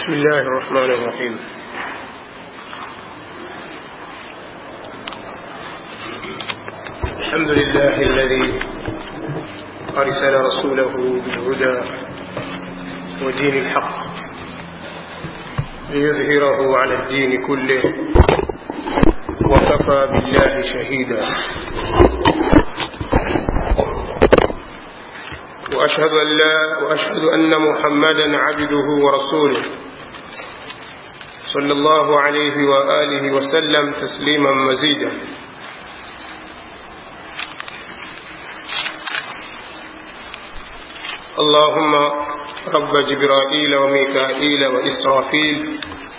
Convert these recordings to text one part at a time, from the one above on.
بسم الله الرحمن الرحيم الحمد لله الذي أرسل رسوله بالهدى ودين الحق ليظهره على الدين كله وكفى بالله شهيدا وأشهد أن لا وأشهد أن محمدا عبده ورسوله صلى الله عليه وآله وسلم تسليما مزيدا اللهم رب جبرائيل وميكائيل وإسرافيل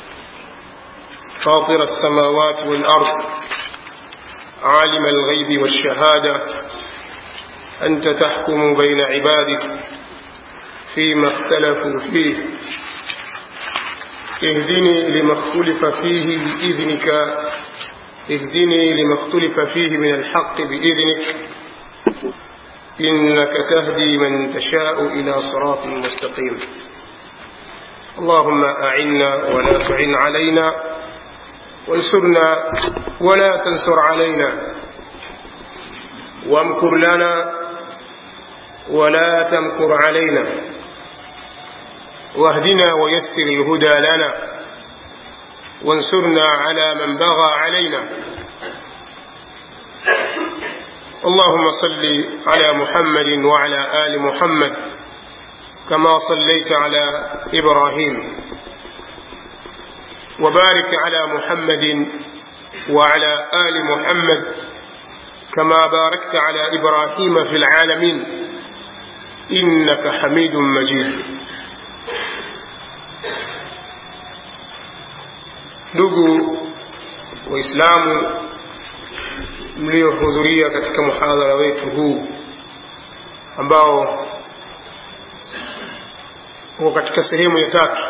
فاطر السماوات والأرض عالم الغيب والشهادة أنت تحكم بين عبادك فيما اختلفوا فيه اهدني لما اختلف فيه بإذنك اهدني لما اختلف فيه من الحق بإذنك إنك تهدي من تشاء إلى صراط مستقيم اللهم أعنا ولا تعن علينا وانصرنا ولا تنصر علينا وامكر لنا ولا تمكر علينا واهدنا ويسر الهدى لنا وانصرنا على من بغى علينا اللهم صل على محمد وعلى آل محمد كما صليت على إبراهيم وبارك على محمد وعلى آل محمد كما باركت على إبراهيم في العالمين إنك حميد مجيد ndugu waislamu mliohudhuria katika muhadhara wetu huu ambao uko katika sehemu ya tatu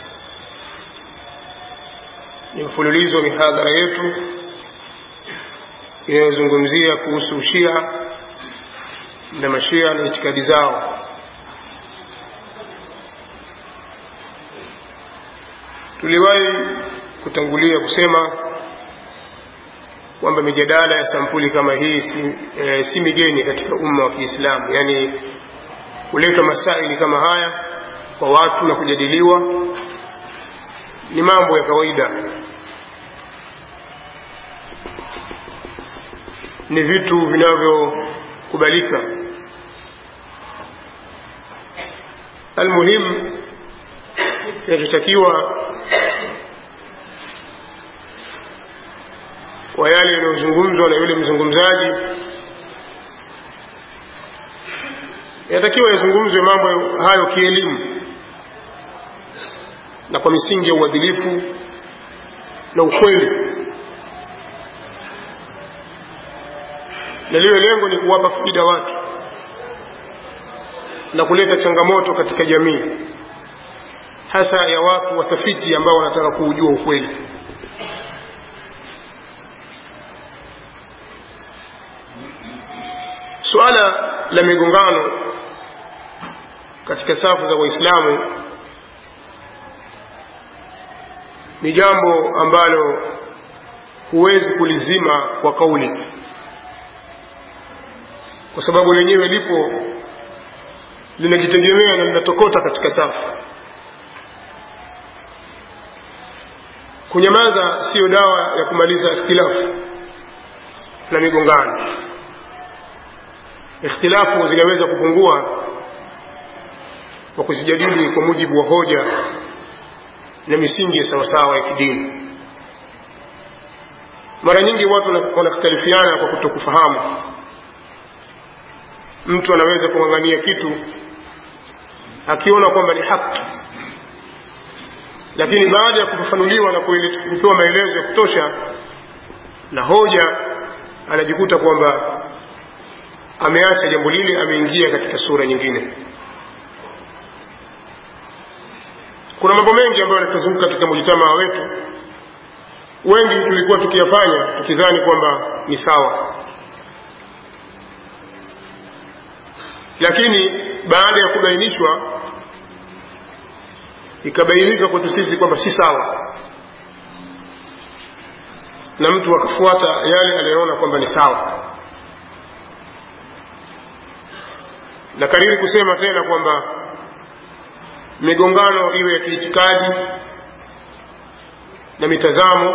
ni mfululizo wa mihadhara yetu inayozungumzia kuhusu ushia na mashia na itikadi zao tuliwahi kutangulia kusema kwamba mijadala ya sampuli kama hii si, e, si migeni katika umma wa Kiislamu, yaani kuletwa masaili kama haya kwa watu na kujadiliwa ni mambo ya kawaida, ni vitu vinavyokubalika. Almuhimu, kinachotakiwa kwa yale yanayozungumzwa na yule mzungumzaji yanatakiwa yazungumzwe mambo hayo kielimu na kwa misingi ya uadilifu na ukweli na liwe lengo ni kuwapa faida watu na kuleta changamoto katika jamii hasa ya watu watafiti ambao wanataka kuujua ukweli suala la migongano katika safu za waislamu ni jambo ambalo huwezi kulizima kwa kauli kwa sababu lenyewe lipo linajitegemea na linatokota katika safu kunyamaza siyo dawa ya kumaliza ikhtilafu na migongano ikhtilafu zinaweza kupungua kwa kuzijadili kwa mujibu wa hoja na misingi ya sawasawa ya kidini mara nyingi watu wanakhtalifiana kwa kutokufahamu mtu anaweza kung'ang'ania kitu akiona kwamba ni haki lakini baada ya kufafanuliwa na kupewa maelezo ya kutosha na hoja anajikuta kwamba ameacha jambo lile ameingia katika sura nyingine kuna mambo mengi ambayo yanatuzunguka katika mujitamaa wetu wengi tulikuwa tukiyafanya tukidhani kwamba ni sawa lakini baada ya kubainishwa ikabainika kwetu sisi kwamba si sawa na mtu akafuata yale aliyoona kwamba ni sawa na kariri kusema tena kwamba migongano iwe ya kiitikadi na mitazamo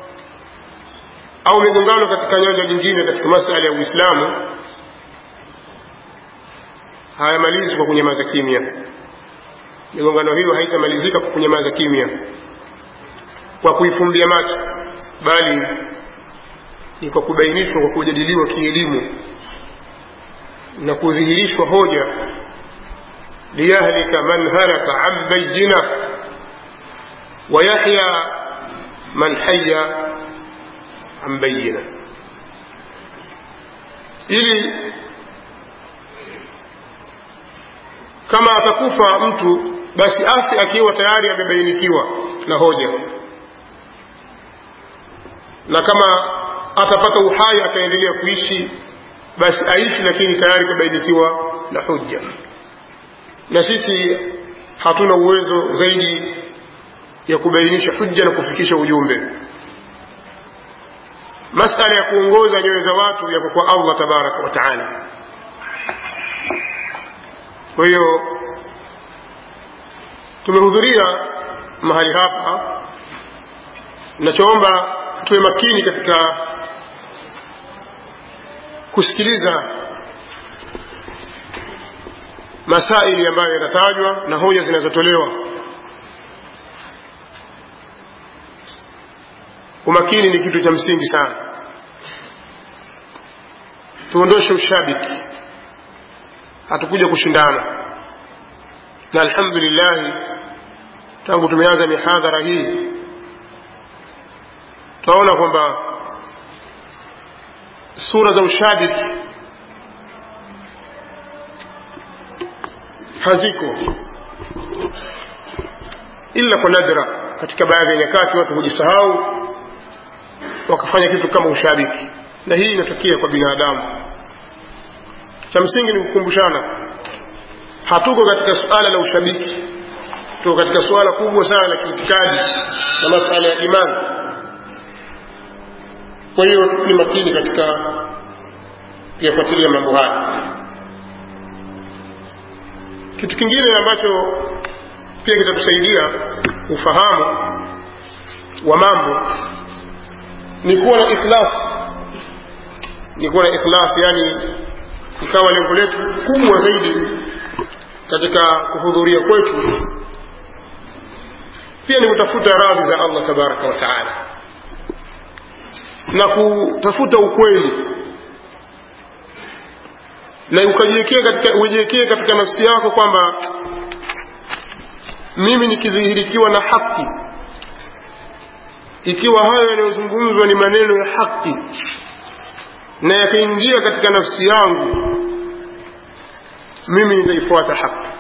au migongano katika nyanja nyingine katika masala ya uislamu hayamalizwi kwa kunyamaza kimya migongano hiyo haitamalizika kwa kunyamaza kimya kwa kuifumbia macho bali ni kwa kubainishwa kwa kujadiliwa kielimu na kudhihirishwa hoja liyahlika man halaka an bayina wayahya man haya an bayina ili kama atakufa mtu basi afi akiwa tayari amebainikiwa na hoja na kama atapata uhai akaendelea kuishi basi aishi lakini tayari kabainikiwa na hujja na sisi hatuna uwezo zaidi ya kubainisha hujja na kufikisha ujumbe masala ya kuongoza nyoyo za watu yako kwa allah tabaraka wa taala kwa hiyo tumehudhuria mahali hapa nachoomba tuwe makini katika kusikiliza masaili ambayo yanatajwa na hoja zinazotolewa umakini ni kitu cha msingi sana tuondoshe ushabiki hatukuja kushindana na alhamdulillahi tangu tumeanza mihadhara hii tutaona kwamba sura za ushabiki haziko ila kwa nadra katika baadhi ya nyakati watu hujisahau wakafanya kitu kama ushabiki na hii inatokea kwa binadamu cha msingi ni kukumbushana hatuko katika suala la ushabiki tuko katika suala kubwa sana la kiitikadi na masala ya imani kwa hiyo ni makini katika kuyafuatilia mambo haya kitu kingine ambacho pia kitatusaidia ufahamu wa mambo ni kuwa na ikhlas ni kuwa na ikhlas yani ikawa lengo letu kubwa zaidi katika kuhudhuria kwetu pia ni kutafuta radhi za allah tabaraka wa taala na kutafuta ukweli na ukajiwekee katika ujiwekee katika nafsi yako kwamba mimi nikidhihirikiwa na haki ikiwa hayo yanayozungumzwa ni maneno ya haki na yakaingia katika nafsi yangu mimi nitaifuata haki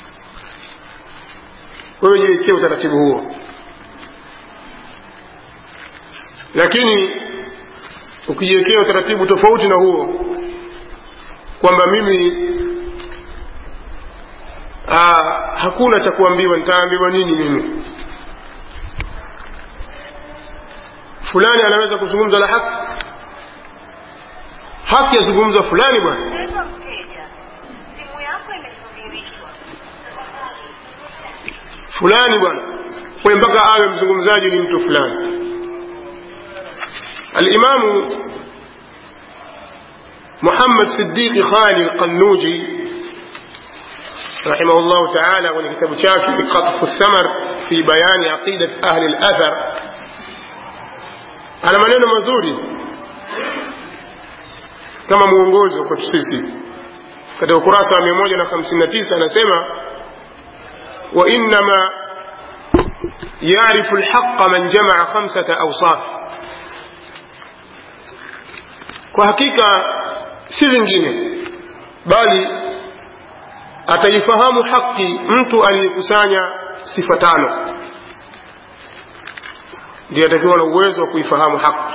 kwa hiyo jiwekee utaratibu huo lakini ukijiwekea utaratibu tofauti na huo kwamba mimi aa, hakuna cha kuambiwa nitaambiwa nini mimi fulani anaweza kuzungumza la haki haki yazungumza fulani bwana Mpendwa mteja, simu yako imesubirishwa. fulani bwana kwa mpaka awe mzungumzaji ni mtu fulani alimamu محمد صديق خالي القنوجي رحمه الله تعالى ولكتاب شافي قطف الثمر في بيان عقيدة أهل الأثر على maneno mazuri kama mwongozo kwetu sisi katika ukurasa wa 159 anasema wa innama yarifu lhaqa man jamaa khamsata awsaf kwa hakika si vingine bali ataifahamu haki mtu aliyekusanya sifa tano ndiye atakiwa na uwezo wa kuifahamu haki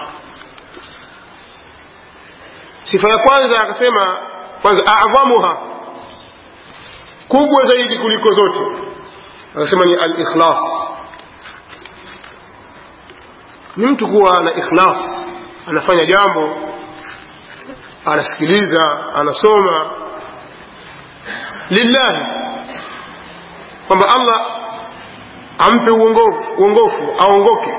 sifa ya kwanza akasema kwanza adhamuha kubwa zaidi kuliko zote akasema ni al-ikhlas ni mtu kuwa na ikhlas anafanya jambo anasikiliza anasoma lillahi kwamba Allah ampe uongofu, uongofu aongoke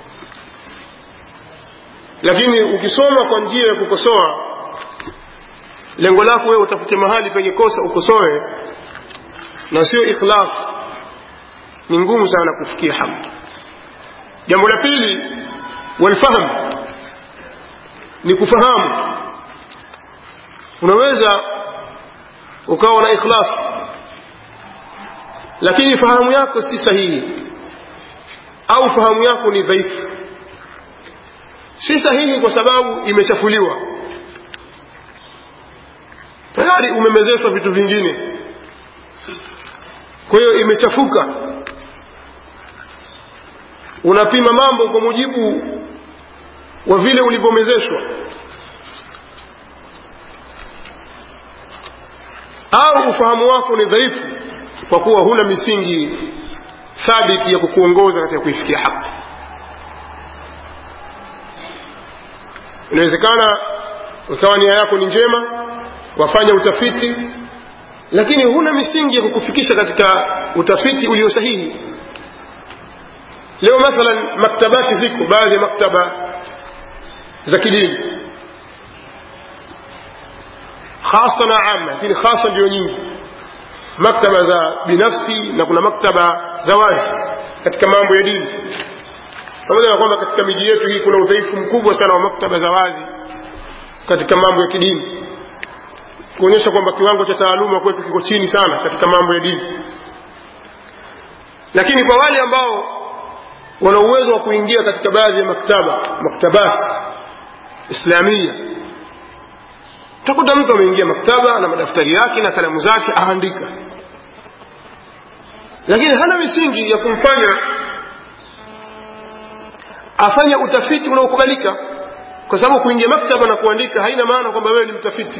lakini ukisoma kwa njia ya kukosoa lengo lako wewe utafute mahali penye kosa ukosoe na sio ikhlas ni ngumu sana kufikia haki jambo la pili walfahamu ni kufahamu unaweza ukawa na ikhlas lakini fahamu yako si sahihi au fahamu yako ni dhaifu si sahihi kwa sababu imechafuliwa tayari umemezeshwa vitu vingine kwa hiyo imechafuka unapima mambo kwa mujibu wa vile ulivyomezeshwa au ufahamu wako ni dhaifu kwa kuwa huna misingi thabiti ya kukuongoza katika kuifikia haki inawezekana ukawa nia yako ni njema wafanya utafiti lakini huna misingi ya kukufikisha katika utafiti ulio sahihi leo mathalan maktabati ziko baadhi ya maktaba za kidini hasa na ama lakini hasa ndio nyingi maktaba za binafsi na kuna maktaba za wazi katika mambo ya dini pamoja na kwamba katika miji yetu hii kuna udhaifu mkubwa sana wa maktaba za wazi katika mambo ya kidini kuonyesha kwamba kiwango cha taaluma kwetu kiko chini sana katika mambo ya dini lakini kwa wale ambao wana uwezo wa kuingia katika baadhi ya maktaba maktabat islamia utakuta mtu ameingia maktaba na madaftari yake na kalamu zake aandika lakini hana misingi ya kumfanya afanye utafiti unaokubalika kwa sababu kuingia maktaba na kuandika haina maana kwamba wewe ni mtafiti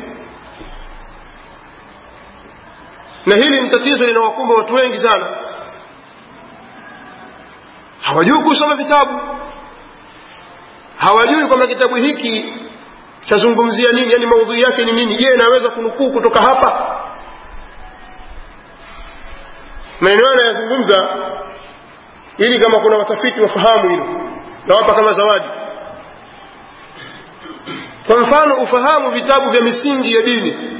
na hili ni tatizo linawakumba watu wengi sana hawajui kusoma vitabu hawajui kwamba kitabu hiki chazungumzia nini yani maudhui yake ni nini je naweza kunukuu kutoka hapa maneno hayo yanayozungumza ili kama kuna watafiti wafahamu hilo nawapa kama zawadi kwa mfano ufahamu vitabu vya misingi ya dini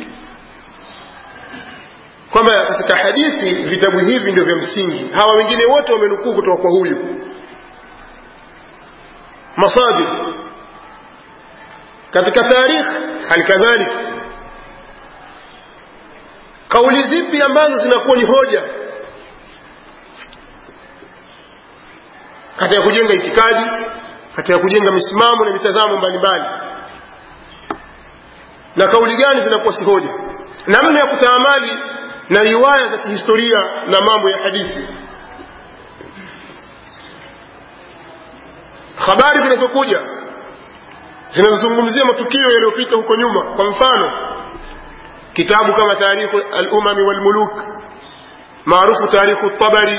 kwamba katika hadithi vitabu hivi ndio vya msingi hawa wengine wote wamenukuu kutoka kwa huyu masadir katika tarikh halikadhalik kauli zipi ambazo zinakuwa ni hoja katika kujenga itikadi katika kujenga misimamo na mitazamo mbalimbali na kauli gani zinakuwa si hoja namna ya kutaamali na riwaya za kihistoria na mambo ya hadithi habari zinazokuja zinazozungumzia matukio yaliyopita huko nyuma kwa mfano kitabu kama tarikhu al-umami wal-muluk maarufu tarikhu tabari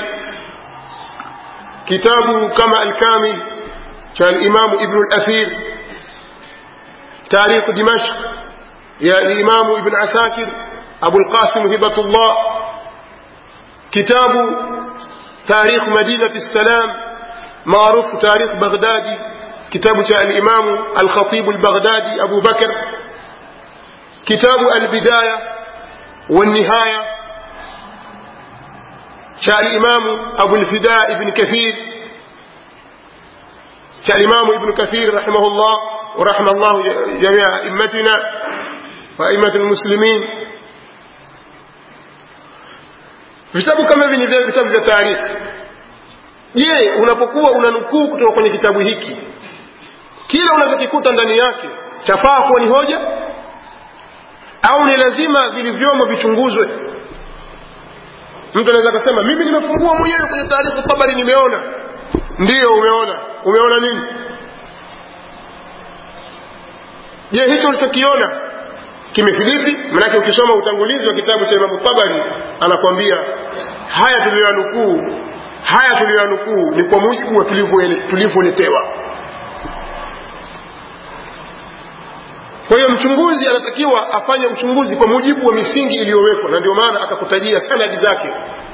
kitabu kama al-kamil cha al-imam ibn al-athir tarikhu dimashq ya al-imam ibn asakir abu al-qasim hibatullah kitabu tarikh madinati salam maarufu tarikh baghdadi kitabu cha al-imam al-khatib al-baghdadi abu bakr kitabu al-bidaya والنهايه شاء الإمام أبو الفداء ابن كثير شاء الإمام ابن كثير رحمه الله ورحم الله جميع أئمتنا وأئمة المسلمين vitabu kama hivi ni vitabu vya taarifa je unapokuwa unanukuu kutoka kwenye kitabu hiki kila unachokikuta ndani yake chafaa kuwa ni hoja au ni lazima vilivyomo vichunguzwe mtu anaweza akasema mimi nimefungua mwenyewe kwenye taarifa tabari nimeona ndiyo umeona umeona nini je hicho ulichokiona kimethibiti manake ukisoma utangulizi wa kitabu cha imamu tabari anakwambia haya tuliyoyanukuu haya tuliyoyanukuu ni kwa mujibu wa tulivyoletewa kwa hiyo mchunguzi anatakiwa afanye uchunguzi kwa mujibu wa misingi iliyowekwa na ndio maana akakutajia sanadi zake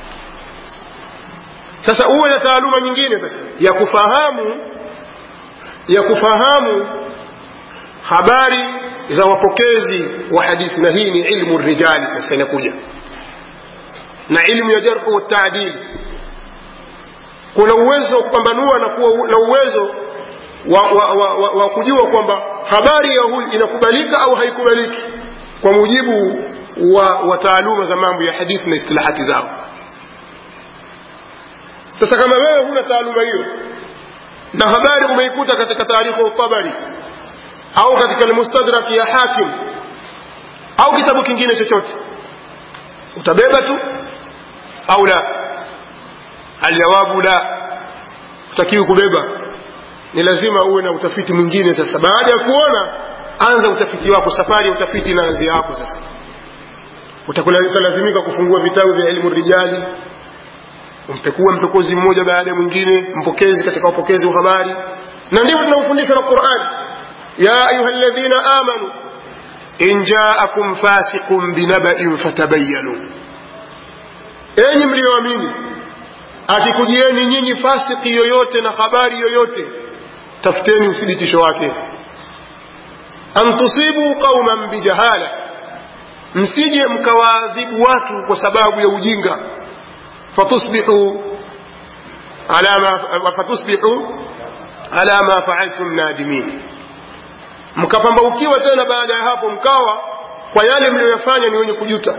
sasa uwe na taaluma nyingine sasa ya kufahamu ya kufahamu habari za wapokezi wa hadithi na hii ni ilmu rijali sasa inakuja na ilmu ya jarhu wataadili kuna uwezo wa kupambanua na kuwa na uwezo wa, wa, wa, wa, wa kujua kwamba habari ya huyu inakubalika au haikubaliki kwa mujibu wa, wa taaluma za mambo ya hadithi na istilahati zao sasa kama wewe huna taaluma hiyo na habari umeikuta katika taarifa tabari au katika almustadrak ya hakim au kitabu kingine chochote utabeba tu au la aljawabu la utakiwi kubeba ni lazima uwe na utafiti mwingine sasa baada ya kuona anza utafiti wako safari ya utafiti inaanzia hapo sasa utalazimika kufungua vitabu vya elimu rijali umpekua mpekuzi mmoja baada ya mwingine mpokezi katika upokezi wa habari na ndivyo tunaofundishwa na qurani ya ayuha ladhina amanu in jaakum fasiqun binabain fatabayanu enyi mliyoamini akikujieni nyinyi fasiki yoyote na habari yoyote tafuteni uthibitisho wake an tusibu qauman bijahala msije mkawaadhibu watu kwa sababu ya ujinga fatusbihu ala ma fatusbihu ala ma faaltum nadimin mkapambaukiwa tena baada ya hapo mkawa kwa yale mliyoyafanya ni wenye kujuta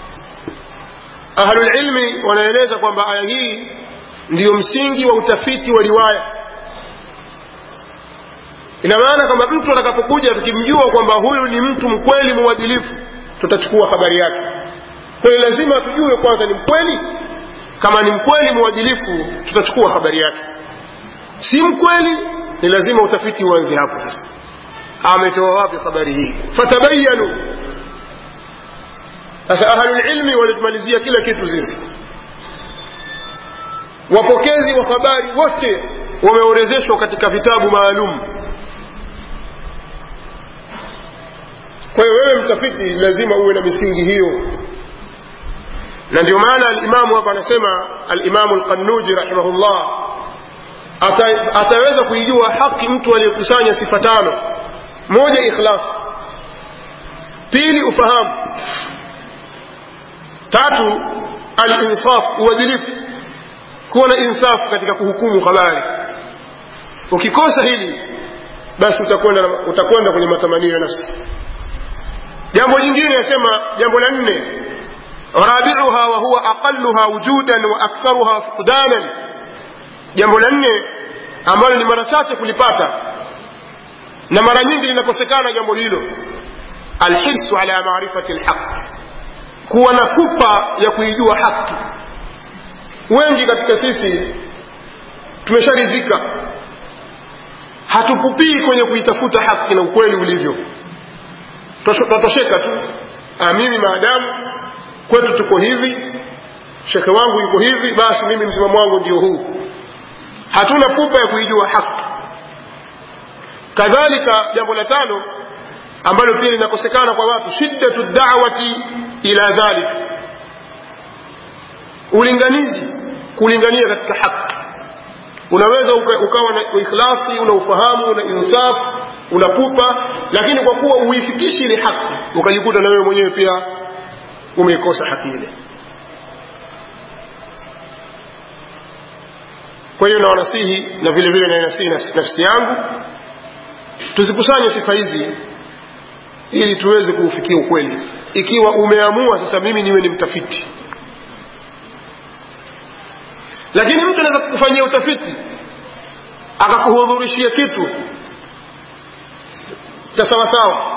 ahlulilmi wanaeleza kwamba aya hii ndiyo msingi wa utafiti wa riwaya ina maana kwamba mtu atakapokuja tukimjua kwamba huyu ni mtu mkweli mwadilifu tutachukua habari yake kwa hiyo lazima tujue kwanza ni mkweli kama ni mkweli mwadilifu tutachukua habari yake si mkweli ni lazima utafiti uanze hapo sasa ametoa wapi habari hii fatabayanu sasa ahlulilmi walitumalizia kila kitu sisi wapokezi wa habari wote wameorodheshwa katika vitabu maalum kwa hiyo wewe mtafiti lazima uwe na misingi hiyo na ndio maana alimamu hapa anasema alimamu lqannuji rahimahullah ata, ataweza kuijua haki mtu aliyekusanya sifa tano moja ikhlas pili ufahamu tatu alinsaf uadilifu kuwa na insafu katika kuhukumu habari ukikosa hili basi utakwenda utakwenda kwenye matamanio ya nafsi jambo jingine yasema jambo la nne rabiuha wa huwa aqalluha wujudan wa aktharuha fuqdanan jambo la nne ambalo ni mara chache kulipata na mara nyingi linakosekana jambo hilo alhirsu ala marifati lhaq kuwa na pupa ya kuijua haki wengi katika sisi tumesharidhika hatupupii kwenye kuitafuta haki na ukweli ulivyo twatosheka tu ah, mimi maadamu kwetu tuko hivi shekhe wangu yuko hivi basi mimi msimamo wangu ndio huu hatuna pupa ya kuijua haki kadhalika jambo la tano ambalo pia linakosekana kwa watu shiddatu da'wati ila dhalik ulinganizi kulingania katika haki unaweza uka, ukawa na ikhlasi una ufahamu una insaf una pupa lakini kwa kuwa uifikishi ile haki ukajikuta na wewe mwenyewe pia umeikosa haki ile kwa hiyo nawanasihi na vile vile nainasihi nafsi yangu tuzikusanye sifa hizi ili tuweze kuufikia ukweli ikiwa umeamua sasa mimi niwe ni mtafiti lakini mtu anaweza kukufanyia utafiti akakuhudhurishia kitu cha sawasawa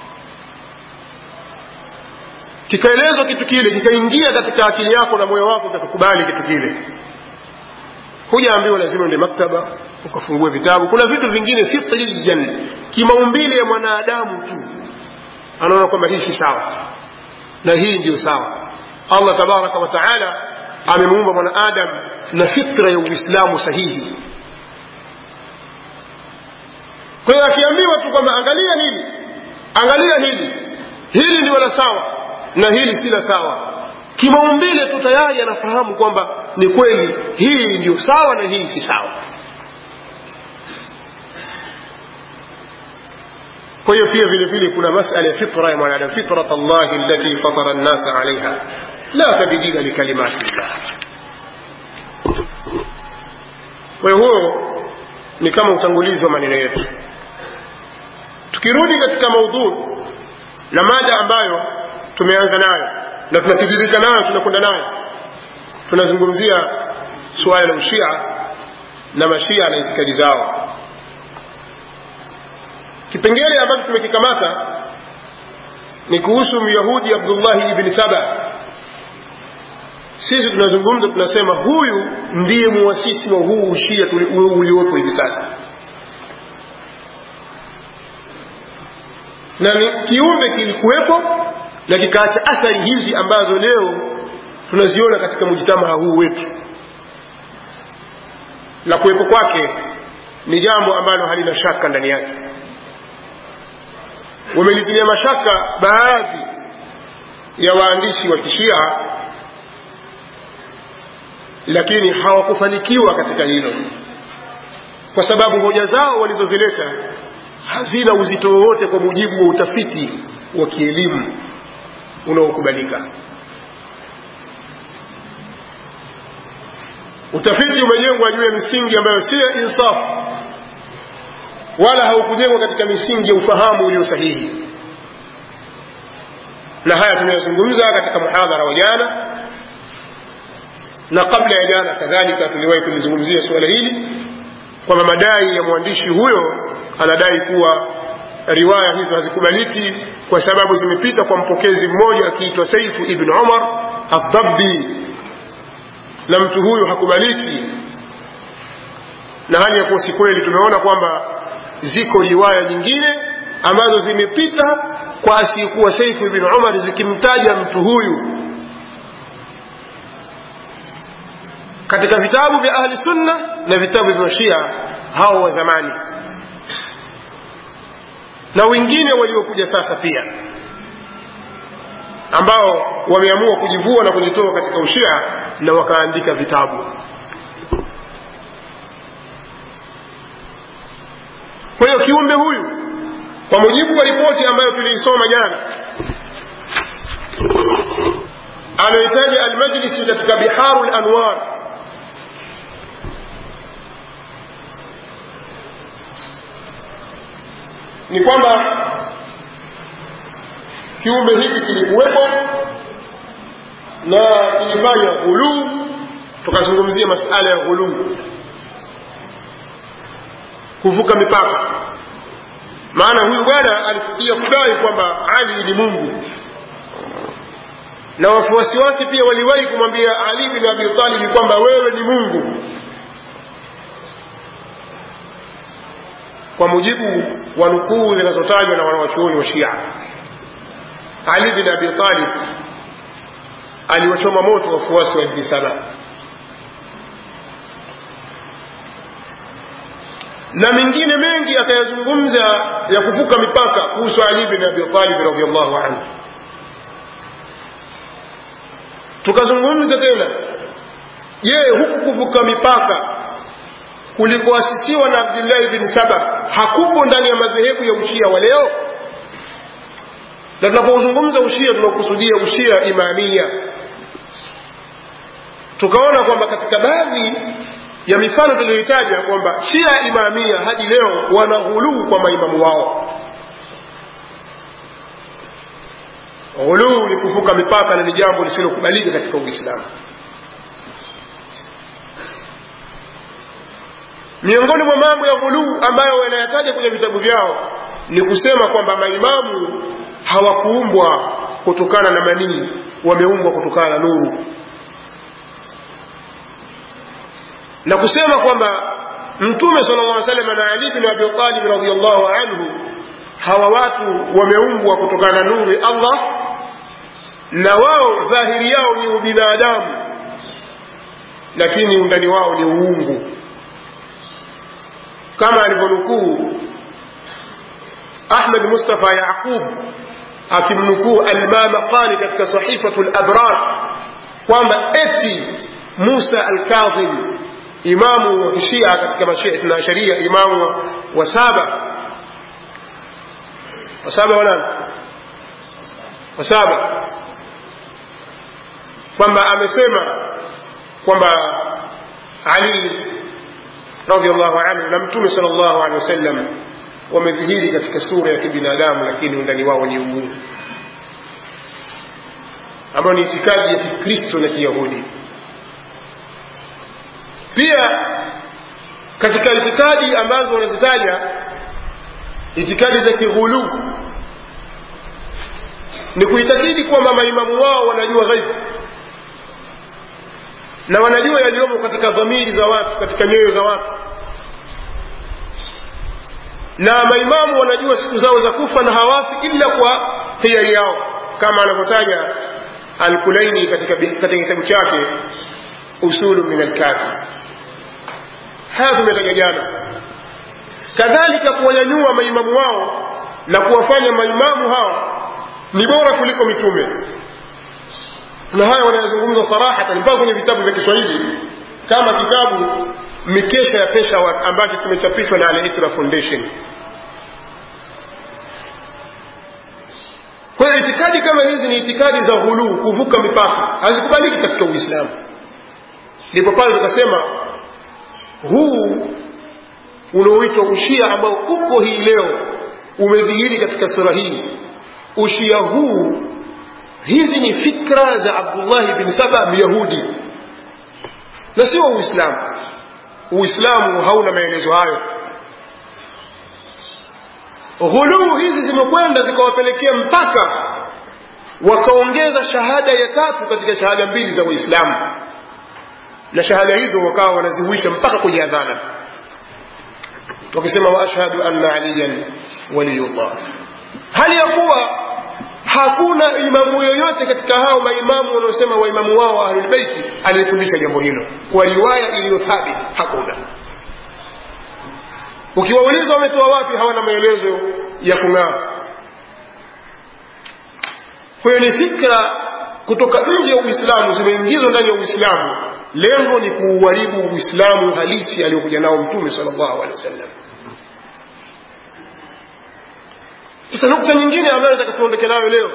kikaelezwa kitu kile kikaingia katika akili yako na moyo wako ukakubali kitu kile hujaambiwa lazima ende maktaba ukafungue vitabu kuna vitu vingine fitriyan kimaumbile ya mwanadamu tu anaona kwamba hii si sawa na hii ndiyo sawa allah tabaraka wa taala amemuumba mwanadamu na fitra ya uislamu sahihi kwa hiyo akiambiwa tu kwamba angalia hili angalia hili hili ndio la sawa na hili si la sawa kimaumbile tu tayari anafahamu kwamba ni kweli hii ndio sawa na hii si sawa kwa hiyo pia vile vile kuna masala ya fitra ya mwanadamu fitrat allahi allati fatara nnasa alaiha la tabdila likalimati llah kwa hiyo huo ni kama utangulizi wa maneno yetu tukirudi katika maudhuu na mada ambayo tumeanza nayo na tunatiririka nayo tunakwenda nayo tunazungumzia suala la ushia na mashia na itikadi zao kipengele ambacho tumekikamata ni kuhusu myahudi abdullahi ibni saba sisi tunazungumza tunasema huyu ndiye muasisi wa huu ushia uliopo hivi sasa na ni kiumbe kilikuwepo na kikaacha athari hizi ambazo leo tunaziona katika mujitamaa huu wetu na kuwepo kwake ni jambo ambalo halina shaka ndani yake wamelitilia mashaka baadhi ya waandishi wa kishia lakini hawakufanikiwa katika hilo kwa sababu hoja zao walizozileta hazina uzito wowote kwa mujibu wa utafiti wa kielimu unaokubalika utafiti umejengwa juu ya misingi ambayo si ya insafu wala haukujengwa katika misingi ya ufahamu ulio sahihi na haya tumeyazungumza katika muhadhara wa jana na kabla ya jana kadhalika tuliwahi kulizungumzia suala hili kwamba madai ya mwandishi huyo anadai kuwa riwaya hizo hazikubaliki kwa sababu zimepita kwa mpokezi mmoja akiitwa saifu ibn umar aldabbi na mtu huyu hakubaliki na hali ya kuwa si kweli tumeona kwamba ziko riwaya nyingine ambazo zimepita kwa asiyekuwa saifu ibn umar zikimtaja mtu huyu katika vitabu vya ahli sunna na vitabu vya shia hao wa zamani na wengine waliokuja sasa pia ambao wameamua kujivua na kujitoa katika ushia na wakaandika vitabu kwa hiyo kiumbe huyu kwa mujibu wa ripoti ambayo tuliisoma jana anaitaja almajlisi katika biharu lanwar ni kwamba kiumbe hiki kilikuwepo na kilifanya ghuluu tukazungumzia masala ya ghuluu kuvuka mipaka maana huyu bwana alifikia kudai kwamba ali ni mungu na wafuasi wake pia waliwahi kumwambia ali bin abi talibi kwamba wewe ni mungu kwa mujibu wa nukuu zinazotajwa na wanawachuoni wa shia ali bin abi talib aliwachoma moto wafuasi wa ibni saba na mengine mengi akayazungumza ya kuvuka mipaka kuhusu ali bin abi talib radiallahu anhu tukazungumza tena je huku kuvuka mipaka kulikoasisiwa na abdillahi bin saba hakupo ndani ya madhehebu ya ushia wa leo na tunapozungumza ushia tunakusudia ushia imamia tukaona kwamba katika baadhi ya mifano tuliyohitaja kwamba shia imamia hadi leo wanaghuluu kwa maimamu wao ghuluu ni kuvuka mipaka na ni jambo lisilokubalika katika uislamu miongoni mwa mambo ya ghuluu ambayo wanayataja kwenye vitabu vyao ni kusema kwamba maimamu hawakuumbwa kutokana na manii wameumbwa kutokana na nuru na kusema kwamba mtume sala llah salam na ali bin abi talib radiallahu anhu hawa watu wameumbwa kutokana na nuru ya allah na wao dhahiri yao ni ubinadamu lakini undani wao ni uungu kama alivyonukuu ahmed mustafa yaqub akimnukuu alimama qani katika sahifatu labrar kwamba eti musa alkadhim imamu wa kishia katika mashia sharia imamu wa saba wa saba wanani wa saba kwamba amesema kwamba ali radiallahu anhu na mtume sal llahu alehi wasallam wamedhihiri katika sura ya kibinadamu lakini undani wao ni uungu ambayo ni itikadi ya kikristo na kiyahudi pia katika itikadi ambazo wanazitaja itikadi za kighuluu ni kuitakidi kwamba maimamu wao wanajua ghaibu na wanajua yaliyomo katika dhamiri za watu katika nyoyo za watu na maimamu wanajua siku zao za kufa na hawafi illa kwa hiari yao kama anavyotaja alkulaini katika katika kitabu chake usulu min alkafi haya tumetaja jana kadhalika kuwanyanyua maimamu wao na kuwafanya maimamu hao ni bora kuliko mitume na haya wanayazungumza sarahatan mpaka kwenye vitabu vya kiswahili kama kitabu mikesha ya peshawar ambacho kimechapishwa na al-Itra Foundation kwa hiyo itikadi kama hizi ni itikadi za ghuluu kuvuka mipaka hazikubaliki katika uislamu ndipo pale tukasema huu unaoitwa ushia ambao upo hii leo umedhihiri katika sura hii ushia huu hizi ni fikra za abdullahi bin saba myahudi na sio uislamu uislamu hauna maelezo hayo ghuluu hizi zimekwenda zikawapelekea mpaka wakaongeza shahada ya tatu katika shahada mbili za uislamu na shahada hizo wakawa wanazihuisha mpaka kwenye adhana wakisema waashhadu anna aliyan waliyullah hali ya kuwa hakuna imamu yoyote katika hao maimamu wanaosema waimamu wao wa ahlulbeiti aliyefundisha jambo hilo kwa riwaya iliyo thabit hakuna ukiwauliza wametoa wapi hawana maelezo ya kung'aa kwa hiyo ni fikra kutoka nje ya uislamu zimeingizwa ndani ya uislamu lengo ni kuuharibu uislamu halisi aliyokuja nao mtume sal llahu alehi wasallam sasa nukta nyingine ambayo nataka tuondoke nayo leo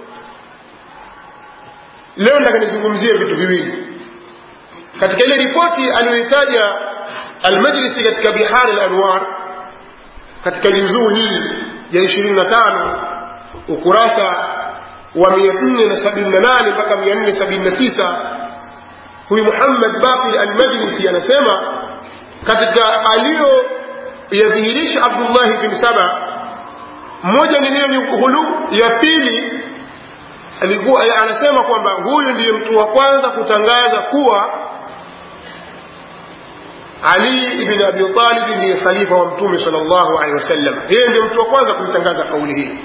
leo nataka nizungumzie vitu viwili katika ile ripoti aliyoitaja almajlisi katika bihar lanwar katika juzuu hii ya ishirini na tano ukurasa wa mia nne na sabini na nane mpaka mia nne sabini na tisa huyu muhammad baqir almajlisi anasema katika aliyoyadhihirisha abdullahi bin saba mmoja ni neno ghulu ya pili alikuwa anasema kwamba huyu ndiye mtu wa kwanza kutangaza kuwa ali ibn abi talib ndiye khalifa wa mtume sallallahu alaihi wasallam yeye ndiye mtu wa kwanza kuitangaza kauli hii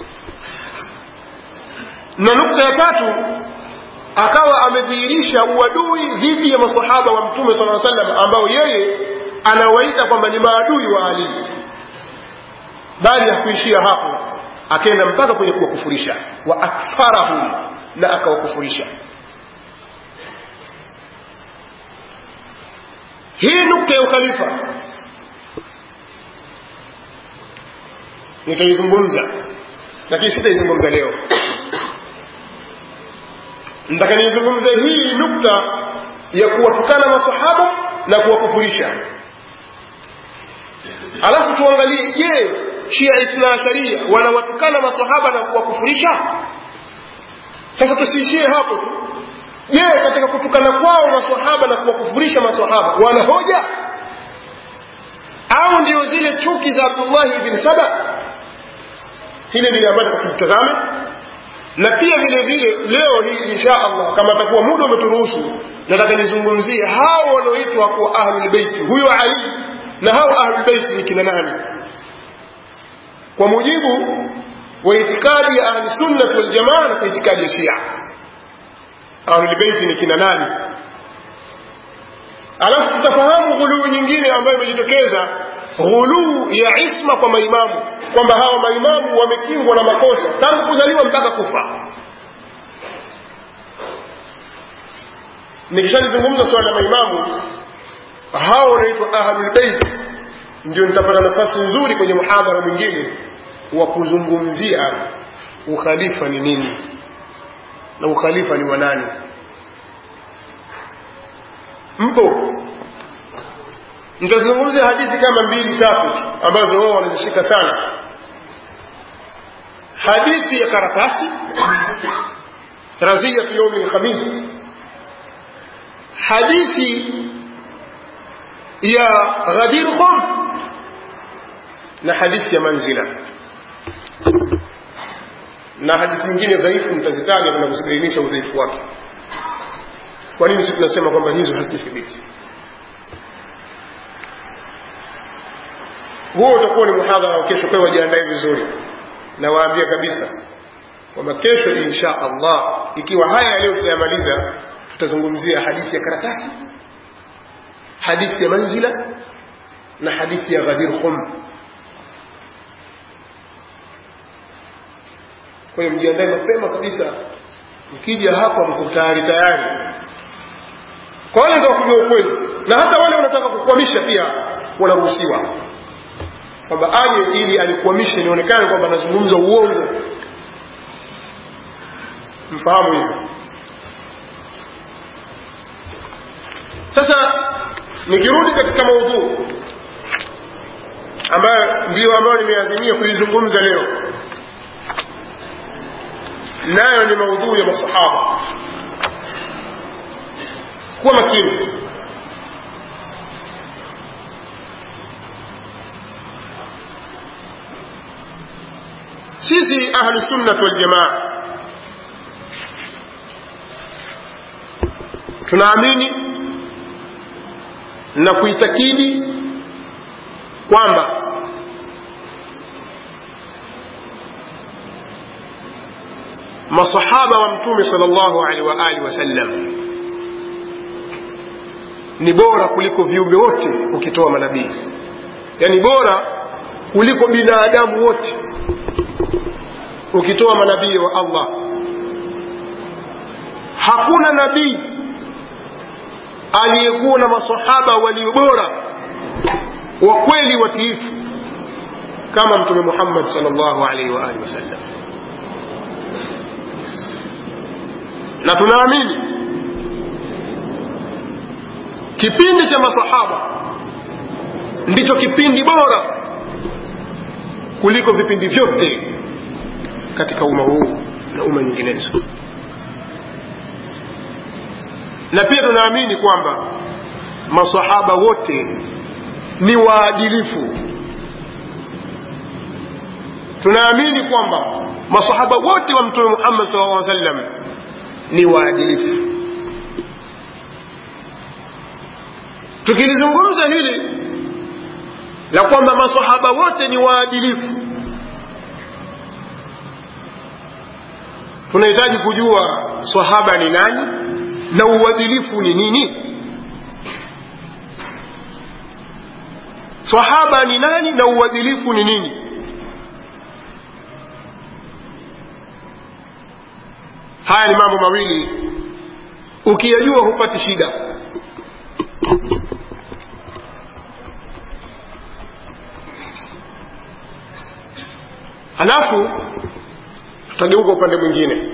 na nukta ya tatu akawa amedhihirisha uadui dhidi ya masahaba wa mtume sallallahu alaihi wasallam ambao yeye anawaita kwamba ni maadui wa ali bali hakuishia hapo akaenda mpaka kwenye kuwakufurisha wa akfarahum na akawakufurisha hii nukta ya ukhalifa nitaizungumza lakini sitaizungumza leo nataka niizungumze hii nukta ya kuwatukana masahaba na kuwakufurisha alafu tuangalie je shia ithna sharia wanawatukana masahaba na kuwakufurisha sasa tusiishie hapo tu je katika kutukana kwao masahaba na kuwakufurisha masahaba wana hoja au ndio zile chuki za abdullahi bin saba hili ndilo ambalo tukitazame na pia vile vile leo hii insha allah kama atakuwa muda umeturuhusu nataka nizungumzie hao wanaoitwa kuwa ahlulbeiti huyo ali na hao ahlulbeiti ni kina nani kwa mujibu wa itikadi ya ahlisunnat waljamaa na kwa itikadi ya shia ahlulbeiti ni kina nani alafu tutafahamu ghuluu nyingine ambayo imejitokeza ghuluu ya isma kwa maimamu kwamba hawa maimamu wamekingwa na makosa tangu kuzaliwa mpaka kufa nikishalizungumza swala la maimamu hao wanaitwa ahlulbeit ndio nitapata nafasi nzuri kwenye muhadhara mwingine wa kuzungumzia ukhalifa ni nini na ukhalifa ni wanani mpo nitazungumzia hadithi kama mbili tatu ambazo wao wanazishika sana hadithi ya karatasi raziyatu yaumi lkhamis hadithi ya ghadir khum na hadithi ya manzila na hadithi nyingine dhaifu mtazitaja na kuzibainisha udhaifu wake kwa nini si tunasema kwamba hizo hazithibiti huo utakuwa ni muhadhara wa kesho kwa wajiandae vizuri na waambia kabisa kwamba kesho insha Allah ikiwa haya leo tutayamaliza tutazungumzia hadithi ya karatasi hadithi ya manzila na hadithi ya ghadir khum kwa hiyo mjiandae mapema kabisa mkija hapa mko tayari tayari kwa wale ndio kujua ukweli na hata wale wanataka kukwamisha pia wanaruhusiwa kwamba aje ili alikwamishe nionekane kwamba anazungumza uongo mfahamu hivyo sasa nikirudi katika maudhuu ambayo ndiyo ambayo nimeazimia kuizungumza leo nayo ni maudhuu ya masahaba kuwa makini sisi ahlu sunnat waljamaa tunaamini na kuitakidi kwamba masahaba wa mtume sallallahu alaihi wa alihi wasallam ni bora kuliko viumbe wote ukitoa manabii yani bora kuliko binadamu wote ukitoa manabii wa Allah hakuna nabii aliyekuwa na masahaba walio bora wa kweli watiifu kama mtume Muhammad sallallahu alaihi wa alihi wasallam na tunaamini kipindi cha masahaba ndicho kipindi bora kuliko vipindi vyote katika umma huu na umma nyinginezo na pia tunaamini kwamba masahaba wote ni waadilifu tunaamini kwamba masahaba wote wa mtume Muhammad sallallahu alaihi wasallam ni waadilifu tukilizungumza hili la kwamba masahaba wote ni waadilifu tunahitaji kujua sahaba ni nani na uadilifu ni nini sahaba ni nani na uadilifu ni nini haya ni mambo mawili ukiyajua hupati shida halafu tutageuka upande mwingine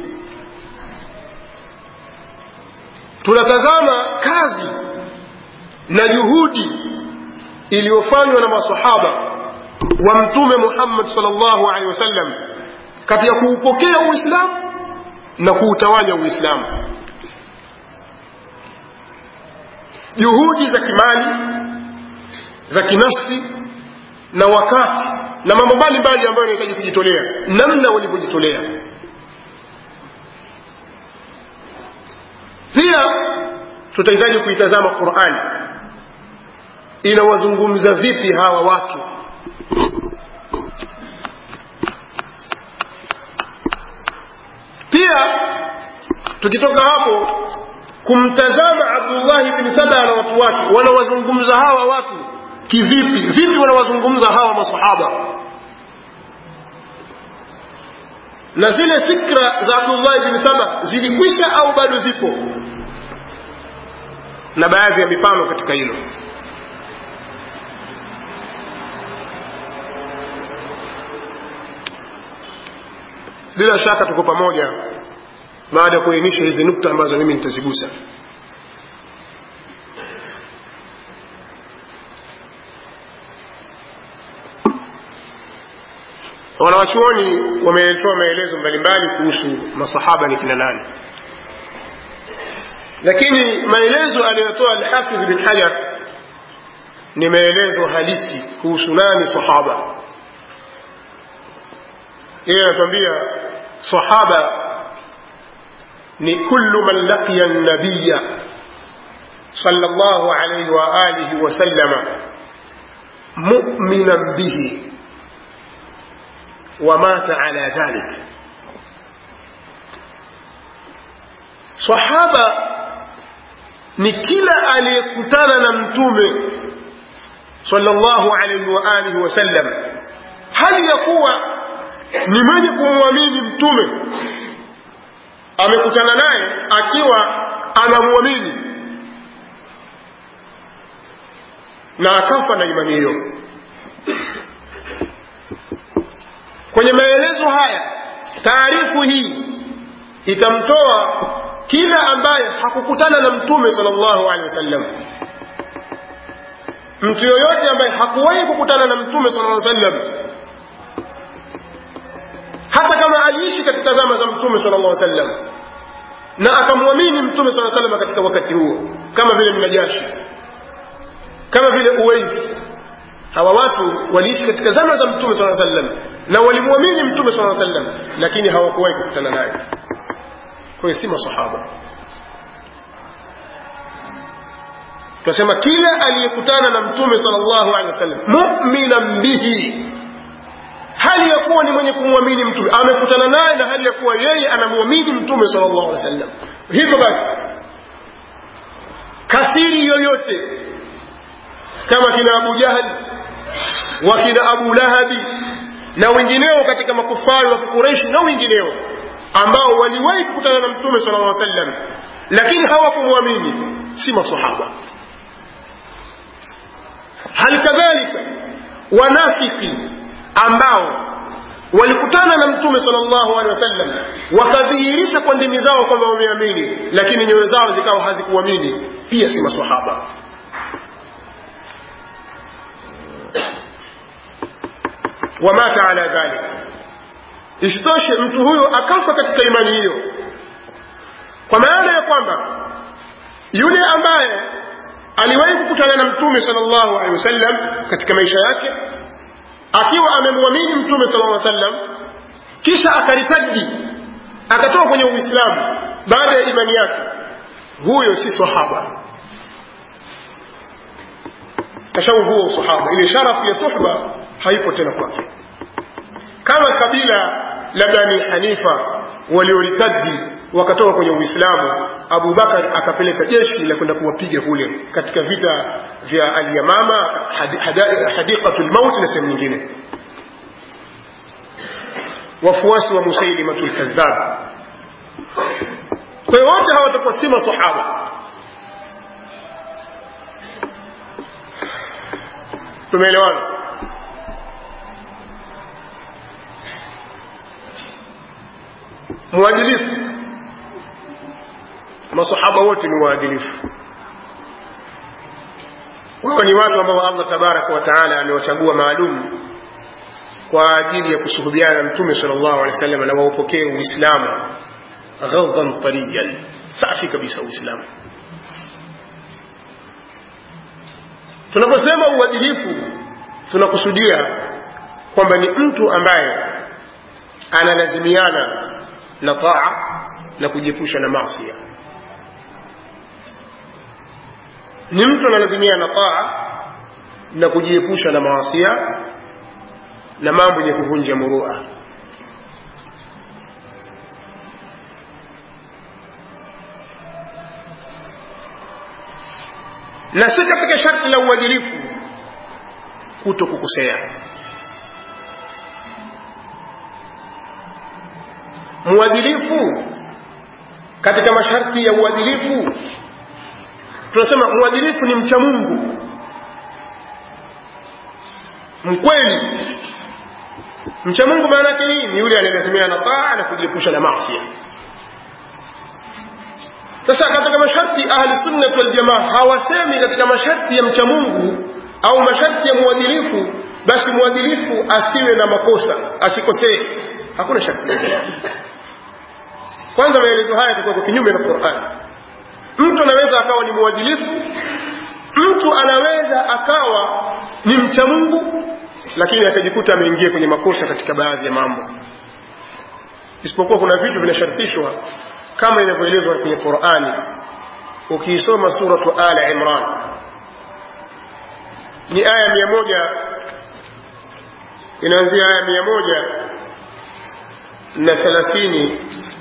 tunatazama kazi na juhudi iliyofanywa na masahaba wa mtume Muhammad sallallahu alaihi wasallam katika kuupokea Uislamu na kuutawanya Uislamu juhudi za kimali za kinafsi na wakati na mambo mbalimbali ambayo yanahitaji kujitolea namna walivyojitolea pia tutahitaji kuitazama Qur'ani inawazungumza vipi hawa watu pia tukitoka hapo kumtazama abdullahi bni saba na watu wake wanawazungumza hawa watu kivipi vipi wanawazungumza hawa masahaba na zile fikra za abdullahi bni saba zilikwisha au bado zipo na baadhi ya mifano katika hilo bila shaka tuko pamoja baada ya kuainisha hizi nukta ambazo mimi nitazigusa wanawachuoni wametoa maelezo mbalimbali kuhusu masahaba ni kina nani lakini maelezo aliyotoa alhafidh bin hajar ni maelezo halisi kuhusu nani sahaba yeye anatuambia sahaba ni kullu man laqiya nabiya صلى الله عليه وآله وسلم مؤمنا به ومات على ذلك صحابة ni kila aliyekutana na mtume sallallahu alaihi wa alihi wasallam hali ya kuwa ni mwenye kumwamini mtume amekutana naye akiwa anamwamini na akafa na imani hiyo kwenye maelezo haya taarifu hii itamtoa kila ambaye hakukutana na mtume sallallahu alaihi wasallam mtu yoyote ambaye hakuwahi kukutana na mtume sallallahu alaihi wasallam hata kama aliishi katika zama za mtume sallallahu alaihi wasallam na akamwamini mtume sallallahu alaihi wasallam katika wakati huo kama vile mnajashi kama vile uwais hawa watu waliishi katika zama za mtume sallallahu alaihi wasallam na walimwamini mtume sallallahu alaihi wasallam lakini hawakuwahi kukutana naye kwa hiyo si masahaba tunasema kila aliyekutana na mtume sallallahu alaihi wasallam mu'minan bihi hali ya kuwa ni mwenye kumwamini mtume amekutana naye na hali ya kuwa yeye anamwamini mtume sallallahu alaihi wasallam hivyo basi kafiri yoyote kama kina Abu Jahal wakina Abu Lahabi na wengineo katika makufari wa Quraysh na wengineo ambao waliwahi kukutana na mtume sallallahu alaihi wasallam lakini hawakumwamini si masahaba hali kadhalika wanafiki ambao walikutana na mtume sallallahu alaihi wasallam wakadhihirisha kwa ndimi zao kwamba wameamini lakini nyoyo zao zikawa hazikuamini pia si masahaba wamata ala dhalik isitoshe mtu huyo akafa katika imani hiyo kwa maana ya kwamba yule ambaye aliwahi kukutana na mtume sallallahu alaihi wasallam katika maisha yake akiwa amemwamini mtume sallallahu alaihi wasallam kisha akaritadi akatoka kwenye uislamu baada ya imani yake huyo si sahaba kashau huo sahaba ile sharafu ya suhba haipo tena kwake kama kabila la bani hanifa walioritadi wakatoka kwenye uislamu abu bakar akapeleka jeshi la kwenda kuwapiga kule katika vita vya alyamama hadiqatu lmauti na sehemu nyingine wafuasi wa musailimatu lkadhab kwa hiyo wote hawatakuwa si masahaba tumeelewana mwadilifu masahaba wote ni waadilifu wao ni watu ambao allah tabaraka wa taala amewachagua maalum kwa ajili ya kusuhubiana na mtume sal llahu alehi wasallam na waupokee uislamu ghadhan tariyan safi kabisa uislamu tunaposema uadilifu tunakusudia kwamba ni mtu ambaye analazimiana na taa na kujiepusha na masia ni mtu analazimia na taa na kujiepusha na maasia na mambo yenye kuvunja murua na si katika sharti la uadilifu kuto kukosea mwadilifu katika masharti ya uadilifu tunasema mwadilifu ni mcha mungu mkweli mcha mungu maana yake nini ni yule anayelazimia na taa na kujiepusha na masia sasa katika masharti ahli sunnati waljamaa hawasemi katika masharti ya mcha mungu au masharti ya mwadilifu basi mwadilifu asiwe na makosa asikosee hakuna sharti kwanza maelezo haya yatakuwa kinyume na Qur'an mtu anaweza akawa ni mwadilifu mtu anaweza akawa ni mcha Mungu lakini akajikuta ameingia kwenye makosa katika baadhi ya mambo isipokuwa kuna vitu vinashartishwa kama inavyoelezwa kwenye Qur'ani ukiisoma suratu Ala Imran ni aya mia moja inaanzia aya mia moja na thelathini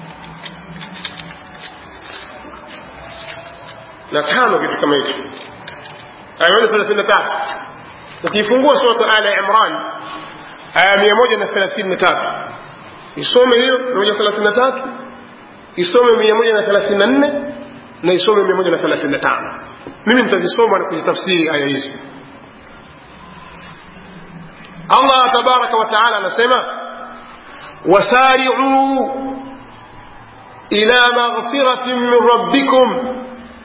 na tano kitu kama hicho aya moja thelathini na tatu ukiifungua suratu ala imran aya mia moja na thelathini na tatu isome hiyo mia moja thelathini na tatu isome mia moja na thelathini na nne na isome mia moja na thelathini na tano mimi nitazisoma na kuzitafsiri aya hizi allah tabaraka wa taala anasema wasari'u ila maghfiratin min rabbikum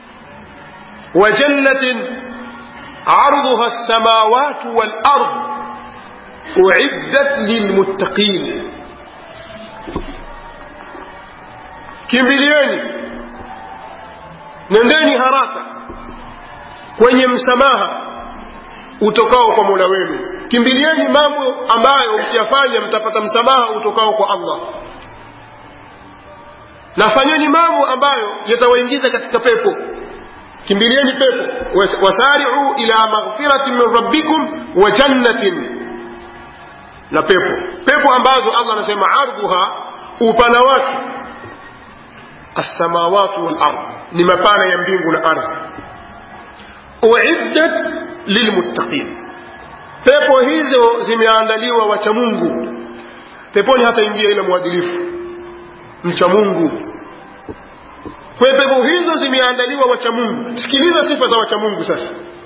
وجنة عرضها السماوات والأرض أعدت للمتقين kimbilieni nendeni haraka kwenye msamaha utokao kwa mola wenu kimbilieni mambo ambayo mkiyafanya mtapata msamaha utokao kwa allah na fanyeni mambo ambayo yatawaingiza katika pepo kimbilieni pepo wasari'u ila maghfiratin min rabbikum wa jannatin na pepo pepo ambazo Allah anasema ardhuha upana wake as-samawati wal ard ni mapana ya mbingu na ardhi uiddat lilmuttaqin pepo hizo zimeandaliwa wacha Mungu peponi hata ingia ila mwadilifu mcha Mungu kwa pepo hizo zimeandaliwa wacha Mungu sikiliza sifa za wacha Mungu sasa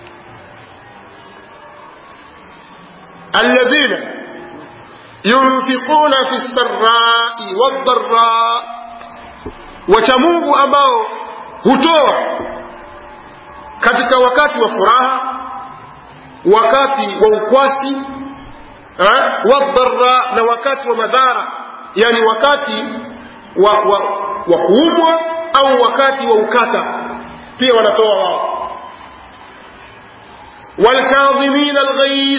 alladhina yunfiquna fi sarrai wadharra wacha Mungu ambao hutoa katika wakati wa furaha wakati wa ukwasi wadharra na wakati wa madhara yani wakati wa, wa, wa kuumwa au wakati wa ukata pia wanatoa wao walkadhimina alghaidh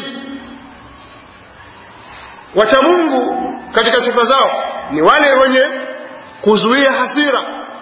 wacha Mungu katika sifa zao ni wale wenye kuzuia hasira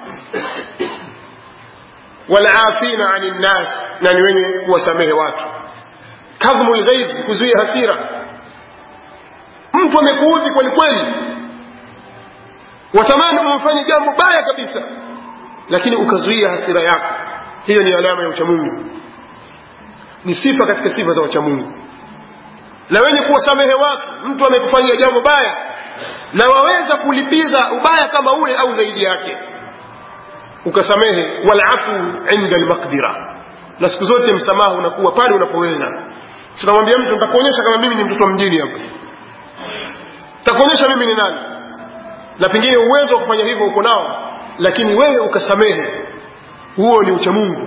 walafina ani nnas na ni wenye kuwasamehe watu kadhmu lghaidh kuzuia hasira mtu amekuudhi kweli kweli watamani umfanye jambo baya kabisa lakini ukazuia hasira yako hiyo ni alama ya uchamungu ni sifa katika sifa za wachamungu na wenye kuwasamehe watu mtu amekufanyia jambo baya na waweza kulipiza ubaya kama ule au zaidi yake ukasamehe walafu inda almaqdira na siku zote msamaha unakuwa pale unapoweza tunamwambia mtu nitakuonyesha kama mimi ni mtoto wa mjini hapa nitakuonyesha mimi ni nani na pengine uwezo wa kufanya hivyo uko nao lakini wewe ukasamehe huo ni uchamungu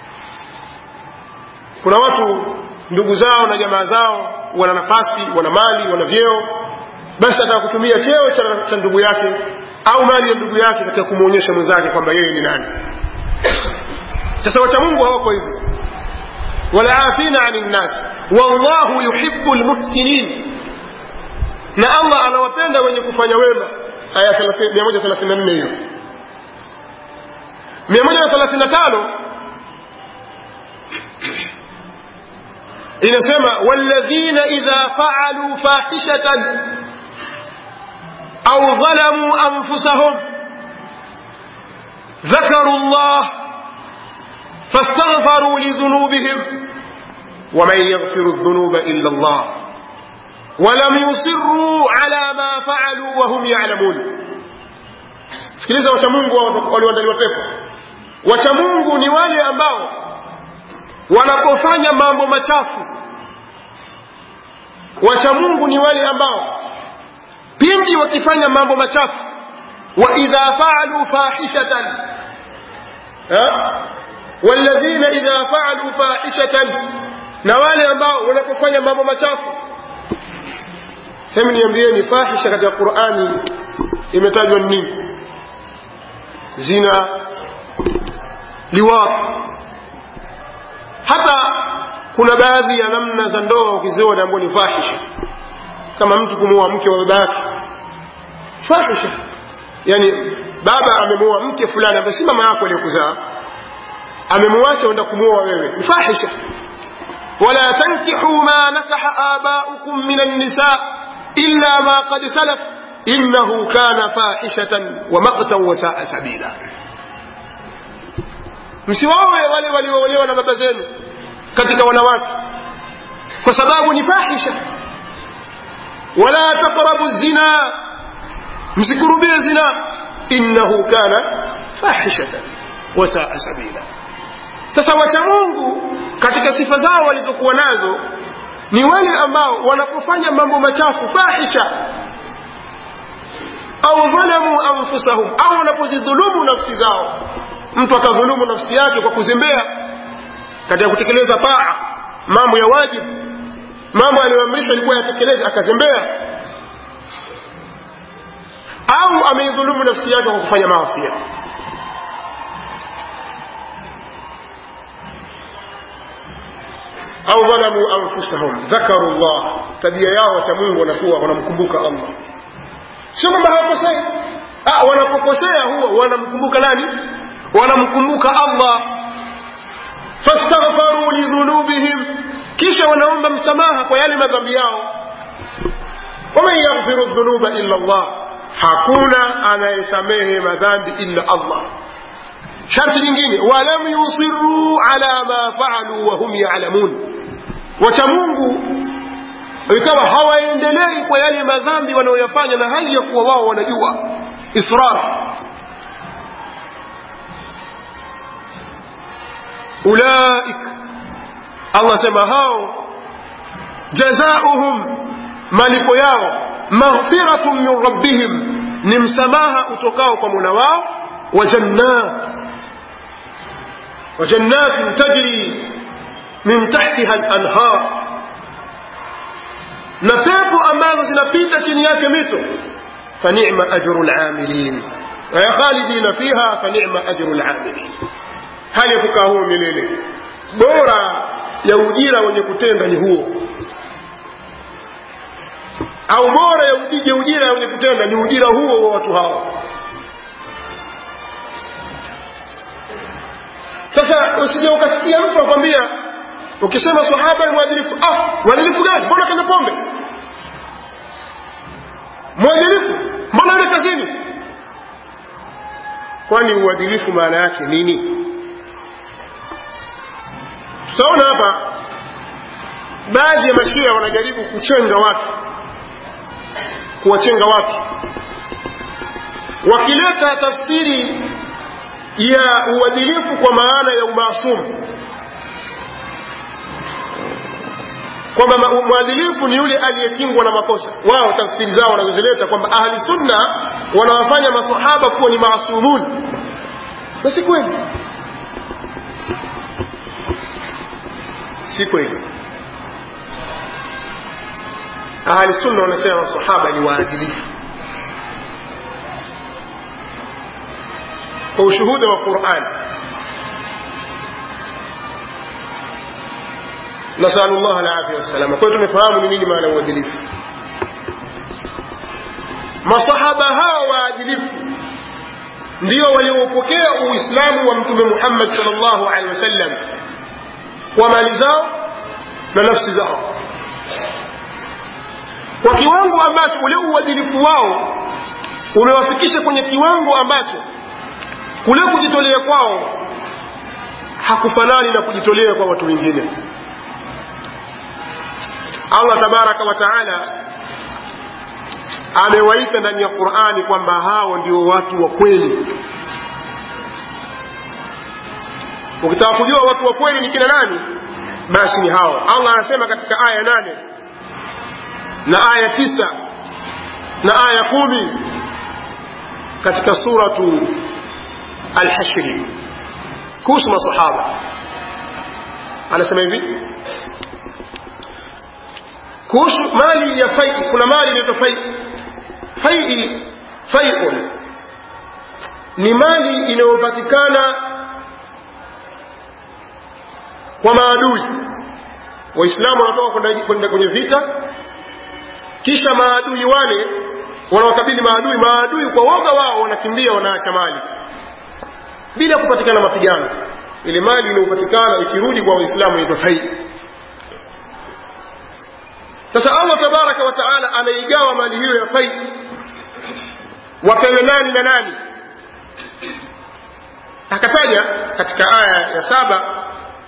kuna watu ndugu zao na jamaa zao wana nafasi wana mali wana vyeo basi ataka kutumia cheo cha, cha ndugu yake au mali ya ndugu yake katika kumwonyesha mwenzake kwamba yeye ni nani sasa wachamungu hawako hivyo walaafina ani nnas wallahu yuhibu lmuhsinin na allah anawapenda wenye kufanya wema aya 134 hiyo 135 inasema walladhina idha faalu fahishatan au dhalamu anfusahum ذكروا الله fastaghfaru lidhunubihim waman yaghfiru dhunuba illa Allah walam yusirru ala ma faalu wahum yalamun sikiliza wachamungu walioandaliwa pepo wachamungu ni wale ambao wanapofanya mambo machafu wachamungu ni wale ambao pindi wakifanya mambo machafu wa idha faalu fahishatan walladhina idha faalu fahishatan na wale ambao wanapofanya mambo machafu hemu niambieni fahisha katika qurani imetajwa nini zina liwapo hata kuna baadhi ya namna za ndoa ukiziona ambao ni fahisha kama mtu kumuoa mke wa baba yake fahisha yani baba amemuoa mke fulani ambaye si mama yako aliyokuzaa amemwacha enda kumuoa wewe ni fahisha wala tankihu ma nakaha abaukum min annisa illa ma qad salaf innahu kana fahishatan wa maqtan wa saa sabila msiwaoe wale walioolewa na baba zenu katika wanawake kwa sababu ni fahisha wala taqrabu zina msikurubie zina innahu kana fahishatan wa saa sabila sasa wacha mungu katika sifa zao walizokuwa nazo ni wale ambao wanapofanya mambo machafu fahisha au dhalamu anfusahum au wanapozidhulumu nafsi zao mtu akadhulumu nafsi yake kwa kuzembea katika kutekeleza taa mambo ya wajibu mambo aliyoamrishwa ilikuwa yatekeleze akazembea au ameidhulumu nafsi yake kwa kufanya maasia au dhalamu anfusahum dhakaru llah tabia yao wacha mungu wanakuwa wanamkumbuka allah sio kwamba hawakosei wanapokosea huwa wanamkumbuka nani wanamkumbuka allah fastaghfaru lidhunubihim kisha wanaomba msamaha kwa yale madhambi yao waman yaghfiru dhunuba illa allah hakuna anayesamehe madhambi illa allah sharti lingine walam yusiruu ala ma faalu wahum yalamun wacha mungu ikawa hawaendelei kwa yale madhambi wanayoyafanya na hali ya kuwa wao wanajua israr ulaik allah sema hao jazauhum malipo yao maghfiratun min rabbihim ni msamaha utokao kwa muna wao wa jannat wa jannatin tajri min tahtiha al-anhar na pepo ambazo zinapita chini yake mito fanima ajru lamilin waya khalidina fiha fanima ajru lamilin hali ya kukaa huo milele bora ya ujira wenye kutenda ni huo au bora ya ujija ujira wenye kutenda ni ujira huo wa watu hao sasa usije ukasikia mtu akwambia ukisema sahaba ni mwadilifu ah mwadilifu gani mbona kanya pombe mwadilifu mbona yule kazini kwani uadilifu maana yake nini tutaona hapa baadhi ya mashia wanajaribu kuchenga watu kuwachenga watu wakileta tafsiri ya uadilifu kwa maana ya umaasumu kwamba mwadilifu ni yule aliyekingwa na makosa wao tafsiri zao wanazozileta kwamba ahli sunna wanawafanya masahaba kuwa ni maasumun na si kweli si kweli ahli sunna wanasema masahaba ni waadilifu kwa ushuhuda wa qurani nasalu llah alafia wassalama kwa hiyo tumefahamu ni nini maana uadilifu masahaba hawa waadilifu ndio waliopokea uislamu wa mtume muhammad sal llahu alehi wasallam kwa mali zao na nafsi zao kwa kiwango ambacho ule uadilifu wao umewafikisha kwenye kiwango ambacho kule kujitolea kwao hakufanani na kujitolea kwa watu wengine allah tabaraka wa taala amewaita ndani ya qurani kwamba hao ndio watu wa kweli ukitaka kujua watu wa kweli ni kina nani basi ni hao allah anasema katika aya nane na aya tisa na aya kumi katika suratu alhashri kuhusu masahaba anasema hivi kuhusu mali ya fai kuna mali inaitwa fai fai faiun ni mali inayopatikana kwa maadui waislamu wanatoka kwenda kwenye vita kisha maadui wale wanawakabili maadui maadui kwa woga wao wanakimbia wanaacha mali bila kupatikana mapigano ile mali inayopatikana ikirudi kwa waislamu inaitwa fai sasa allah tabaraka wa taala anaigawa mali hiyo ya fai wapewe nani na nani akataja katika aya ya saba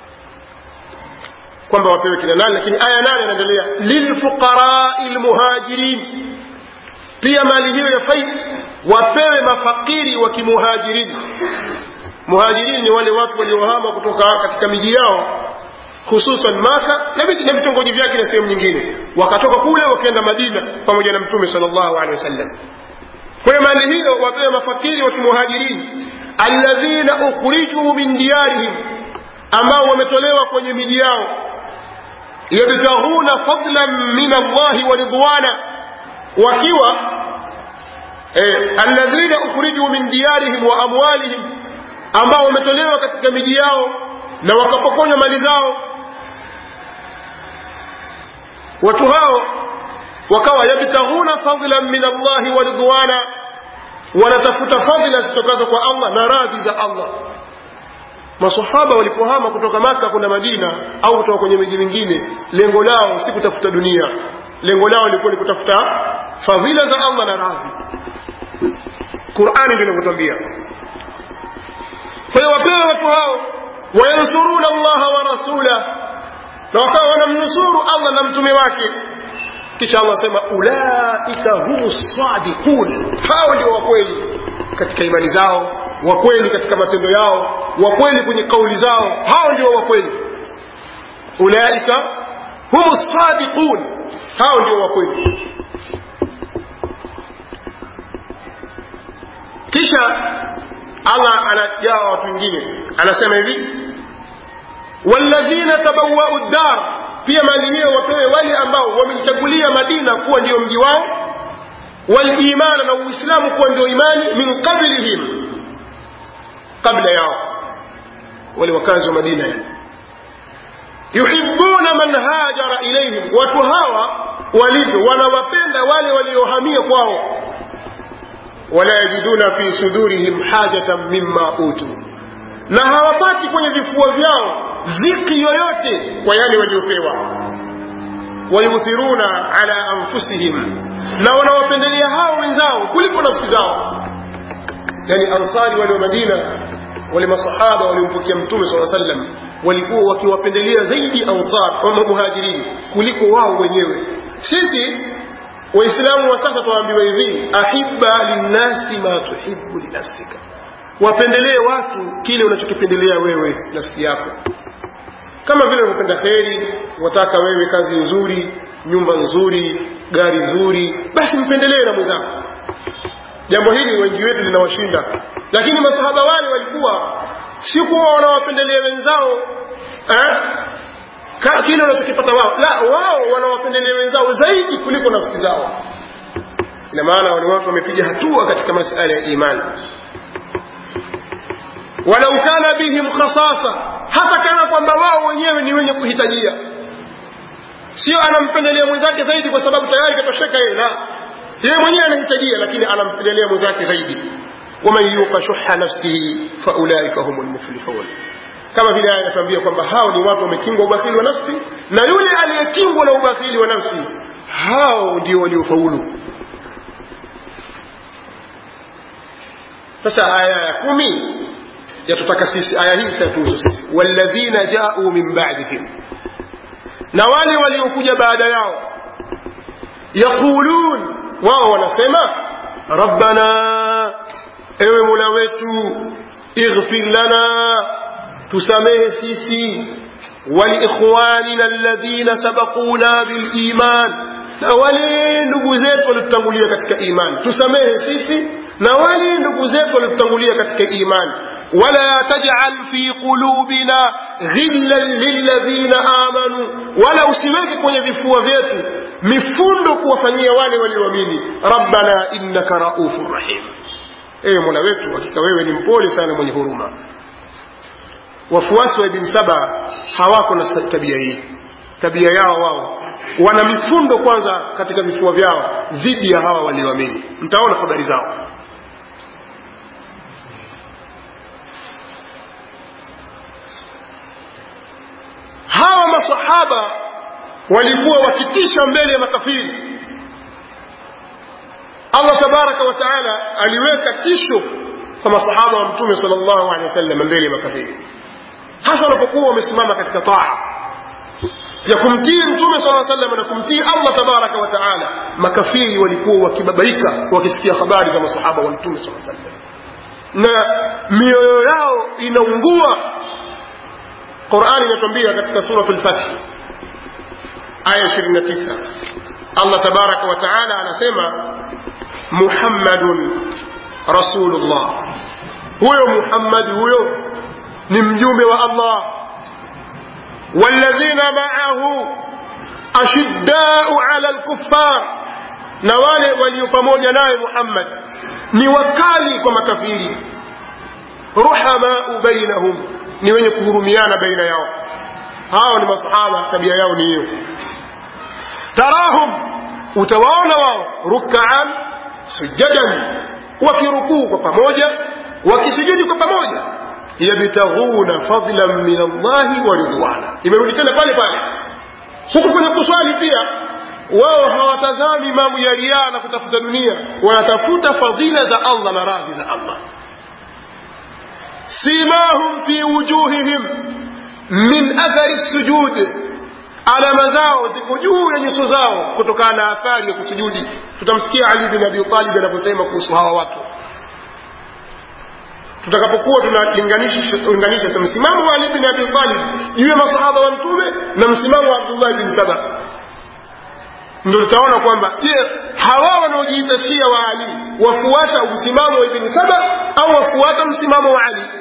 kwamba wapewe kina nani lakini aya nane anaendelea lilfuqarai lmuhajirin pia mali hiyo ya fai wapewe mafakiri wa kimuhajirini muhajirini ni wale watu waliohama kutoka katika miji yao hususan maka na vitongoji vyake na sehemu nyingine wakatoka kule wakaenda madina pamoja na mtume sal llahu alehi wasallam kwa hiyo mali hiyo wapewe mafakiri wa kimuhajirini alladhina ukhrijuu min diyarihim ambao wametolewa kwenye miji yao yabtaghuna fadlan min allahi wa ridwana wakiwa eh, alladhina ukhrijuu min diyarihim wa amwalihim ambao wametolewa katika miji yao na wakapokonywa mali zao watu hao wakawa yabtaghuna fadlan min allahi wa ridwana wanatafuta fadhila zitokazo kwa allah na radhi za allah masahaba walipohama kutoka maka kwenda madina au kutoka kwenye miji mingine lengo lao si kutafuta dunia lengo lao lilikuwa ni kutafuta fadhila za allah na radhi qurani ndio inavyotwambia kwa hiyo wapewe watu hao wayansuruna allaha wa rasulah na wakawa wanamnusuru allah na mtume wake kisha allah asema ulaika humu sadiqun hao ndio wakweli katika imani zao wakweli katika matendo yao wakweli kwenye kauli zao hao ndio wakweli ulaika humu sadiqun hao ndio wakweli kisha allah anagawa watu wengine anasema hivi walladhina tabawau ddar pia mali hiyo wapewe wale ambao wameichagulia madina kuwa ndio mji wao walimana na uislamu kuwa ndio imani min qablihim kabla yao wale wakazi wa madina yani yuhibuna man hajara ilaihim watu hawa walivyo wanawapenda wale waliohamia kwao wala yajiduna fi sudurihim hajatan mimma utu na hawapati kwenye vifua vyao dhiki yoyote kwa yale waliopewa wayuthiruna ala anfusihim na wanawapendelea hao wenzao kuliko nafsi zao yani ansari wale wa madina wale masahaba waliompokea mtume saa sallam walikuwa wakiwapendelea zaidi ansar ama muhajirini kuliko wao wenyewe sisi waislamu wa sasa tuwaambiwa hivi ahibba linnasi ma tuhibu linafsika wapendelee watu kile unachokipendelea wewe nafsi yako kama vile unapenda kheri wataka wewe kazi nzuri nyumba nzuri gari nzuri basi mpendelee na mwenzako jambo hili wengi wetu linawashinda lakini masahaba wale walikuwa si kuwa wanawapendelea wenzao eh? kile wanachokipata wao la wao wanawapendelea wenzao zaidi kuliko nafsi zao ina maana wale watu wamepiga hatua katika masala ya imani walau kana bihim khasasa hata kama kwamba wao wenyewe ni wenye kuhitajia sio anampendelea mwenzake zaidi kwa sababu tayari katosheka yeye la yeye mwenyewe anahitajia lakini anampendelea mwenzake zaidi waman yuqa shuha nafsihi faulaika humu lmuflihun kama vile aya inatuambia kwamba hao ni watu wamekingwa ubakhili wa nafsi na yule aliyekingwa na ubakhili wa nafsi hao ndio waliofaulu sasa aya ya kumi yatutaka sisi aya hii sayatuhusu sisi walladhina jau min ba'dihim na wale waliokuja baada yao yaqulun wao wanasema rabbana ewe mola wetu ighfir lana tusamehe sisi waliikhwanina alladhina sabaquna biliman na wale ndugu zetu waliotutangulia katika imani tusamehe sisi na wale ndugu zetu waliotutangulia katika imani wala tajal fi qulubina ghillan lilladhina amanu wala usiweke kwenye vifua vyetu mifundo kuwafanyia wale walioamini rabbana innaka raufur rahim ewe mola wetu hakika wewe ni mpole sana mwenye huruma wafuasi wa ibn saba hawako na tabia hii tabia yao wao wana mifundo kwanza katika vifua vyao dhidi ya hawa walioamini mtaona habari zao hawa masahaba walikuwa wakitisha mbele ya makafiri allah tabaraka wa taala aliweka tisho kwa masahaba wa mtume sal llahu alehi wasallam mbele ya makafiri hasa wanapokuwa wamesimama katika taa ya kumtii mtume sala sallam na kumtii allah tabaraka wa taala makafiri walikuwa wakibabaika wakisikia habari za masahaba wa mtume sala sallam na mioyo yao inaungua qurani inatuambia katika suratu lfathi aya 29 allah tabaraka wa taala anasema muhammadun rasulullah huyo muhammadi huyo ni mjumbe wa allah والذين معه أشداء على الكفار na wale walio pamoja naye Muhammad ni wakali kwa makafiri ruhamau bainahum ni wenye kuhurumiana baina yao hao ni masahaba tabia yao ni hiyo tarahum utawaona wao rukaan sujadan wakirukuu kwa pamoja wakisujudi kwa pamoja yabtaghuna fadlan min allahi wa ridwana imerudi tena pale pale huku kwenye kuswali pia wao hawatazami mambo ya riaa na kutafuta dunia wanatafuta fadhila za allah na radhi za allah simahum fi wujuhihim min athari sujud alama zao ziko juu ya nyuso zao kutokana na athari ya kusujudi tutamsikia ali bin abi talib anaposema kuhusu hawa watu tutakapokuwa tunalinganisha msimamo wa Ali bin Abi Talib juu ya masahaba wa mtume na msimamo wa Abdullah bin Saba ndio tutaona kwamba je hawa wanaojiita Shia wa Ali wafuata msimamo wa Ibn Saba au wafuata msimamo wa Ali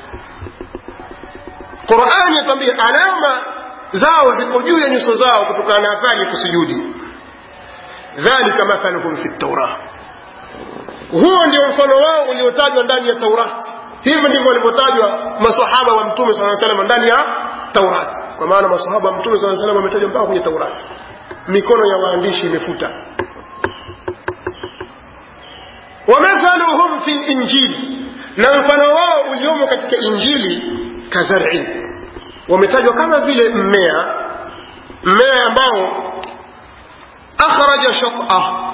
Qur'ani yatambia alama zao ziko juu ya nyuso zao kutokana na athari ya kusujudi dhalika mathaluhum fi at-taurah huo ndio mfano wao uliotajwa ndani ya taurati hivyo ndivyo walivyotajwa masahaba wa mtume saa salam ndani ya taurati kwa maana masahaba wa mtume saa salam wametajwa mpaka kwenye taurati mikono ya waandishi imefuta wamathaluhum fi linjili na mfano wao uliomo katika injili kazarin wametajwa kama vile mmea mmea ambao akhraja shatah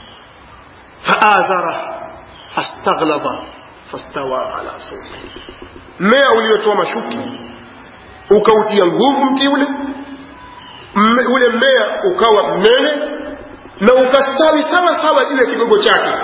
faazara fastaghlaba fastawa ala suqi mmea uliotoa mashuki ukautia nguvu mti ule mme, ule mmea ukawa mnene na ukastawi sawa sawa juu ya kigogo chake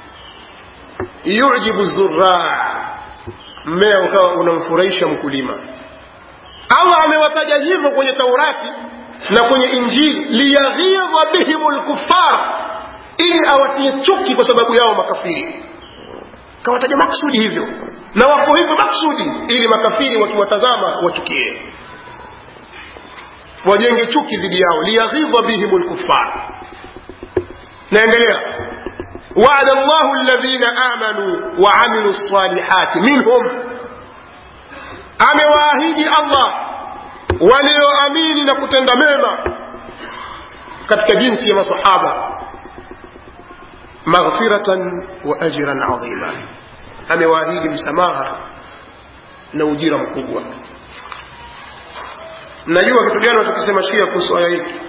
yujibu zurraa mmea ukawa unamfurahisha mkulima allah amewataja hivyo kwenye taurati na kwenye injili liyaghidha bihim lkuffar ili awatie chuki kwa sababu yao makafiri kawataja maksudi hivyo na wako hivyo maksudi ili makafiri wakiwatazama wachukie wajenge chuki dhidi yao liyaghidha bihim lkuffar naendelea وعد الله الذين آمنوا وعملوا الصالحات منهم amewaahidi allah walioamini na kutenda mema katika jinsi ya masahaba maghfiratan wa ajran adhima amewaahidi msamaha na ujira mkubwa najua kitu gani watukisema shia kuhusu aya hiki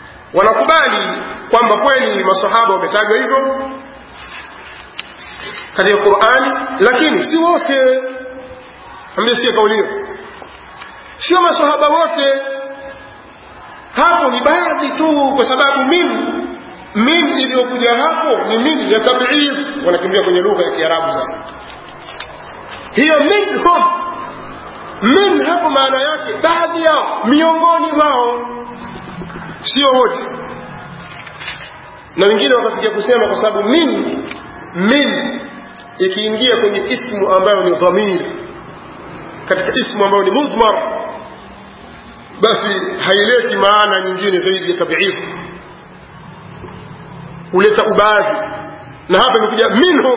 wanakubali kwamba kweli masahaba wametajwa hivyo katika qurani lakini si wote ambie sio kauli hiyo sio masahaba wote hapo ni baadhi tu kwa sababu min min iliyokuja hapo ni min ya tabid wanakimbia kwenye lugha ya kiarabu sasa hiyo minhum min hapo maana yake baadhi yao miongoni mwao sio wote na wengine wakafikia kusema kwa sababu min min ikiingia kwenye ismu ambayo ni dhamiri katika ismu ambayo ni mudmar basi haileti maana nyingine zaidi ya tabidhi huleta ubaadhi na hapa imekuja minhum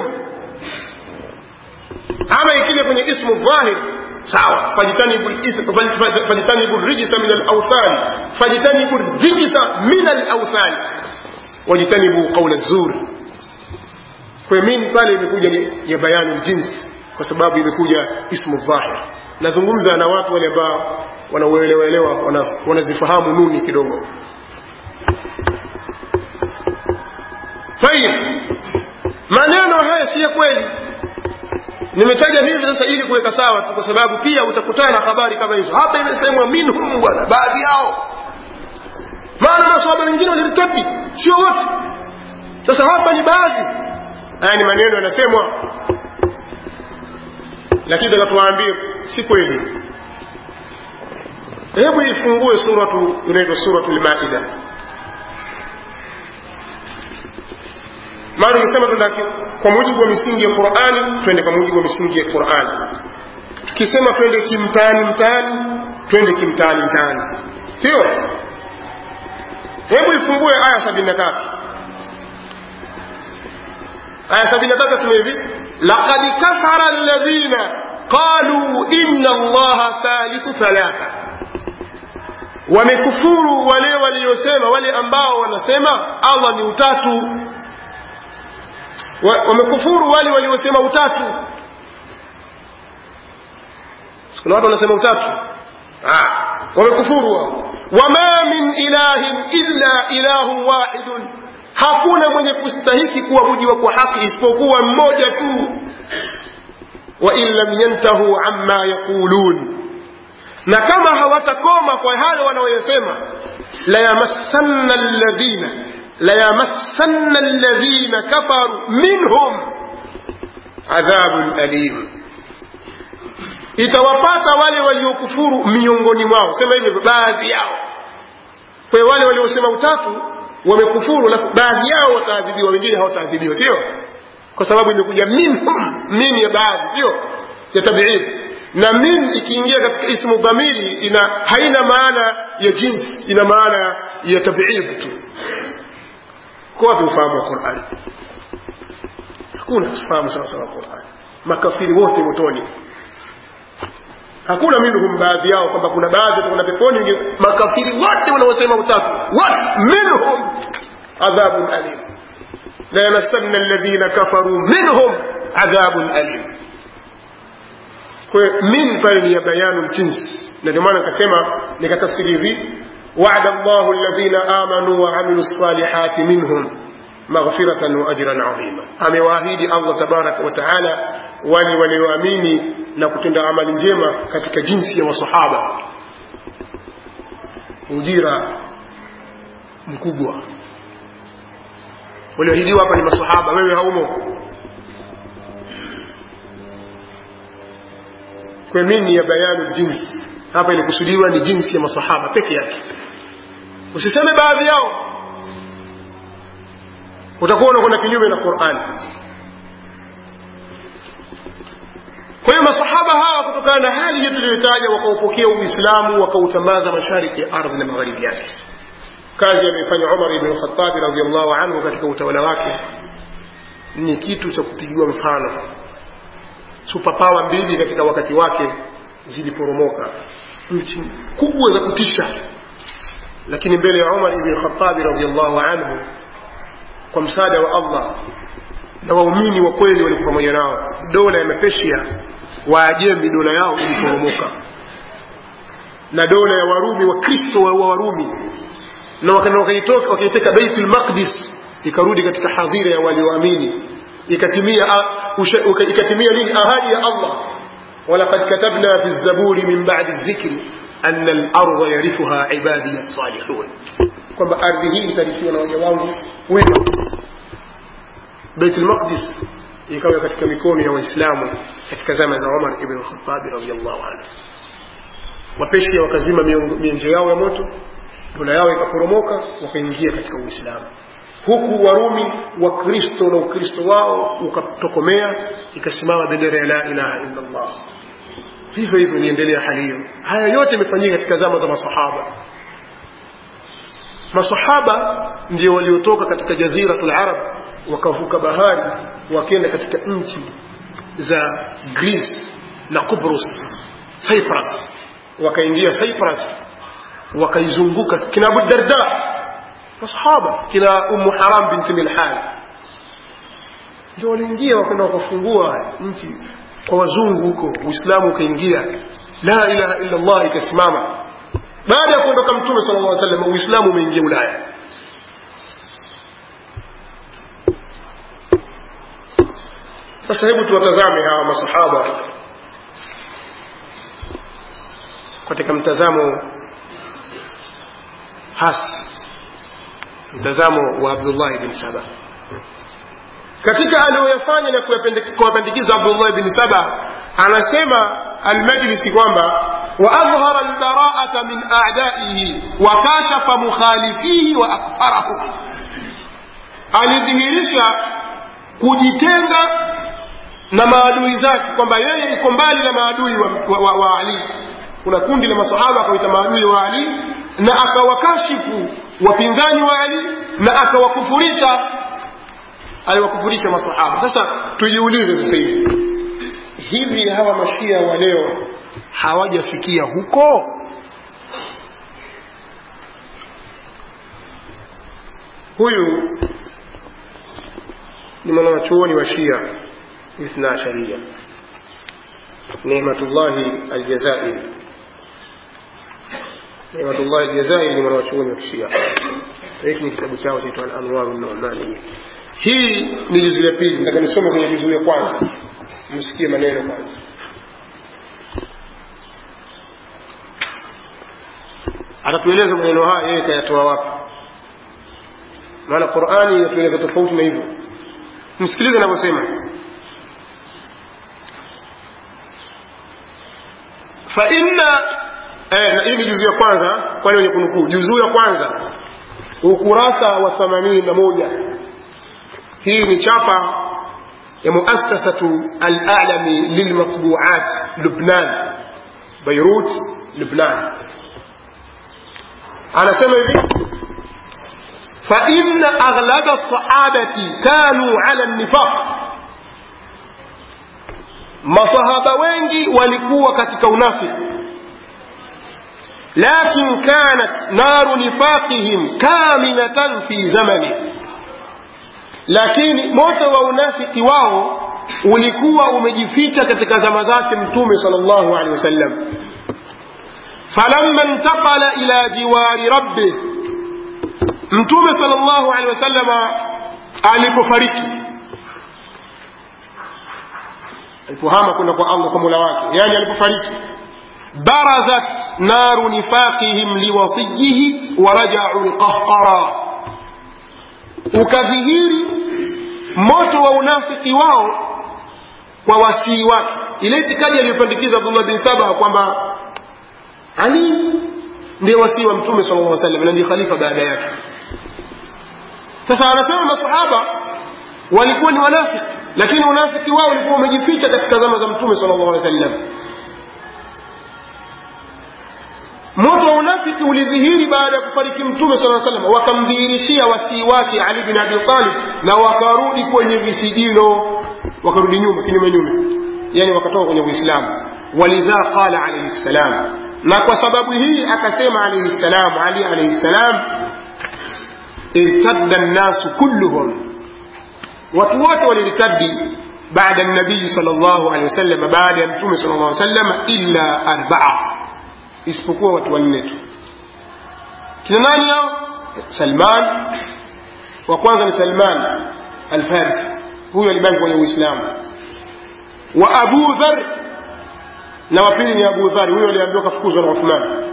ama ikija kwenye ismu dhahir sawa fajtanibu rijsa min alawthani fajtanibu rijsa min alawthani wajtanibu qaula zuri kwa min pale imekuja ya bayani jinsi kwa sababu imekuja ismu dhahir nazungumza na watu wale ambao wanauelewaelewa wanazifahamu nuni kidogo tayib maneno haya si ya kweli nimetaja hivi sasa ili kuweka sawa tu kwa sababu pia utakutana na habari kama hizo hapa imesemwa minhum bwana baadhi yao maana maswahaba wengine walirtabi sio wote sasa hapa ni baadhi haya ni maneno yanasemwa lakini takatuwaambie si kweli hebu ifungue suratu inaitwa suratu lmaida maana nikisema tuenda kwa mujibu wa misingi ya qurani twende kwa mujibu wa misingi ya qurani tukisema twende kimtaani mtaani twende kimtaani mtaani hiyo hebu ifungue aya sabini na tatu aya sabini na tatu asema hivi laqad kafara alladhina qalu inna allaha thalithu thalatha wamekufuru wale waliosema wale ambao wanasema allah ni utatu wamekufuru wale waliosema utatu kuna watu wanasema utatu wamekufuru wao wama min ilahin illa ilahu wahidun hakuna mwenye kustahiki kuabudiwa kwa haki isipokuwa mmoja tu wa in lam yantahu amma yaqulun na kama hawatakoma kwa hayo wanaoyasema la yamassanna alladhina la yamassanna alladhina kafaru minhum adhabun alim itawapata wale waliokufuru miongoni mwao sema hivyo baadhi yao kwa wale waliosema utatu wamekufuru na baadhi yao wataadhibiwa wengine hawataadhibiwa sio kwa sababu imekuja minhum min ya baadhi sio ya tabiid na min ikiingia katika ismu dhamiri ina haina maana ya jinsi ina maana ya tabiid tu kwa wapi ufahamu wa Qur'an hakuna ufahamu sawa sawa Qur'an makafiri wote motoni hakuna minhum baadhi yao kwamba kuna baadhi kuna peponi makafiri wote wanaosema utatu what minhum adhabun alim la yamassanna alladhina kafaru minhum adhabun alim kwa min pale ni ya bayanu jinsi na ndio maana nikasema nikatafsiri hivi wa'ada Allahu alladhina amanu wa amilu salihati minhum maghfiratan wa ajran azima amewaahidi Allah tabaraka wa taala wale walioamini na kutenda amali njema katika jinsi ya masahaba ujira mkubwa walioahidiwa hapa ni masahaba wewe haumo kwa mimi ya bayanu jinsi hapa ilikusudiwa ni jinsi ya masahaba peke yake usiseme baadhi yao utakuwa unakwenda kinyume na Qur'an kwa hiyo masahaba hawa kutokana na hali hiyo tuliyotaja wakaupokea uislamu wakautambaza mashariki ya ardhi na magharibi yake kazi aliyofanya Umar ibn Khattab radhiallahu anhu katika utawala wake ni kitu cha kupigiwa mfano superpower mbili katika wakati wake ziliporomoka nchi kubwa za kutisha lakini mbele ya Umar ibn Khattab radhiallahu anhu kwa msaada wa Allah na waumini wa kweli walikuwa pamoja nao dola ya Mepeshia Waajemi dola yao iliporomoka na dola ya Warumi wa Kristo wa Warumi na wakaitoka wakaiteka Baitul Maqdis ikarudi katika hadhira ya walioamini ikatimia ikatimia nini ahadi ya Allah ولقد كتبنا في الزبور من بعد الذكر أن الأرض يرثها عبادي الصالحون kwamba ardhi hii itarithiwa na waja wangu wema Baitul Maqdis ikawa katika mikono ya Waislamu katika zama za Umar ibn Khattab radhiyallahu anhu. Wapeshia wakazima mienje yao ya moto, dola yao ikaporomoka, wakaingia katika Uislamu. Huku Warumi Wakristo na Ukristo wao ukatokomea, ikasimama bendera ya la ilaha illa Allah. Hivyo hivyo iliendelea hali hiyo. Haya yote yamefanyika katika zama za masahaba. Masahaba ndio waliotoka katika jaziratul Arab wakavuka bahari wakenda katika nchi za Greece na Kubrus, Cyprus, wakaingia Cyprus wakaizunguka kina Abu Darda masahaba kina Ummu Haram binti Milhan ndio waliingia wakaenda wakafungua nchi kwa wazungu huko, Uislamu ukaingia, la ilaha illa Allah ikasimama. Baada ya kuondoka Mtume sallallahu alaihi wasallam, Uislamu umeingia Ulaya. Sasa hebu tuwatazame hawa masahaba katika mtazamo hasi, mtazamo wa Abdullah bin Saba katika aliyoyafanya na kuwapandikiza Abdullah bin Saba, anasema Almajlisi kwamba وأظهر البراءة من أعدائه وكاشف مخالفيه وأكفره alidhihirisha kujitenga na maadui zake kwamba yeye yuko mbali na maadui wa, wa, wa, wa Ali. Kuna kundi la masahaba akawaita maadui wa Ali na akawakashifu wapinzani wa Ali na akawakufurisha, aliwakufurisha masahaba. Sasa tujiulize sasa hivi, hivi hawa mashia wa leo hawajafikia huko? Huyu ni mwanachuoni wa Shia Ithna Asharia Neematullahi Aljazairi. Neematullahi Aljazairi ni mwanachuoni wa Shia. Hiki ni kitabu chao chaitwa Al-Anwar an-Nu'mani. Hii ni juzu ya pili, nataka nisome kwenye juzu ya kwanza, msikie maneno kwanza. atatueleza maneno haya yeye kayatoa wapi maana qurani inatueleza tofauti na hivyo msikilize anavyosema fa inna eh, hii ni juzuu ya kwanza kwani wenye kunukuu juzuu ya kwanza ukurasa wa themanini na moja hii ni chapa ya muassasatu al-alami lilmatbuat lubnan beirut lubnan anasema hivi فإن أغلب الصحابة كانوا على النفاق masahaba wengi walikuwa katika unafiki lakin kanat naru nifaqihim kaminatan fi zamani lakini moto wa unafiki wao ulikuwa umejificha katika zama zake mtume sallallahu alaihi wasallam falamma intaqala ila jiwari rabbih mtume sallallahu alaihi wasallama alipofariki alipohama kwenda kwa Allah kwa Mola wake yani alipofariki barazat naru nifaqihim liwasiyihi wa raja'u alqahqara ukadhihiri moto wa unafiki wao kwa wasii wake ile itikadi aliyopandikiza Abdullah bin Saba kwamba Ali ndiye wasii wa mtume sallallahu alaihi wasallam na ndiye khalifa baada yake sasa anasema masahaba walikuwa ni wanafiki lakini unafiki wao ulikuwa umejificha katika zama za mtume sallallahu alaihi wasallam moto wa unafiki ulidhihiri baada ya kufariki mtume sallallahu alaihi wasallam wakamdhihirishia wasii wake Ali bin Abi Talib na wakarudi kwenye visigino wakarudi nyuma kinyume nyume yani wakatoka kwenye Uislamu walidha qala alayhi salam na kwa sababu hii akasema alayhi salam Ali alayhi salam irtadda an-nasu kulluhum watu wote walirtadi baada ya nabii sallallahu alaihi wasallam baada ya mtume sallallahu alaihi wasallam illa arba'a isipokuwa watu wanne tu kina nani hao Salman wa kwanza ni Salman al-Farisi huyo alibaki kwenye uislamu wa abu dhar na wa pili ni abu dhar huyo aliambiwa kafukuzwa na uthman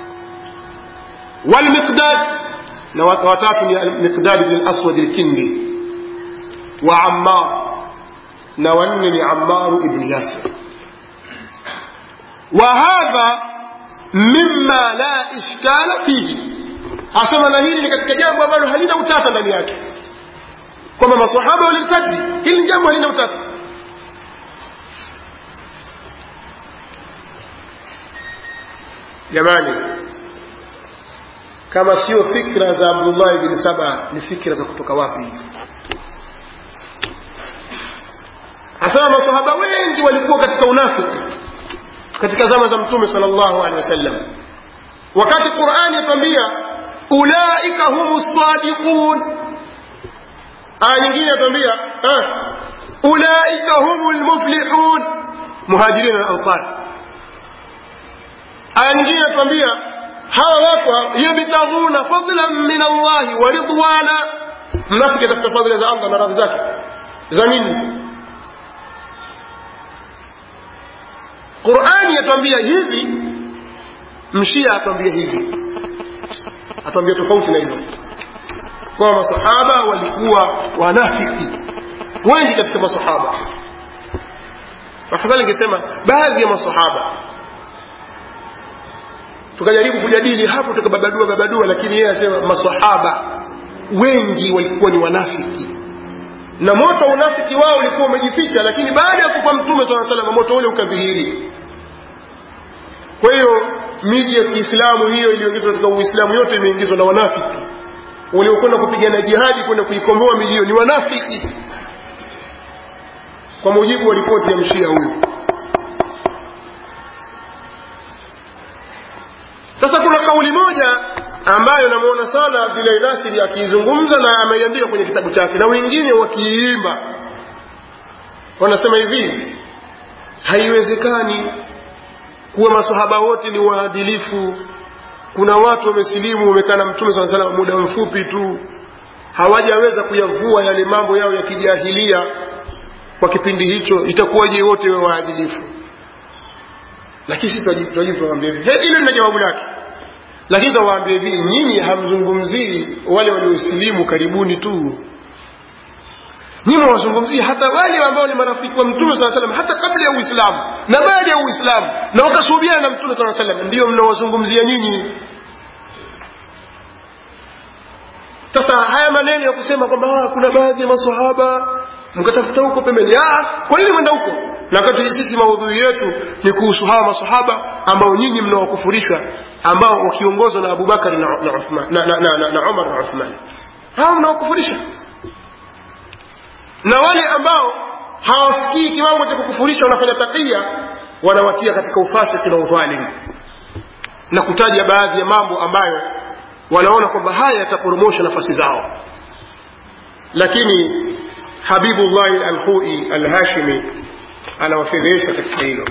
walmiqdad na watatu ni miqdad bin aswad alkindi wa ammar na wanne ni ammaru ibn yasir wa hadha mimma la ishkala fihi asema na hili ni katika jambo ambalo halina utata ndani yake kwamba masahaba walirtadi hili ni jambo halina utata jamani kama sio fikra za abdullah bin saba ni fikra za kutoka wapi hizi asema masahaba wengi walikuwa katika unafiki katika zama za mtume sallallahu alaihi wasallam wakati qurani yatwambia ulaika humu sadiqun aya nyingine yatwambia ulaika humu lmuflihun muhajirin na ansar aya nyingine yatwambia hawa watu yabtaghuna fadlan min allahi wa ridwana mnafiki atafuta fadhila za allah na radhi zake za nini qurani yatwambia hivi mshia atwambia hivi atwambia tofauti na hivyo kwa masahaba walikuwa wanafiki wengi katika masahaba afadhali ningesema baadhi ya masahaba tukajaribu kujadili hapo tukababadua babadua lakini yeye asema masahaba wengi walikuwa ni wanafiki na moto unafiki wao ulikuwa umejificha lakini baada ya kufa mtume saa salam moto ule ukadhihiri kwa hiyo miji ya kiislamu hiyo iliyoingizwa katika uislamu yote imeingizwa na wanafiki waliokwenda kupigana jihadi kwenda kuikomboa miji hiyo ni wanafiki kwa mujibu wa ripoti ya mshia huyu sasa kuna kauli moja ambayo namuona sana Abdulahi Nasiri akiizungumza na ameiandika kwenye kitabu chake na wengine wakiimba wanasema hivi haiwezekani kuwa masahaba wote ni waadilifu kuna watu wamesilimu wamekaa na mtume saa salam muda mfupi tu hawajaweza kuyavua yale mambo yao ya kijahilia kwa kipindi hicho itakuwaje wote we waadilifu lakini si tunajibu tunawaambia hivi hilo lina jawabu lake lakini tunawaambia hivi nyinyi hamzungumzii wale waliosilimu karibuni tu nyinyi wazungumzia hata wale ambao ni marafiki wa mtume saa salam hata kabla ya uislamu na baada ya uislamu na wakasuhubiana na mtume saa salam ndiyo mnawazungumzia nyinyi sasa haya maneno ya kusema kwamba kuna baadhi ya masahaba mkatafuta huko pembeni kwa nini mwenda huko na wakati sisi maudhui yetu ni kuhusu hawa masahaba ambao nyinyi mnawakufurishwa ambao wakiongozwa na abubakari na, na, Uthman, na, na, na, na, na umar na uthman hawa mnawakufurisha na wale ambao hawafikii kiwango cha kukufurisha wanafanya takia wanawatia katika ufasiki na udhalimu na kutaja baadhi ya mambo ambayo wanaona kwamba haya yataporomosha nafasi zao lakini habibullahi alhui alhashimi anawafedhesha katika hilo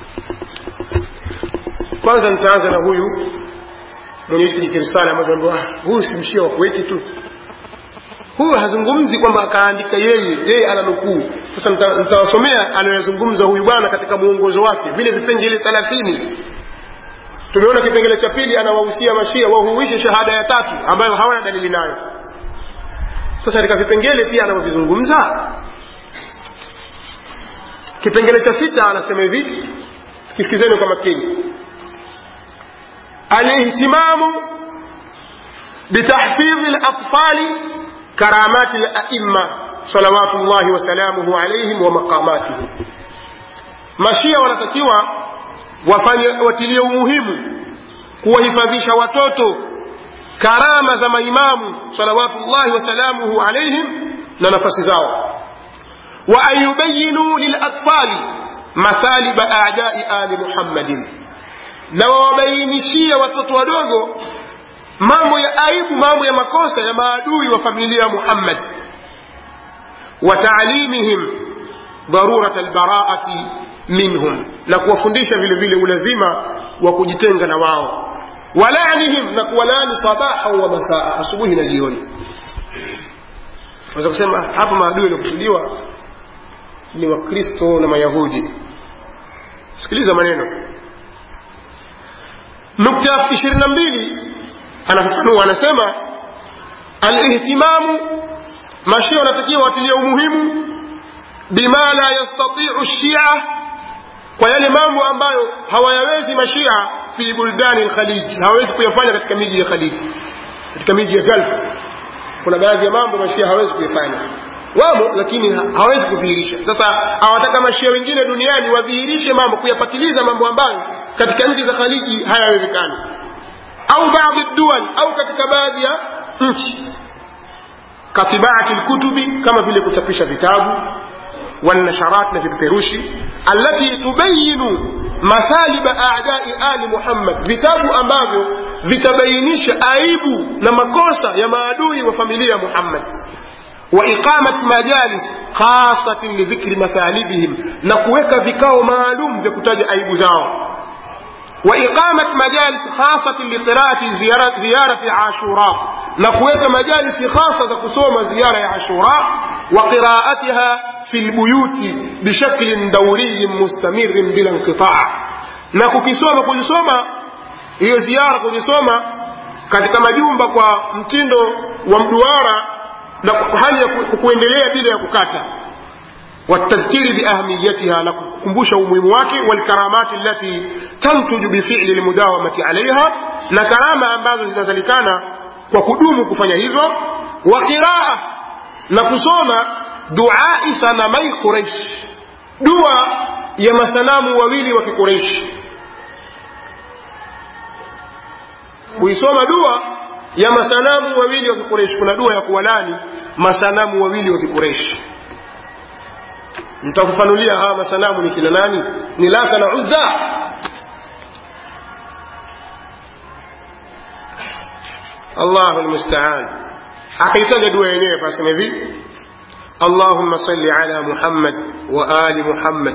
kwanza nitaanza na huyu mwenye hiki kirisala ambacho ambaye huyu si mshia wa kuweti tu huyu hazungumzi kwamba akaandika yeye yeye ana nukuu sasa nitawasomea anayoyazungumza huyu bwana katika mwongozo wake vile vipengele thelathini tumeona kipengele cha pili anawahusia mashia wahuishe shahada ya tatu ambayo hawana dalili nayo sasa katika vipengele pia anavyovizungumza kipengele cha sita anasema hivi kisikizeni kwa makini alihtimamu bitahfidhi latfali karamati laima salawatu llahi wasalamuhu alaihim wa maqamatihim mashia wanatakiwa wafanye watilie umuhimu kuwahifadhisha watoto karama za maimamu salawatullahi wasalamuhu alaihim na nafasi zao wa an yubayinu lilatfali mathaliba adai ali muhammadin na wawabainishie watoto wadogo mambo ya aibu mambo ya makosa ya maadui wa familia muhammad wa taalimihim darurat albaraati minhum na kuwafundisha vile vile ulazima wa kujitenga na wao walanihim na kuwalani sabaha wa masaa asubuhi na jioni naweza kusema hapa maadui yaliokusudiwa ni wakristo na mayahudi sikiliza maneno nukta ishirini na mbili anafafanua anasema alihtimamu mashia wanatakiwa watilia umuhimu bima la yastatiu shia kwa yale mambo ambayo hawayawezi mashia fi buldani lkhaliji hawawezi kuyafanya katika miji ya khaliji katika miji ya gulf kuna baadhi ya mambo mashia hawezi kuyafanya wamo lakini hawezi kudhihirisha sasa hawataka mashia wengine duniani wadhihirishe mambo kuyapatiliza mambo ambayo katika nchi za khaliji hayawezekani au baadhi dual au katika baadhi ya nchi katibaati lkutubi kama vile kuchapisha vitabu والنشرات في البيروشي التي تبين مثالب أعداء آل محمد vitabu ambavyo vitabainisha aibu na makosa ya maadui wa familia Muhammad وإقامة مجالس خاصة لذكر مثالبهم نكوeka vikao maalum vya kutaja aibu zao وإقامة مجالس خاصة لقراءة زيارة, زيارة عاشوراء نكوeka مجالس خاصة kusoma زيارة عاشوراء وقراءتها في البيوت بشكل دوري مستمر بلا انقطاع na kukisoma kujisoma hiyo ziara kujisoma katika majumba kwa mtindo wa mduara na hali ya kuendelea bila ya kukata والتذكير بأهميتها نكمبوش umuhimu والكرامات التي تنتج بفعل المداومة عليها na karama ambazo zinazalikana kwa kudumu kufanya hivyo wa qiraa na kusoma duai sanamai quraish dua ya masanamu wawili wa kiquraishi kuisoma dua ya masanamu wawili wa kiquraishi kuna dua ya kuwalani masanamu wawili wa kiquraishi nitakufanulia hawa masanamu ni kina nani ni lata na uzza allahu lmustaan akaitaja dua yenyewe pasema hivi اللهم صل على محمد وآل محمد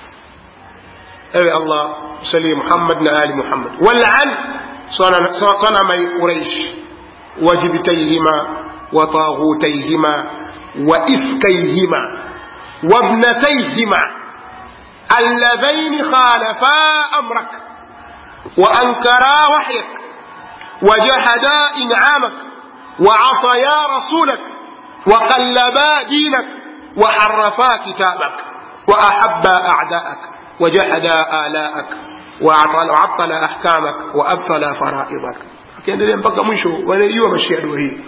أي الله صل محمد وآل محمد والعن صنمي قريش وجبتيهما وطاغوتيهما وإفكيهما وابنتيهما اللذين خالفا أمرك وأنكرا وحيك وجحدا إنعامك وعصيا رسولك وقلبا دينك وحرفا كتابك وأحبا أعداءك وجحدا آلاءك وعطل أحكامك وأبطل فرائضك akiendelea mpaka mwisho wanaijua mashia dua hii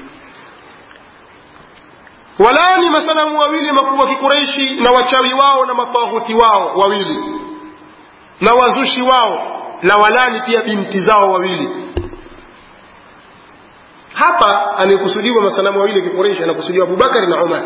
walani masanamu wawili makubwa kikureishi na wachawi wao na mataghuti wao wawili na wazushi wao na walani pia binti zao wawili hapa anayekusudiwa masanamu wawili ya kikureishi anakusudiwa abubakari na umar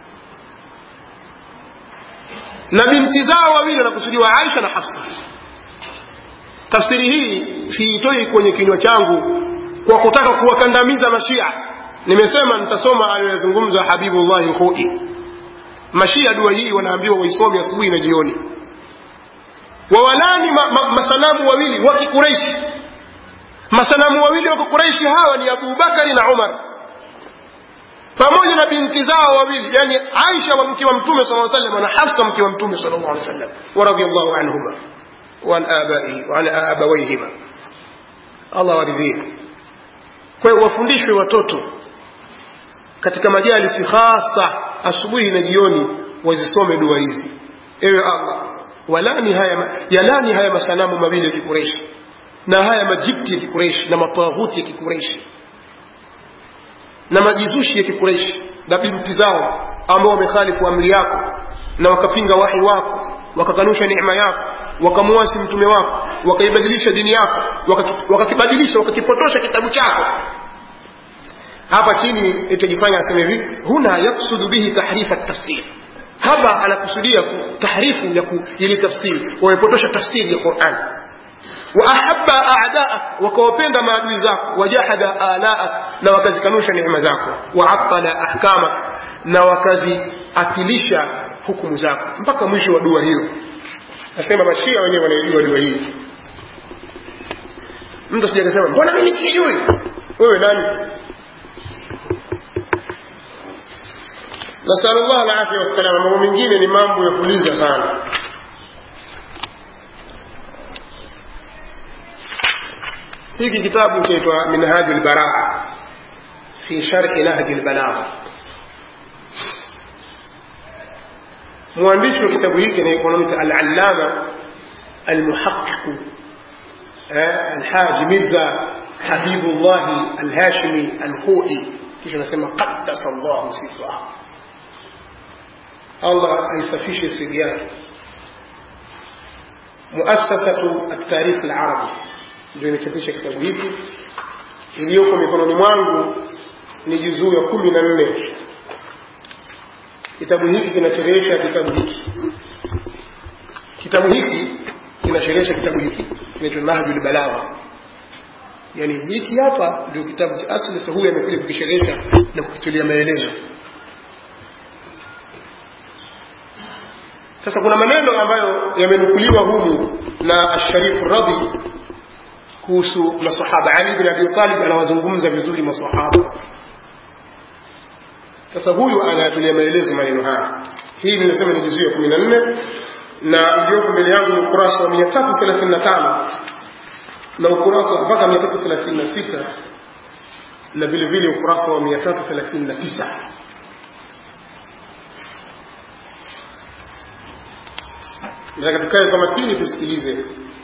na binti zao wawili anakusudiwa aisha na hafsa tafsiri hii siitoi kwenye kinywa changu kwa kutaka kuwakandamiza mashia nimesema nitasoma aliyoyazungumza habibullahi lkhoi mashia dua hii wanaambiwa waisome asubuhi na jioni wawalani ma, ma, masanamu wawili wa kikureishi masanamu wawili wa kikureishi hawa ni abubakari na umar pamoja na binti zao wawili yani aisha wa mke wa mtume saa salam na hafsa mke wa mtume sal llah alih wasallam waradhiallahu anhuma وعن آبائه وعن آبويهما Allah waridhie. Kwa hiyo wafundishwe watoto katika majalisi hasa asubuhi na jioni wazisome dua hizi. Ewe Allah, walani haya yalani haya masanamu mawili ya Kikureishi na haya majibti ya Kikureishi na matawuti ya Kikureishi na majizushi ya Kikureishi na binti zao ambao wamekhalifu amri yako na wakapinga wahi wako wakakanusha neema yako wakamwasi mtume wako wakaibadilisha dini yako wakakibadilisha wakakipotosha kitabu chako hapa chini itajifanya aseme hivi huna yaksudu bihi tahrifa tafsir hapa anakusudia tahrifu ya ili tafsiri wamepotosha tafsiri ya Qur'an waahabba a'daak wakawapenda maadui zako wajahada alaak na wakazikanusha neema zako waattala ahkamak na wakaziatilisha hukumu zako mpaka mwisho wa dua hiyo nasema mashia wenyewe wanaijua dua hii mtu asije akasema mbona mimi sijui wewe nani nasalullah alafya wassalama mambo mengine ni mambo ya kuuliza sana hiki kitabu chaitwa minhaju lbaraa fi shari nahji lbalagha mwandishi wa kitabu hiki anaitwa alalama almuhaqiqu alhaji mirza habibullahi alhashimi alhui kisha anasema qaddasa llahu sifahu allah aisafishe siri yake muasasatu altarikh alarabi ndio imechapisha kitabu hiki iliyoko mikononi mwangu ni juzuu ya kumi na nne kitabu hiki kinasherehesha kitabu hiki kitabu hiki kinasherehesha kitabu hiki kinaitwa nahjul balagha yani hiki hapa ndio kitabu cha asli sasa huyu amekuja kukisherehesha na kukitolea maelezo sasa kuna maneno ambayo yamenukuliwa humu na asharifu radhi kuhusu masahaba ali bin abi talib anawazungumza vizuri masahaba sasa huyu anayatulia maelezo maneno haya hii nimesema ni juzuu ya kumi na nne na iliyoko mbele yangu ni ukurasa wa mia tatu thelathini na tano na ukurasa mpaka mia tatu thelathini na sita na vile vile ukurasa wa mia tatu thelathini na tisa nataka tukae kwa makini tusikilize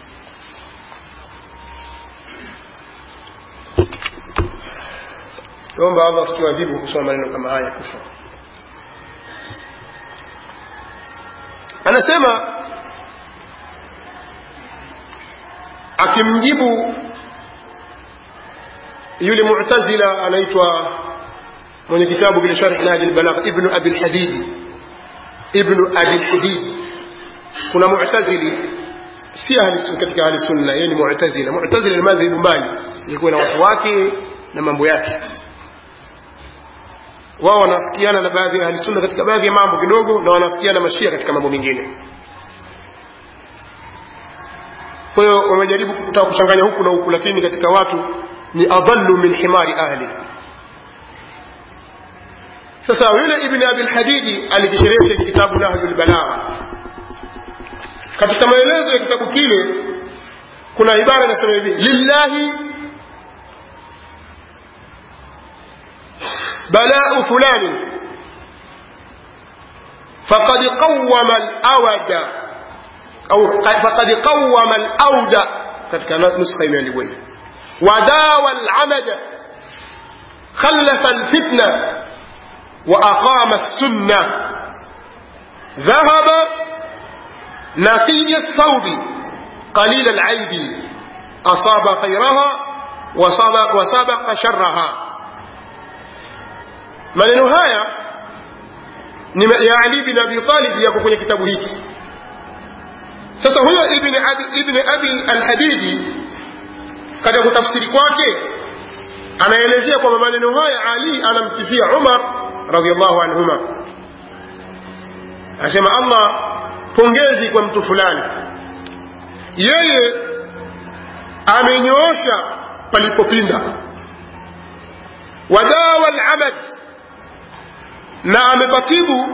naomba allah asituadhibu kusoma maneno kama haya kufa anasema akimjibu yule mu'tazila anaitwa mwenye kitabu kile sharh nahji albalagh ibnu abi alhadidi ibnu abi alhadid kuna mu'tazili si ahli katika ahli sunna yeye ni mu'tazila mu'tazila ni madhhabu mbali ilikuwa na watu wake na mambo yake wao wanafikiana na baadhi ya ahli sunna katika baadhi ya mambo kidogo na wanafikiana mashia katika mambo mengine kwa hiyo wamejaribu kutaka kuchanganya huku na huku lakini katika watu ni adallu min himari ahli sasa yule ibn abi al-hadidi alikisherehesha kitabu nahjul balagha katika maelezo ya kitabu kile kuna ibara inasema hivi lillahi بلاء فلان فقد قوم الأود أو فقد قوم الأود katika nuskha imeandikwa hivi wadawa al'amada خلف الفتنة وأقام السنة ذهب نقي الثوب قليل العيب أصاب خيرها وسبق, وسبق شرها maneno haya ni ya Ali bin Abi Talib yako kwenye kitabu hiki sasa huyo ibn abi, ibn abi al-hadidi katika kutafsiri kwake anaelezea kwamba maneno haya Ali anamsifia Umar radhiallahu anhuma anasema Allah pongezi kwa mtu fulani yeye amenyoosha palipopinda wadawa al-amad na amepatibu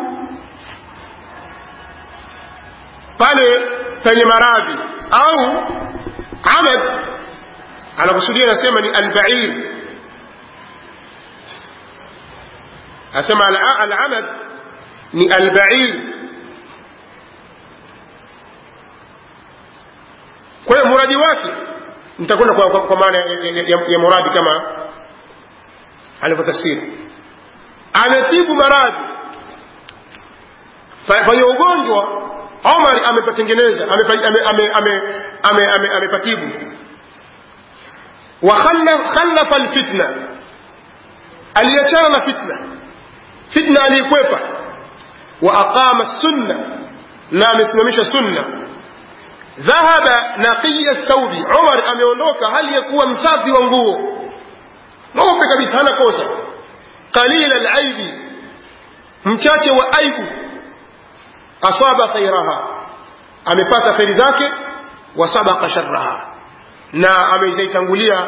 pale penye maradhi au amad anakusudia anasema ni albair anasema alamad ni albair kwa hiyo muradi wake nitakwenda kwa, kwa, kwa maana ya, ya, ya muradi kama alivyotafsiri ametibu maradhi kwenye ugonjwa Omar amepatengeneza amepatibu wa khalafa alfitna aliachana na fitna fitna aliikwepa wa aqama sunna na amesimamisha sunna dhahaba naqiya thawbi Umar ameondoka hali ya kuwa msafi wa nguo mweupe kabisa hana kosa qalila alaibi mchache wa aibu asaba khairaha amepata kheri zake wa sabaqa sharraha na amezaitangulia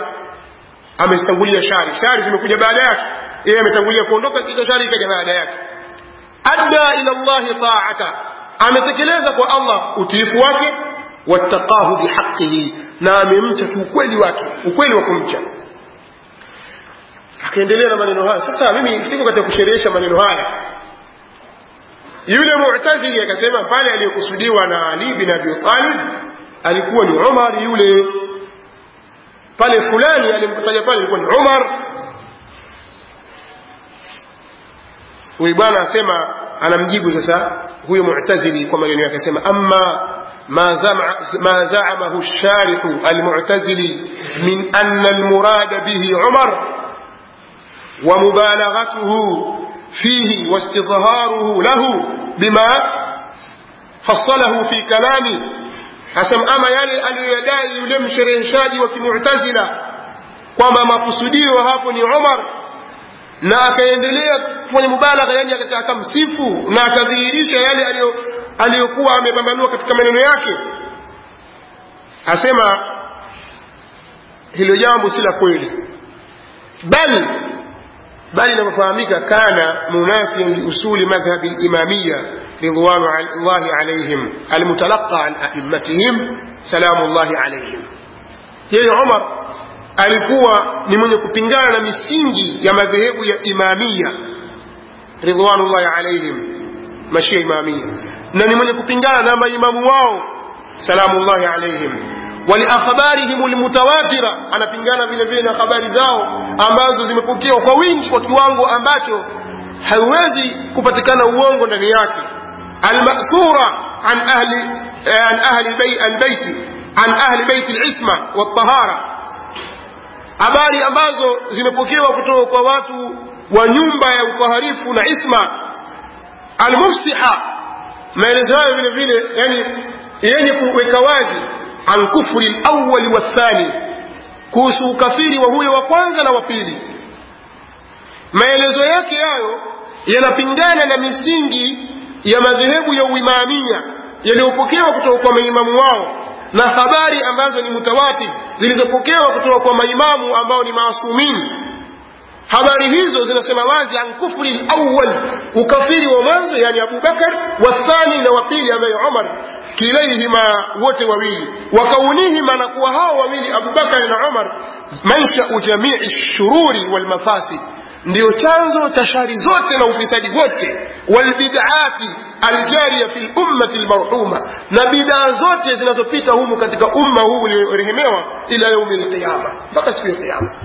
amezitangulia shari shari zimekuja baada yake yeye ametangulia kuondoka kisha shari ikaja baada yake adda ila llahi taata ametekeleza kwa allah utiifu wake wattaqahu bihaqihi na amemcha kiukweli wake ukweli wa kumcha akaendelea na maneno haya sasa mimi siko katika kusherehesha maneno haya yule mu'tazili akasema pale aliyokusudiwa na ali bin abi talib alikuwa ni umar yule pale fulani alimkutaja pale alikuwa ni umar huyu bwana asema anamjibu sasa huyo mu'tazili kwa maneno yake asema amma ما زعم ما زعمه الشارح المعتزلي من أن المراد به عمر ومبالغته فيه واستظهاره له بما فصله في كلامه حسب أما يلي aliyoyadai yule mshereheshaji wa kimu'tazila kwamba makusudio hapo ni Umar na akaendelea kwenye mubalagha yani akamsifu na akadhihirisha yale aliyo aliyokuwa amepambanua katika maneno yake asema hilo jambo si la kweli bali bali inavyofahamika kana munafian liusuli madhhabi limamiya ridwanu llahi alaihim almutalaqa an aimmatihim salamu llahi alaihim yeye umar alikuwa ni mwenye kupingana na misingi ya madhehebu ya imamia ridwanu llahi alaihim mashia imamia na ni mwenye kupingana na maimamu wao salamullahi alaihim waliakhbarihim lmutawatira anapingana vile vile na habari zao ambazo zimepokewa kwa wingi kwa kiwango ambacho haiwezi kupatikana uongo ndani yake almathura an ahli an ahli albaiti an ahli baiti lisma waltahara habari ambazo zimepokewa kutoka kwa watu wa nyumba ya utaharifu na isma almufsiha maelezo hayo vile vile yani yenye kuweka wazi an kufri lawali wathani kuhusu ukafiri wa huyo wa kwanza na wa pili maelezo yake hayo yanapingana na misingi ya madhehebu ya uimamia yaliyopokewa kutoka kwa maimamu wao na habari ambazo ni mutawatir zilizopokewa kutoka kwa maimamu ambao ni maasumini habari hizo zinasema wazi an kufri lawal ukafiri wa mwanzo yani abubakar wathani na wapili ambaye umar kilaihima wote wawili wakaunihima na kuwa hao wawili abubakar na umar manshau jamii shururi walmafasid ndiyo chanzo cha shari zote na ufisadi wote walbidati aljariya fi lummati lmarhuma na bidaa zote zinazopita humu katika umma huu uliorehemewa ila yaumi lqiyama mpaka siku ya qiyama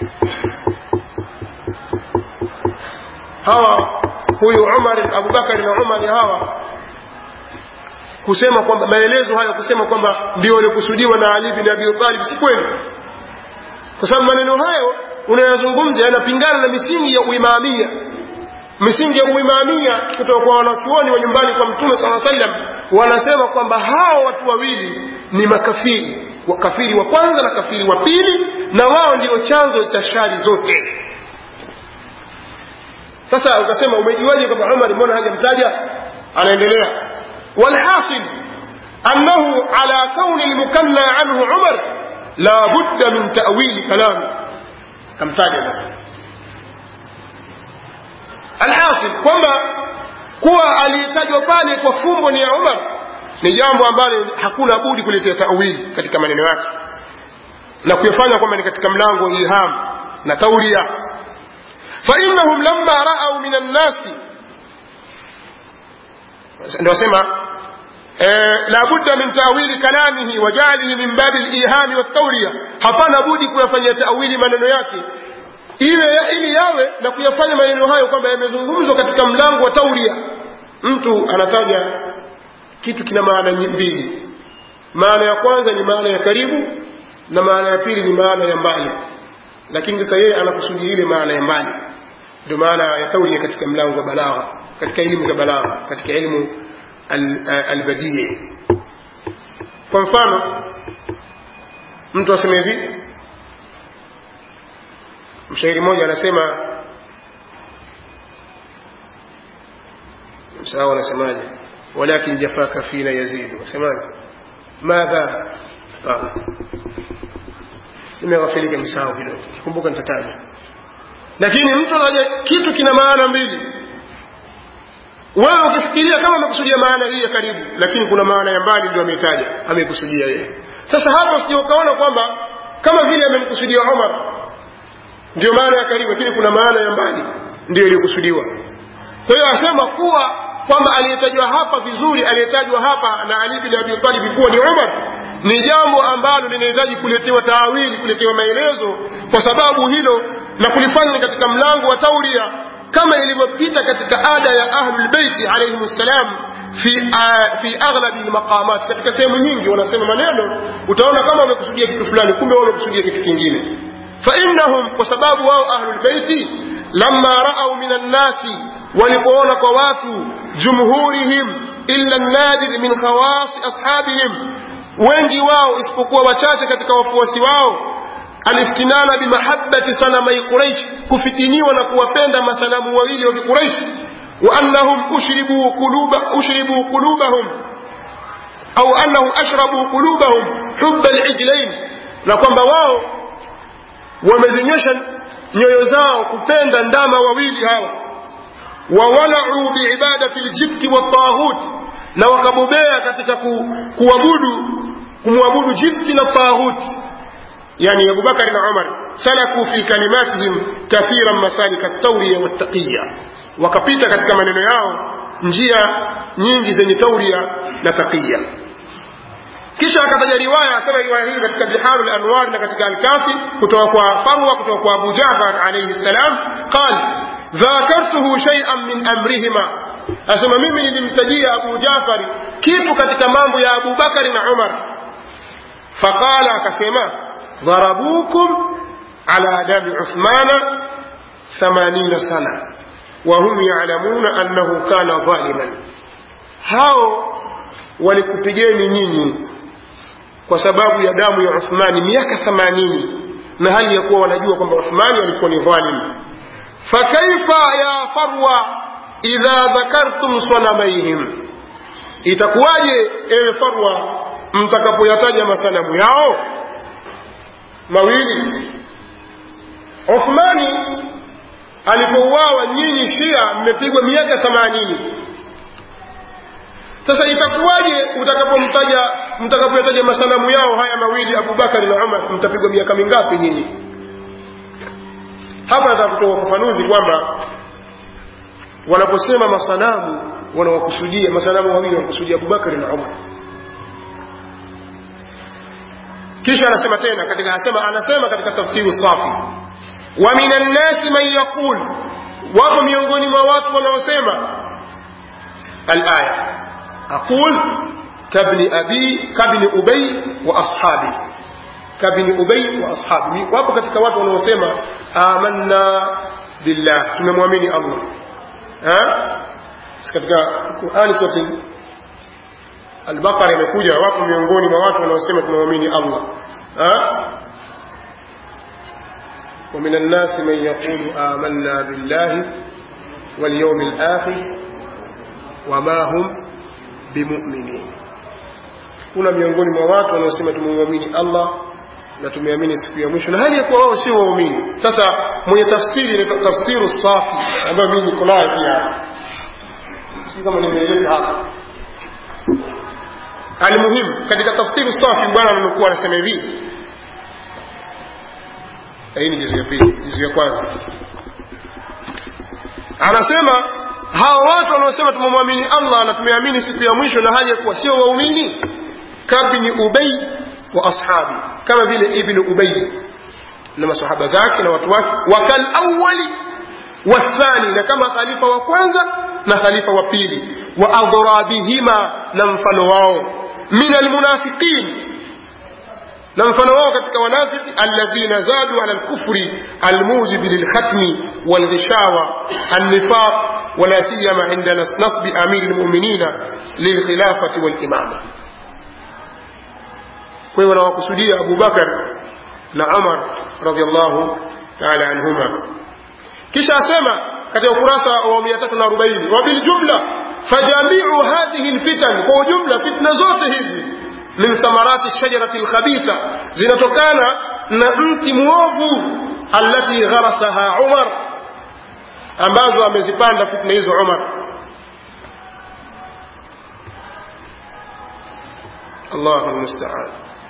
hawa huyu umar abubakari na umari hawa kusema kwamba maelezo haya kusema kwamba ndio waliokusudiwa na ali bin abi talib si kweli kwa sababu maneno hayo unayozungumza yanapingana na misingi ya uimamia misingi ya uimamia kutoka kwa wanachuoni wa nyumbani kwa mtume saa sallam wanasema kwamba hao watu wawili ni makafiri kafiri wa kwanza na kafiri wa pili na wao ndio chanzo cha shari zote sasa ukasema umejuaje kwamba umar mbona hajamtaja anaendelea walhasil annahu ala kauni lmukanna anhu umar la budda min tawili kalami kamtaja sasa alhasil kwamba kuwa aliyetajwa pale kwa fumbo ni ya umar ni jambo ambalo hakuna budi kuletea tawili katika maneno yake na kuyafanya kwamba ni katika mlango wa iham na tauria فإنهم لما رأوا من الناس ndio sema la budda min tawili kalamihi wa ja'alihi min babi al-iham wa at-tawriya hapana budi kuyafanyia tawili maneno yake iwe ili yawe na kuyafanya maneno hayo kwamba yamezungumzwa katika mlango wa tauria mtu anataja kitu kina maana mbili maana ya kwanza ni maana ya karibu na maana ya pili ni maana ya mbali lakini sasa yeye anakusudia ile maana ya mbali ndio maana ya tauria katika mlango wa balagha katika elimu za balagha katika elimu albadii kwa mfano mtu aseme hivi mshairi mmoja anasema msahau anasemaje walakin jafaka fina yazidu wasemaje madha nimeghafilika msahau kidogo kikumbuka nitataja lakini mtu anaja kitu kina maana mbili wewe ukifikiria kama amekusudia maana hii ya karibu lakini kuna maana ya mbali ndio ameitaja amekusudia yeye sasa hapo sije ukaona kwamba kama vile amemkusudia Umar ndio maana ya karibu lakini kuna maana ya mbali ndio iliyokusudiwa kwa hiyo asema kuwa kwamba aliyetajwa hapa vizuri aliyetajwa hapa na Ali bin Abi Talib kuwa ni Umar ni jambo ambalo linahitaji kuletewa taawili kuletewa maelezo kwa sababu hilo na kulifanya ni katika mlango wa tauria kama ilivyopita katika ada ya ahlul beiti alayhim salam fi uh, fi aghlabi almaqamat katika sehemu nyingi wanasema maneno utaona kama wamekusudia kitu fulani kumbe wao wamekusudia kitu kingine fa innahum kwa sababu wao ahlul beiti lamma ra'au minan nasi walipoona kwa watu jumhurihim illa nadir min khawas ashabihim wengi wao isipokuwa wachache katika wafuasi wao aliftinana bimahabbati sanamai quraish kufitiniwa na kuwapenda masanamu wawili wa kiquraish wa annahum ushribu quluba ushribu qulubahum au annahum ashrabu qulubahum hubba alijlain na kwamba wao wamezinyosha nyoyo zao kupenda ndama wawili hawa wawalau biibadati ljibti wattaghut na wakabobea katika ku, kuabudu kumwabudu jibti na taghut yani abubakari na umar salaku fi kalimatihim kathiran masalika tauriya wattaqiya wakapita katika maneno yao njia nyingi zenye tauria na taqiya kisha akataja riwaya asema riwaya hii katika biharu lanwar na katika alkafi kutoka kwa farwa kutoka kwa abu jafar alaihi ssalam qal dhakartuhu shay'an min amrihima asema mimi nilimtajia abu jafari kitu katika mambo ya abu bakari na umar faqala akasema dharabukum ala dami uthmana thamanina sana wahum yalamuna annahu kana dhaliman hao walikupigeni nyinyi kwa sababu ya damu ya uthmani miaka thamanini na hali ya kuwa wanajua kwamba uthmani alikuwa ni dhalim fakaifa ya farwa idha dhakartum sanamaihim itakuwaje ewe farwa mtakapoyataja masanamu yao mawili uthmani alipouawa nyinyi shia mmepigwa miaka themanini sasa itakuwaje utakapomtaja mtakapoyataja masanamu yao haya mawili abubakari na umar mtapigwa miaka mingapi nyinyi hapa nataka kutoa ufafanuzi kwamba wanaposema masanamu wanawakusudia masanamu wawili wanakusudia abubakari na umar kisha anasema tena katika anasema anasema katika tafsiri safi wa minan nasi man yaqul wapo miongoni mwa watu wanaosema alaya aqul kabni abi kabni ubay wa ashabi kabni ubay wa ashabi wapo katika watu wanaosema amanna billah tumemwamini allah ha katika qurani sura al-baqara imekuja wapo miongoni mwa watu wanaosema tumemwamini allah ha ومن الناس من يقول آمنا بالله واليوم الآخر وما هم بمؤمنين kuna miongoni mwa watu wanaosema tumemwamini Allah na tumeamini siku ya mwisho na hali ya kuwa wao sio waumini. Sasa mwenye tafsiri ni tafsiru safi ambayo mimi niko nayo pia, si kama nimeeleza hapa. Almuhimu, katika tafsiru safi bwana anakuwa anasema hivi hii ni juzu ya pili juzu ya kwanza anasema hawa watu wanaosema tumemwamini allah na tumeamini siku ya mwisho na hali ya kuwa sio waumini kabni ubay wa ashabi kama vile ibnu ubay na masahaba zake na watu wake wakal awali wathani na kama khalifa wa kwanza na khalifa wa pili wa adhrabihima na mfano wao min almunafiqin na mfano wao katika wanafiki alladhina zadu ala alkufri almujibi lilkhatmi walghishawa annifaq wala siyama inda nasbi amiri lmuminina lilkhilafati walimama kwa hiyo wanawakusudia abubakar na umar radiallahu taala anhuma kisha asema katika ukurasa wa 340 wabiljumla fajamiu hadhihi lfitan kwa ujumla fitna zote hizi min thamarati shajarati lkhabitha zinatokana na mti mwovu allati gharasaha umar ambazo amezipanda fitna hizo umar allahu lmustaan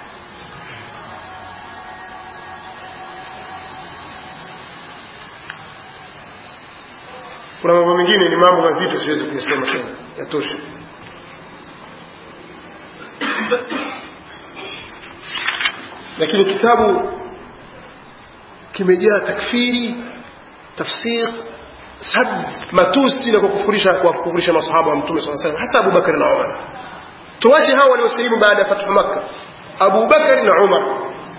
kuna mambo mengine ni mambo mazito siwezi kuyasema tena yatosha lakini kitabu kimejaa takfiri tafsir sad matusi na kukufurisha kwa kukufurisha masahaba wa mtume saa salam hasa abubakari na umar tuwache hawa waliosilimu baada ya fathu makka abubakari na umar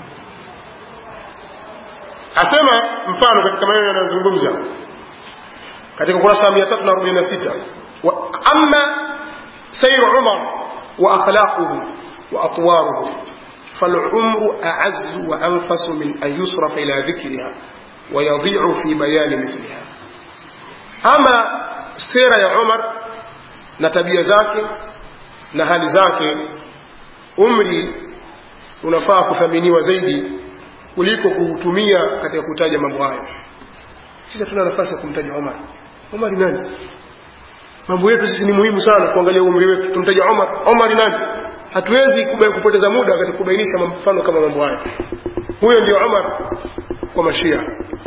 asema mfano katika maneno yanayozungumza katika ukurasa wa mia tatu na arobaini na sita ama sairu umar wa akhlaquhu wa atwaruhu فالعمر أعز وأنفس من أن يصرف إلى ذكرها ويضيع في بيان مثلها أما سيرة يا عمر نتبيا zake na hali zake umri unafaa kuthaminiwa zaidi kuliko kuutumia katika kutaja mambo hayo sisi hatuna nafasi ya kumtaja Umar Umar ni nani mambo yetu sisi ni muhimu sana kuangalia umri wetu tumtaja Umar Umar ni nani hatuwezi kupoteza muda katika kubainisha mfano kama mambo haya huyo ndio Umar kwa mashia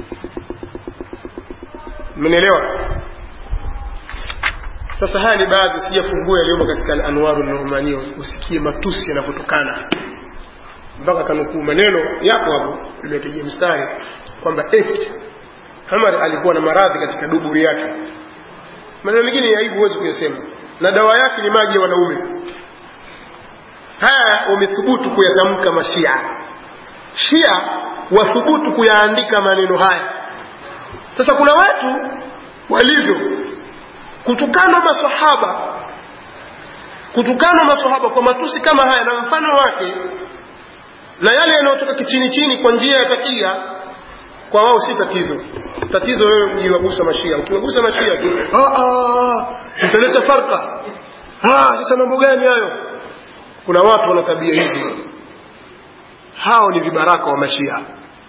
mmenielewa sasa haya ni baadhi sijafungua yaliyomo katika al-anwaru an-nu'mania usikie matusi yanapotokana mpaka kanukuu maneno yako hapo limepigia mstari kwamba eti Umar alikuwa na maradhi katika duburi yake maneno mengine ya aibu huwezi kuyasema na dawa yake ni maji ya wanaume haya wamethubutu kuyatamka mashia shia wathubutu kuyaandika maneno haya sasa kuna watu walivyo kutukana masahaba kutukana masahaba kwa matusi kama haya na mfano wake na yale yanayotoka kichini chini kwa njia ya takia kwa wao si tatizo tatizo wewe ujiwagusa mashia ukiwagusa mashia tu utaleta farka sasa mambo gani hayo kuna watu wana tabia hizi hao ni vibaraka wa mashia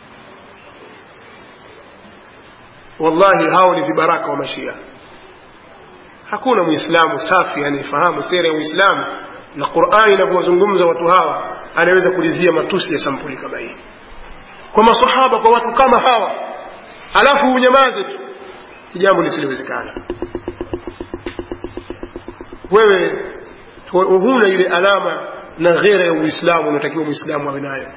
wallahi hao ni vibaraka wa mashia hakuna muislamu safi anayefahamu sera ya uislamu na qurani inavyowazungumza watu hawa anaweza kulizia matusi ya sampuli kama hii kwa masahaba kwa watu kama hawa alafu unyamaze tu jambo lisilowezekana wewe huna ile alama na ghera ya uislamu unatakiwa muislamu awe nayo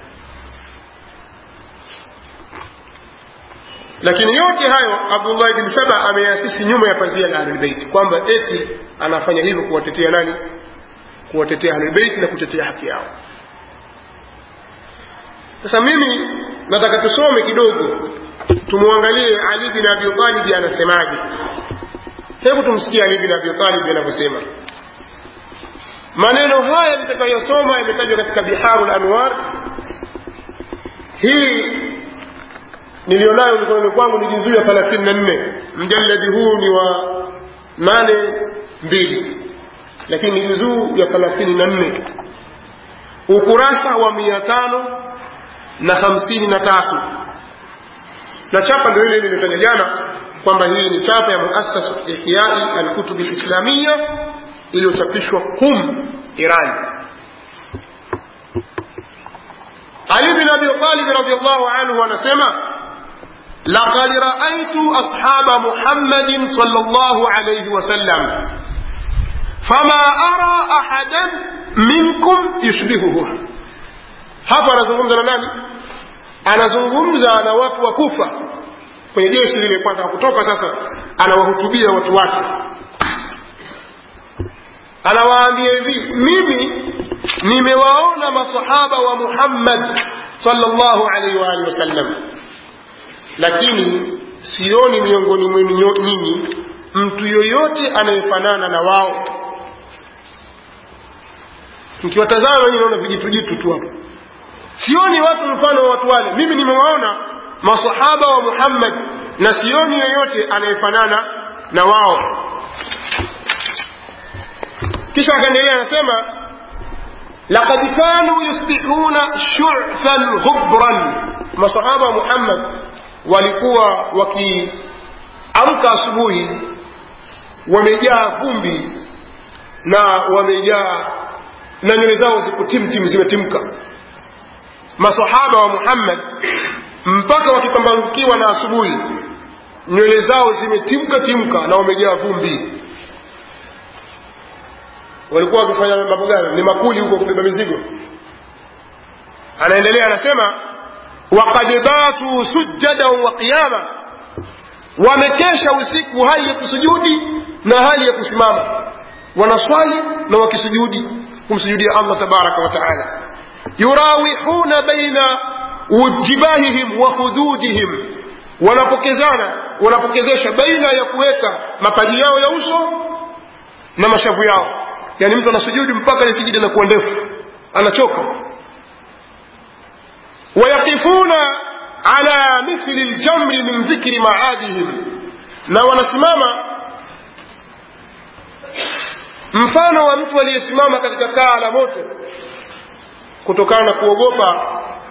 lakini yote hayo abdullah ibn saba ameasisi nyuma ya pazia la ahlulbeiti kwamba eti anafanya hivyo kuwatetea nani kuwatetea ahlulbeiti na kutetea haki yao sasa mimi nataka tusome kidogo tumwangalie ali bin abi talib anasemaje hebu tumsikie ali bin abi talib anavyosema maneno haya nitakayosoma yametajwa katika biharu lanwar hii nilionayo mikononi kwangu ni juzuu ya thelathini na nne mjaladi huu ni wa nane mbili lakini ni juzuu ya thelathini na nne ukurasa wa mia tano na hamsini na tatu na chapa ndio ile ilitaja jana kwamba hii ni chapa ya muasasatu ihyai alkutubi lislamia iliyochapishwa Qum, Iran. Ali bin Abi Talib radhiyallahu anhu anasema laqad ra'aytu ashaba Muhammadin sallallahu alayhi wasallam fama ara ahadan minkum yushbihuhu. Hapa anazungumza na nani? Anazungumza na watu wa Kufa kwenye jeshi lile kwenda kutoka sasa, anawahutubia watu wake anawaambia hivi mimi nimewaona masahaba wa Muhammad sallallahu alaihi wa alihi wasallam lakini sioni miongoni mwenu nyinyi mtu yoyote anayefanana na wao mkiwatazama nyinyi naona vijitujitu tu hapo sioni watu mfano wa watu wale mimi nimewaona masahaba wa Muhammad na sioni yoyote anayefanana na wao kisha akaendelea anasema laqad kanu yusbihuna shu'than ghubran masahaba wa Muhammad walikuwa wakiamka asubuhi wamejaa vumbi na wamejaa na nywele zao ziko timtim zimetimka masahaba wa muhammad mpaka wakipambanukiwa na asubuhi nywele zao zimetimka timka na wamejaa vumbi walikuwa wakifanya mambo gani ni makuli huko kubeba mizigo anaendelea anasema waqad batu sujjadan wa qiyama wamekesha usiku hali ya kusujudi na hali ya kusimama wanaswali na wakisujudi kumsujudia allah tabaraka wa taala yurawihuna baina jibahihim wa hududihim wanapokezana wanapokezesha baina ya kuweka mapaji yao ya uso na mashavu yao yani mtu anasujudi mpaka ile sijida inakuwa ndefu anachoka wayaqifuna ala mithli ljamri min dhikri maadihim na wanasimama mfano wa mtu aliyesimama katika kaa la moto kutokana na kuogopa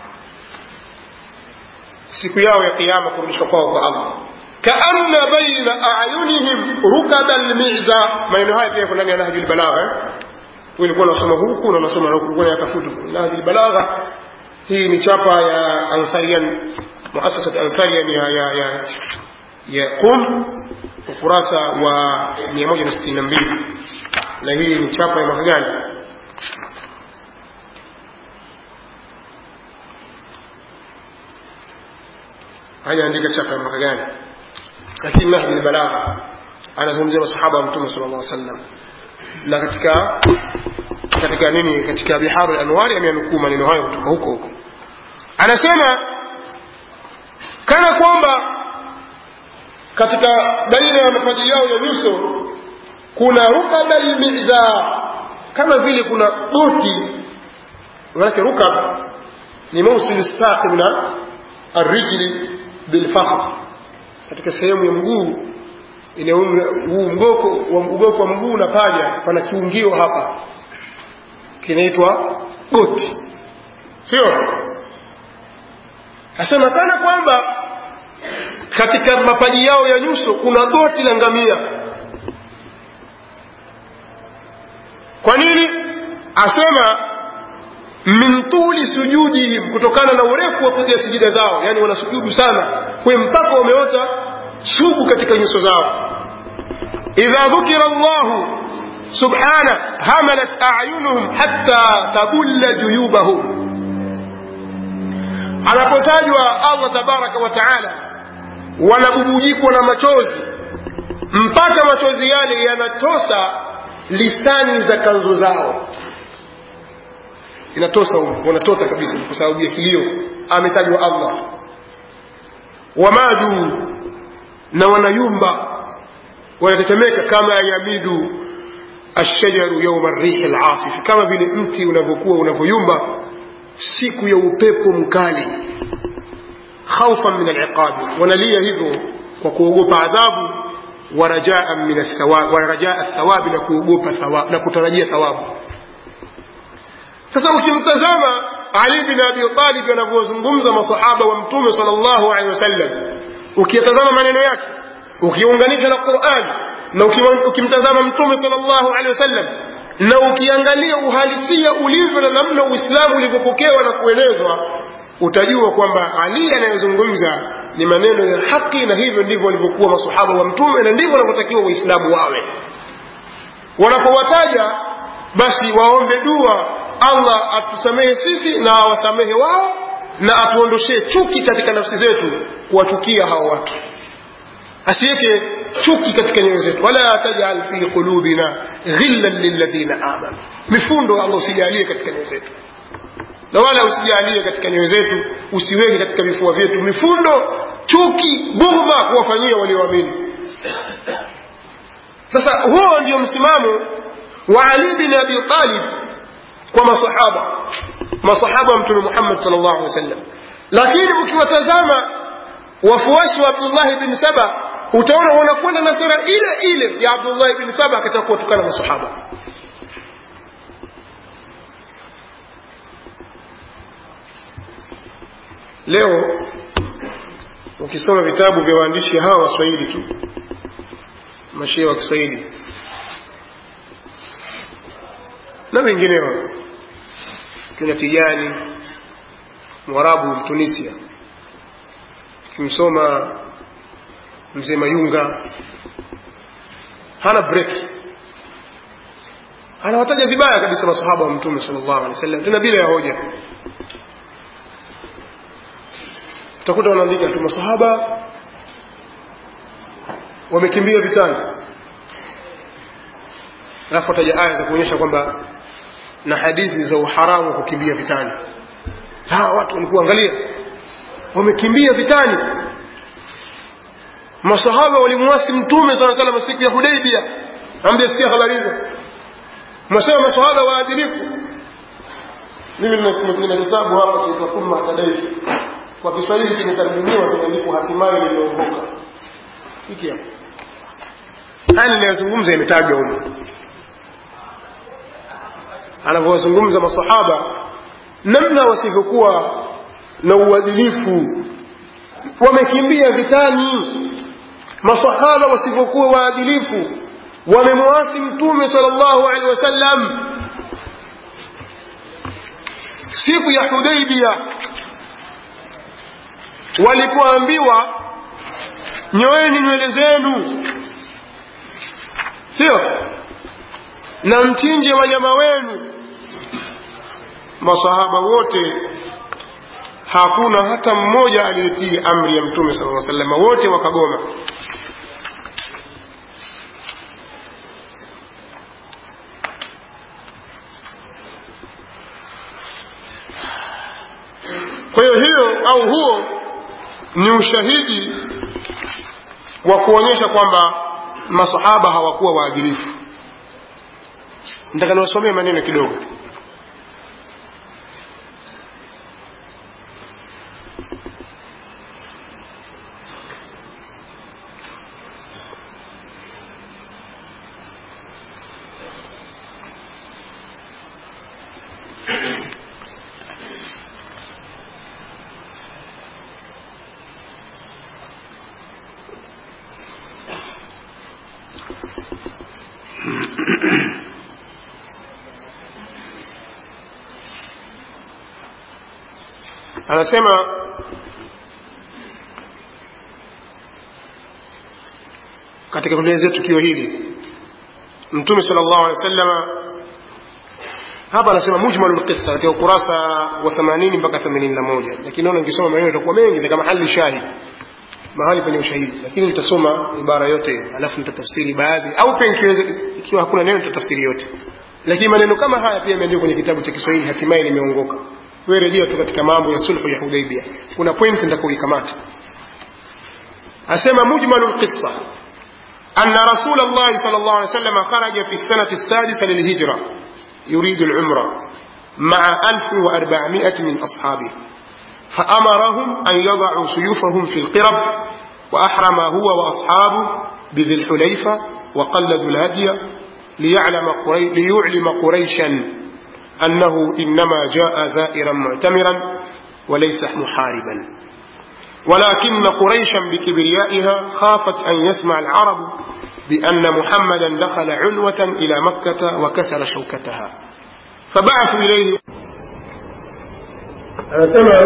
siku yao ya kiama kurudishwa kwao kwa allah kaanna baina ayunihim rukaba lmiza maneno haya pia ndani ya nahji lbalagha eh? ulikuwa unasoma huku na unasoma na huku yatafutu nahji lbalagha hii ni chapa ya ansarian muasasat ansarian ya, ya, ya, ya qum ukurasa wa 162 na hii ni chapa ya mwaka gani hajaandika chapa ya mwaka gani lakini nahji lbalagha anazungumzia masahaba wa mtume sala llah sallam na katika katika nini katika biharu lanwari ameanukuu maneno hayo kutoka huko huko anasema kana kwamba katika baina ya mapaji yao ya nyuso kuna rukaba lmiza kama vile kuna boti manake rukab ni mausil saqib na arrijli bilfakhr katika sehemu ya mguu huu mgoko wa mgoko wa mguu na paja pana kiungio hapa kinaitwa goti sio asema kana kwamba katika mapaji yao ya nyuso kuna goti la ngamia kwa nini asema min tuli sujudihim kutokana na urefu wa kuja sijida zao yani wanasujudu sana kwe mpaka wameota sugu katika nyuso zao idha dhukira llahu subhana hamalat ayunuhum hatta tabulla juyubahum anapotajwa allah tabaraka wa taala wanabubujikwa na machozi mpaka machozi yale yanatosa lisani za kanzo zao inatosa wanatota kabisa kwa sababu ya kilio ametajwa allah wamadu na wanayumba wanatetemeka kama yamidu ashajaru yauma rihi lasif kama vile mti unavyokuwa unavyoyumba siku ya upepo mkali khaufan min aliqabi wanalia hivyo kwa kuogopa adhabu warajaa min athawabi warajaa thawabi na kuogopa thawabu na kutarajia thawabu sasa ukimtazama ali bin abi talib anavyozungumza masahaba wa mtume sallallahu alaihi wasallam ukiyatazama maneno yake ukiunganisha na Qur'an na ukimtazama mtume sallallahu alaihi wasallam na ukiangalia uhalisia ulivyo na namna Uislamu ulivyopokewa na kuelezwa utajua kwamba Ali anayezungumza ni maneno ya haki na hivyo ndivyo walivyokuwa masahaba wa mtume na ndivyo wanavyotakiwa Waislamu wawe wanapowataja basi waombe dua Allah atusamehe sisi na awasamehe wao na atuondoshee chuki katika nafsi zetu kuwachukia hao watu asiweke chuki katika nyoyo zetu wala tajal fi qulubina ghillan lilladhina amanu mifundo Allah usijalie katika nyoyo zetu na wala usijalie katika nyoyo zetu usiweke katika vifua vyetu mifundo chuki bughdha kuwafanyia walioamini sasa huo ndio msimamo wa Ali bin Abi Talib kwa masahaba masahaba wa mtume Muhammad sallallahu alaihi wasallam lakini ukiwatazama wafuasi wa Abdullah bin Saba utaona wanakwenda na sera ile ile ya Abdullah bin Saba katika kuwatukana masahaba leo ukisoma vitabu vya waandishi hawa waswahili tu mashia wa Kiswahili na wengineo kina Tijani Mwarabu Mtunisia kimsoma mzee Mayunga hana break anawataja vibaya kabisa masahaba wa mtume sallallahu alaihi wasallam tena bila ya hoja utakuta wanaandika tu masahaba wamekimbia vitani alafu ataja aya za kuonyesha kwamba na hadithi za uharamu wa kukimbia vitani ha watu walikuwa angalia wamekimbia vitani masahaba walimwasi mtume sala salam siku ya hudaibia amjasikia habari hizo masema masahaba waadilifu mimi nina kitabu hapa chaitwa thumma tadaitu kwa kiswahili kimetarjumiwa kimeandikwa hatimaye niliongoka hiki hapa haya ninayozungumza imetajwa humo anavyowazungumza masahaba namna wasivyokuwa na uadilifu wamekimbia vitani masahaba wasivyokuwa waadilifu wamemwasi mtume sallallahu alaihi wasallam siku ya hudaibia walipoambiwa nyoeni nywele zenu sio na mchinje wanyama wenu masahaba wote hakuna hata mmoja aliyetii amri ya mtume sala llaw salama wote wakagoma kwa hiyo hiyo au huo ni ushahidi wa kuonyesha kwamba masahaba hawakuwa waadilifu nataka niwasomee maneno kidogo anasema katika kuelezea tukio hili mtume sallallahu alaihi wasallam hapa anasema mujmalul qissa katika ukurasa wa 80 mpaka 81 lakini naona nikisoma maneno itakuwa mengi ni kama hali shahid mahali penye ushahidi lakini nitasoma ibara yote alafu nitatafsiri baadhi au pia ikiwa hakuna neno nitatafsiri yote lakini maneno kama haya pia yameandikwa kwenye kitabu cha Kiswahili hatimaye nimeongoka wewe rejea tu katika mambo ya sulhu ya Hudaybiyah kuna point nitakuikamata asema mujmalul qissa أن رسول الله صلى الله عليه وسلم خرج في السنة السادسة للهجرة يريد العمرة مع 1400 من أصحابه فأمرهم أن يضعوا سيوفهم في القرب وأحرم هو وأصحابه بذي الحليفة وقلدوا الهدي ليعلم, قري ليعلم قريشا أنه إنما جاء زائرا معتمرا وليس محاربا ولكن قريشا بكبريائها خافت أن يسمع العرب بأن محمدا دخل عنوة إلى مكة وكسر شوكتها فبعثوا إليه أنا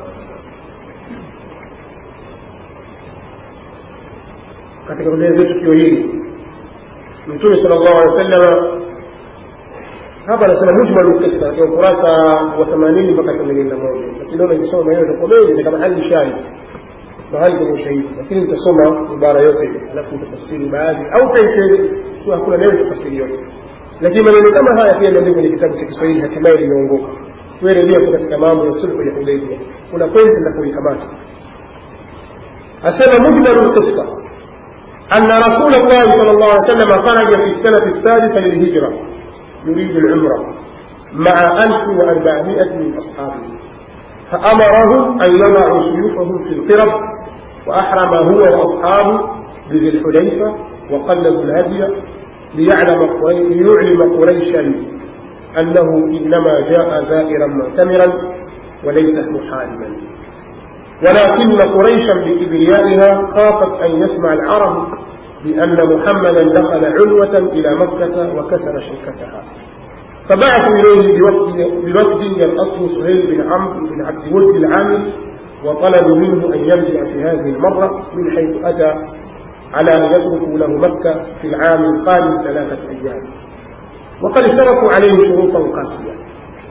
katika kuelezea tukio hili mtume sallallahu alaihi wasallam hapa anasema mujmalu qissa katika ukurasa wa 80 mpaka 81 lakini naona nikisoma maneno itakuwa mengi ni kama hali shahidi mahali kwenye ushahidi lakini nitasoma ibara yote alafu nitafasiri baadhi au pia hakuna neno tafasiri yote lakini maneno kama haya pia yameandikwa kwenye kitabu cha Kiswahili hatimaye limeongoka wewe rejea tu katika mambo ya sulhu ya Hudaybiyah kuna pointi na kuikamata asema mujmalu qissa أن رسول الله صلى الله عليه وسلم خرج في السنة السادسة للهجرة يريد العمرة مع 1400 من أصحابه فأمرهم أن يضعوا سيوفهم في القرب وأحرم هو وأصحابه بذي الحليفة وقلدوا الهدي ليعلم ليعلم قريشا أنه إنما جاء زائرا معتمرا وليس محاربا ولكن قريشا بكبريائها خافت أن يسمع العرب بأن محمدا دخل عنوة إلى مكة وكسر شوكتها فبعثوا إليه بوفد بوفد الأصل سهيل بن عمرو بن عبد ود العامل وطلبوا منه أن يرجع في هذه المرة من حيث أتى على أن يتركوا له مكة في العام القادم ثلاثة أيام وقد اشترطوا عليه شروطا قاسية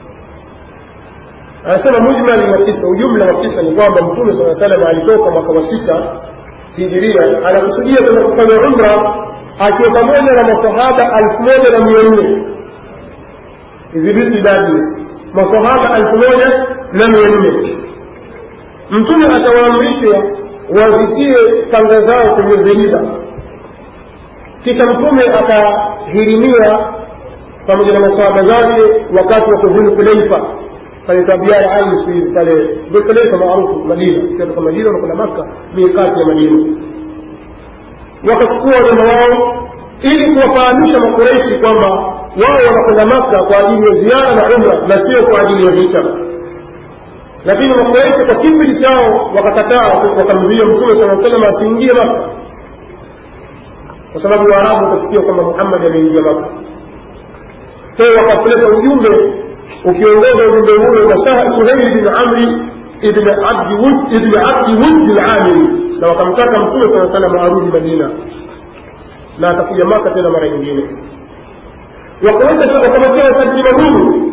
anasema mujmali wa kisa ujumla wa kisa ni kwamba mtume saa salam alitoka mwaka wa sita hijiria anakusudia kwenda kufanya umra akiwa pamoja na masahaba alfu moja na mia nne idhibiti idadi masahaba alfu moja na mia nne mtume atawaamrisha wazitie kanga zao kwenye viriba kisha mtume akahirimia pamoja na masahaba zake wakati wa kuzulu hulaifa pale tabiara ali siku hizi pale dhulhulaifa maarufu madina kutoka madina wanakwenda makka miikati ya madina wakachukua wanyama wao ili kuwafahamisha makureishi kwamba wao wanakwenda makka kwa ajili ya ziara na umra na sio kwa ajili ya vita lakini makureishi kwa kipindi chao wakakataa wakamzuia mtume saa salam asiingie makka kwa sababu waarabu wakasikia kwamba muhammadi ameingia makka kwa hiyo wakapeleka ujumbe ukiongoza ujumbe huo na suheili bin amri ibn abdi wud ibn abdi wud al-amili na wakamtaka mtume saa salam arudi madina na atakuja maka tena mara nyingine wakamwekea taratiba huru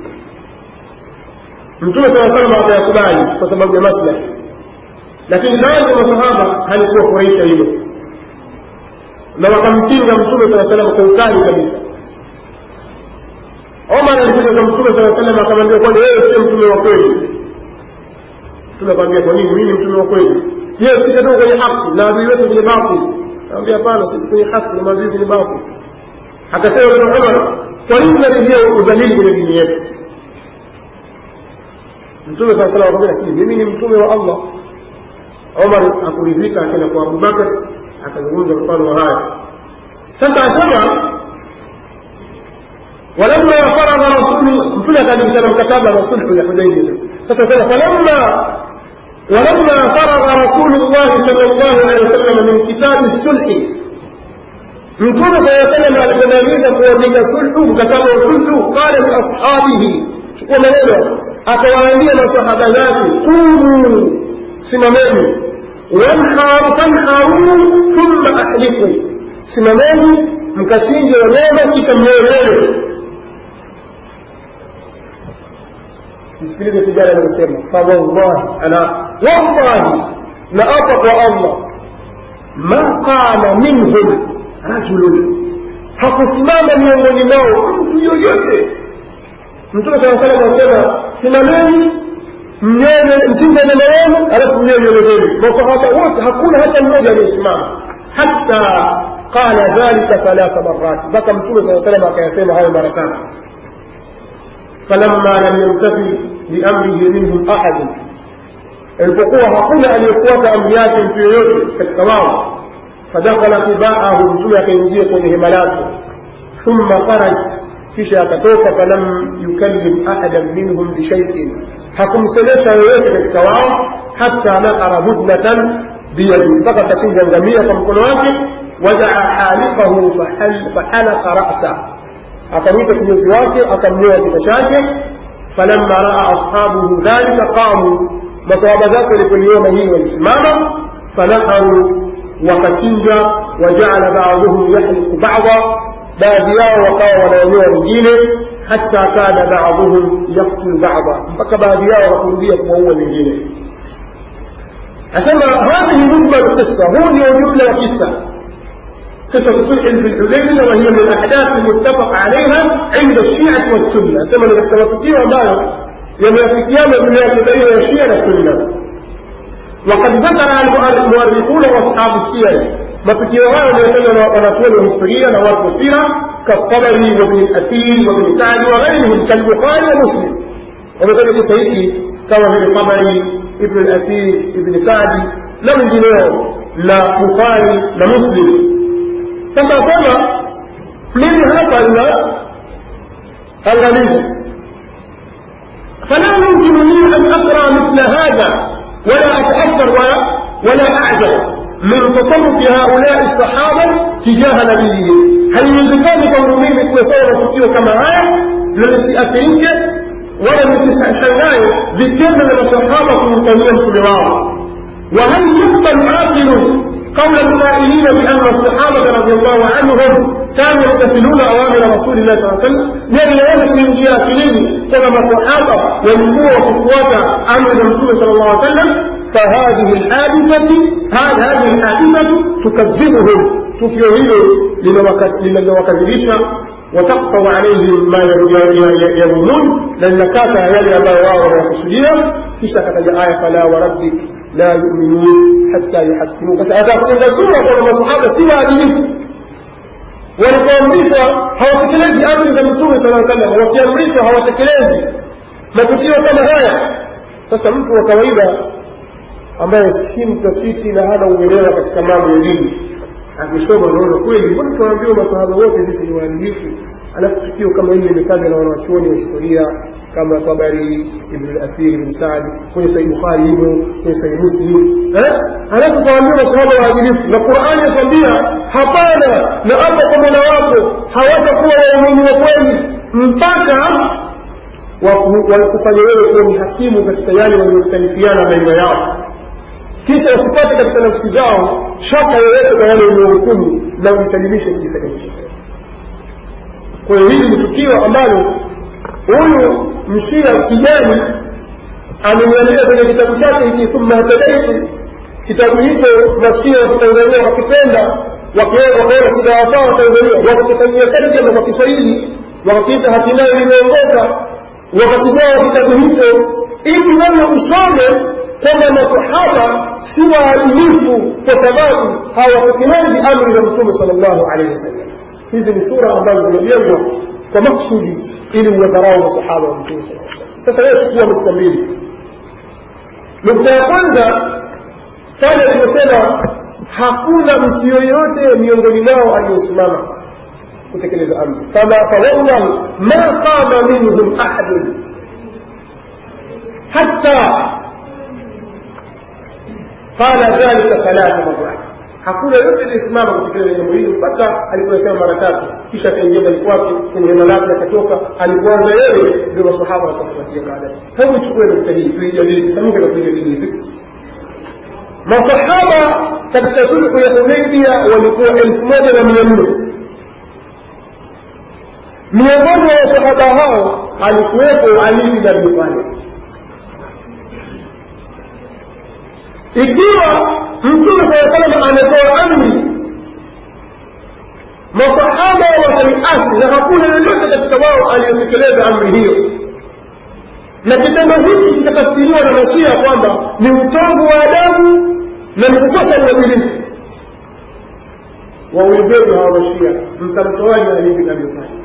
mtume saa salam akayakubali kwa sababu ya maslahi lakini baadhi ya masahaba halikuwa furahisha hilo na wakampinga mtume saa salam kwa ukali kabisa omar alikuja kwa mtume saa salam akamwambia kwani wewe sio mtume wa kweli mtume akamwambia kwa nini mimi mtume wa kweli je sitatoka kwenye haki na adui wetu kwenye batili akamwambia hapana sisi kwenye haki na maadui kwenye batili akasema ibn umar kwa nini unarejea udhalili kwenye dini yetu mtume saa salam akamwambia lakini mimi ni mtume wa allah omar akuridhika akaenda kwa abubakar akazungumza mfano wa haya sasa asema ولما فرض رسول متى كان يسلم كتابا وصلح يا حديبيه فسلم فلما ولما فرغ رسول الله صلى الله عليه وسلم من كتاب الصلح mtume saa salam alipomaliza kuandika sulhu mkataba wa sulhu qala liashabihi chukua maneno akawaambia masahaba zake kumu simameni wanharu tanharu thumma ahliku simameni mkachinje wanyama kisha mnyoelewe msikilize kijana anasema fawallahi ana wallahi na apa kwa allah ma qama minhum rajulun hakusimama miongoni mwao mtu yoyote mtume saa salam anasema simameni mnene mchinja nyama yenu alafu mnyewe nywele zenu masahaba wote hakuna hata mmoja aliyesimama hatta qala dhalika thalatha marat mpaka mtume saa salam akayasema hayo mara tatu falamma lam yamtathi biamrihi minhum ahadun alipokuwa hakuna aliyefuata amri yake mtu yoyote katika wao fadakhala tibaahu mtume akaingia kwenye hema lake thumma kharaj kisha akatoka falam yukallim ahadan minhum bishaiin hakumsemesha yoyote katika wao hata nakara hudnatan biyadi mpaka akachinja ngamia kwa mkono wake wadaa halifahu fahalaka rasa akamwita kinyozi wake akamnyoa kichwa chake falamma raa ashabuhu dhalika qamu masahaba zake walipoliona hii walisimama fanaharu wakachinja wajaala baadhuhum yahliku bada baadhi yao wakawa wanaonyoa wengine hata kana baadhuhum yaktulu bada mpaka baadhi yao wakarudia kuwaua wengine asema hadhihi mujmal qissa huu ndio jumla ya kisa قصة صلح في الحديبية وهي من الأحداث المتفق عليها عند الشيعة والسنة كما نتوفيق ambayo yameafikiana juu yake baina ya Shia na Sunna وقد ذكر المؤرخون واصحاب السير matukio hayo yametajwa na wanachuoni wa historia na watu wa sira katabari wabni athir wabni sadi wa ghairihim kalbukhari wa muslim wametaja kisa hiki kama vile tabari ibn athir ibn sadi na wengineo na bukhari na muslim sasa sema mimi hapa nina angalizo فلا يمكن لي أن أقرأ مثل هذا ولا أتأثر ولا ولا أعجب من تصرف هؤلاء الصحابة تجاه نبيهم هل يمكن كون mimi kusoma tukio kama haya na lisiathirike wala lisishangae vitendo vya masahaba kumfanyia mtume wao وهل يقبل عاقل قول القائلين بأن الصحابة رضي الله عنهم كانوا يمتثلون أوامر رسول الله صلى الله عليه وسلم لأن يوجد من جاهلين كما الصحابة والنبوة وقوة أمر الرسول صلى الله عليه وسلم فهذه الحادثة هذه الحادثة تكذبهم tukio hilo linalowakadhibisha watakfau alaihim ma yarumun na linakata yale ambayo wao wanayakusudia kisha akataja aya fala warabbik la yuminun hatta yuhakimu sasa atafunga sura kwamba masahaba si waadilifu walipoamrishwa hawatekelezi amri za mtume sala salam wakiamrishwa hawatekelezi matukio kama haya sasa mtu wa kawaida ambaye si mtafiti na hana uelewa katika mambo ya dini akisoma unaona kweli mbona tunaambiwa masahaba wote sisi ni waadilifu alafu tukio kama hili limetajwa na wanawachuoni wa historia kama tabari ibn al-athir ibn saad kwenye sahih bukhari hivyo kwenye sahih muslim eh alafu tunaambiwa masahaba waadilifu na qur'ani yatwambia hapana na hapa kwa mola wako hawatakuwa waumini wa kweli mpaka wakufanya wewe kuwa ni hakimu katika yale waliyokhtalifiana baina yao kisha wasipate katika nafsi zao shaka yoyote kwa yale uliohukumu na ujisalimishe kujisalimisha kwa hiyo hili ni tukio ambalo huyu mshia kijani ameniandika kwenye kitabu chake hiki thumma hatadaitu kitabu hicho mashia wa kitanzania wakipenda wakaona kitawafaa watanzania wakakifanyia tarjama kwa kiswahili wakakiita hatimaye limeongoka wakakigawa kitabu hicho ili wewe usome kwamba masahaba si waadilifu kwa sababu hawatekelezi amri za mtume sal llahu alehi wasallam hizi ni sura ambazo zimejengwa kwa maksudi ili uwadharau masahaba wa mtume saa sasa leo chukua nukta mbili nukta ya kwanza pale aliposema hakuna mtu yoyote miongoni mwao aliyosimama kutekeleza amri fama fawallahi ma qama minhum ahadun hatta قال ذلك ثلاث مرات hakuna yote aliyesimama kutekeleza jambo hili mpaka aliposema mara tatu kisha akaingia ndani kwake kwenye hema lake akatoka alipoanza yeye ndio masahaba wakafuatia baadaye hebu ichukue nukta hii tuijadili kisamuke na tuijadili hivi masahaba katika sulhu ya hudaibia walikuwa elfu moja na mia nne miongoni mwa wasahaba hao alikuwepo ali bin abi talib ikiwa mtume saa salam ametoa amri masahaba wakaliasi na hakuna yoyote katika wao aliyotekeleza amri hiyo na kitendo hiki kitatafsiriwa na mashia kwamba ni utovu wa adabu na ni kukosa uadilifu waulizetu hawa mashia mtamtoaji ali bin abi talib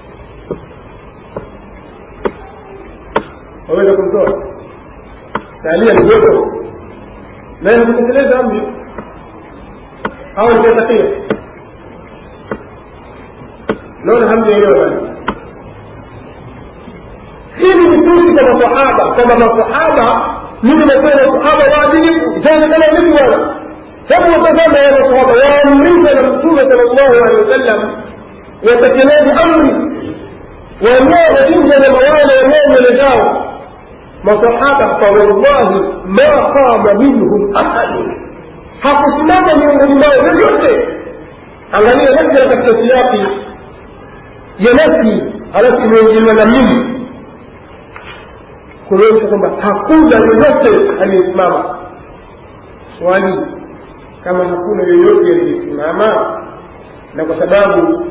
waweza kumtoa salia ni joto naye hakutekeleza amri au nikatakia naona hamjaelewa bali hili ni tusi kwa masahaba kwamba masahaba mimi nasema masahaba waadilifu itaonekana vipi bwana hebu watazama ya masahaba waamrishwa na mtume sala llahu alehi wasallam watekeleze amri wenyewe wachinja nyama wale wenyewe mbele zao masahaba fawallahi ma qama minhum ahadun hakusimama miongoni mwao yoyote angalia nakira katika siyaki ya nafi halafu imeingiliwa na mimi kuonyesha kwamba hakuna yoyote aliyesimama swali kama hakuna yoyote aliyesimama na kwa sababu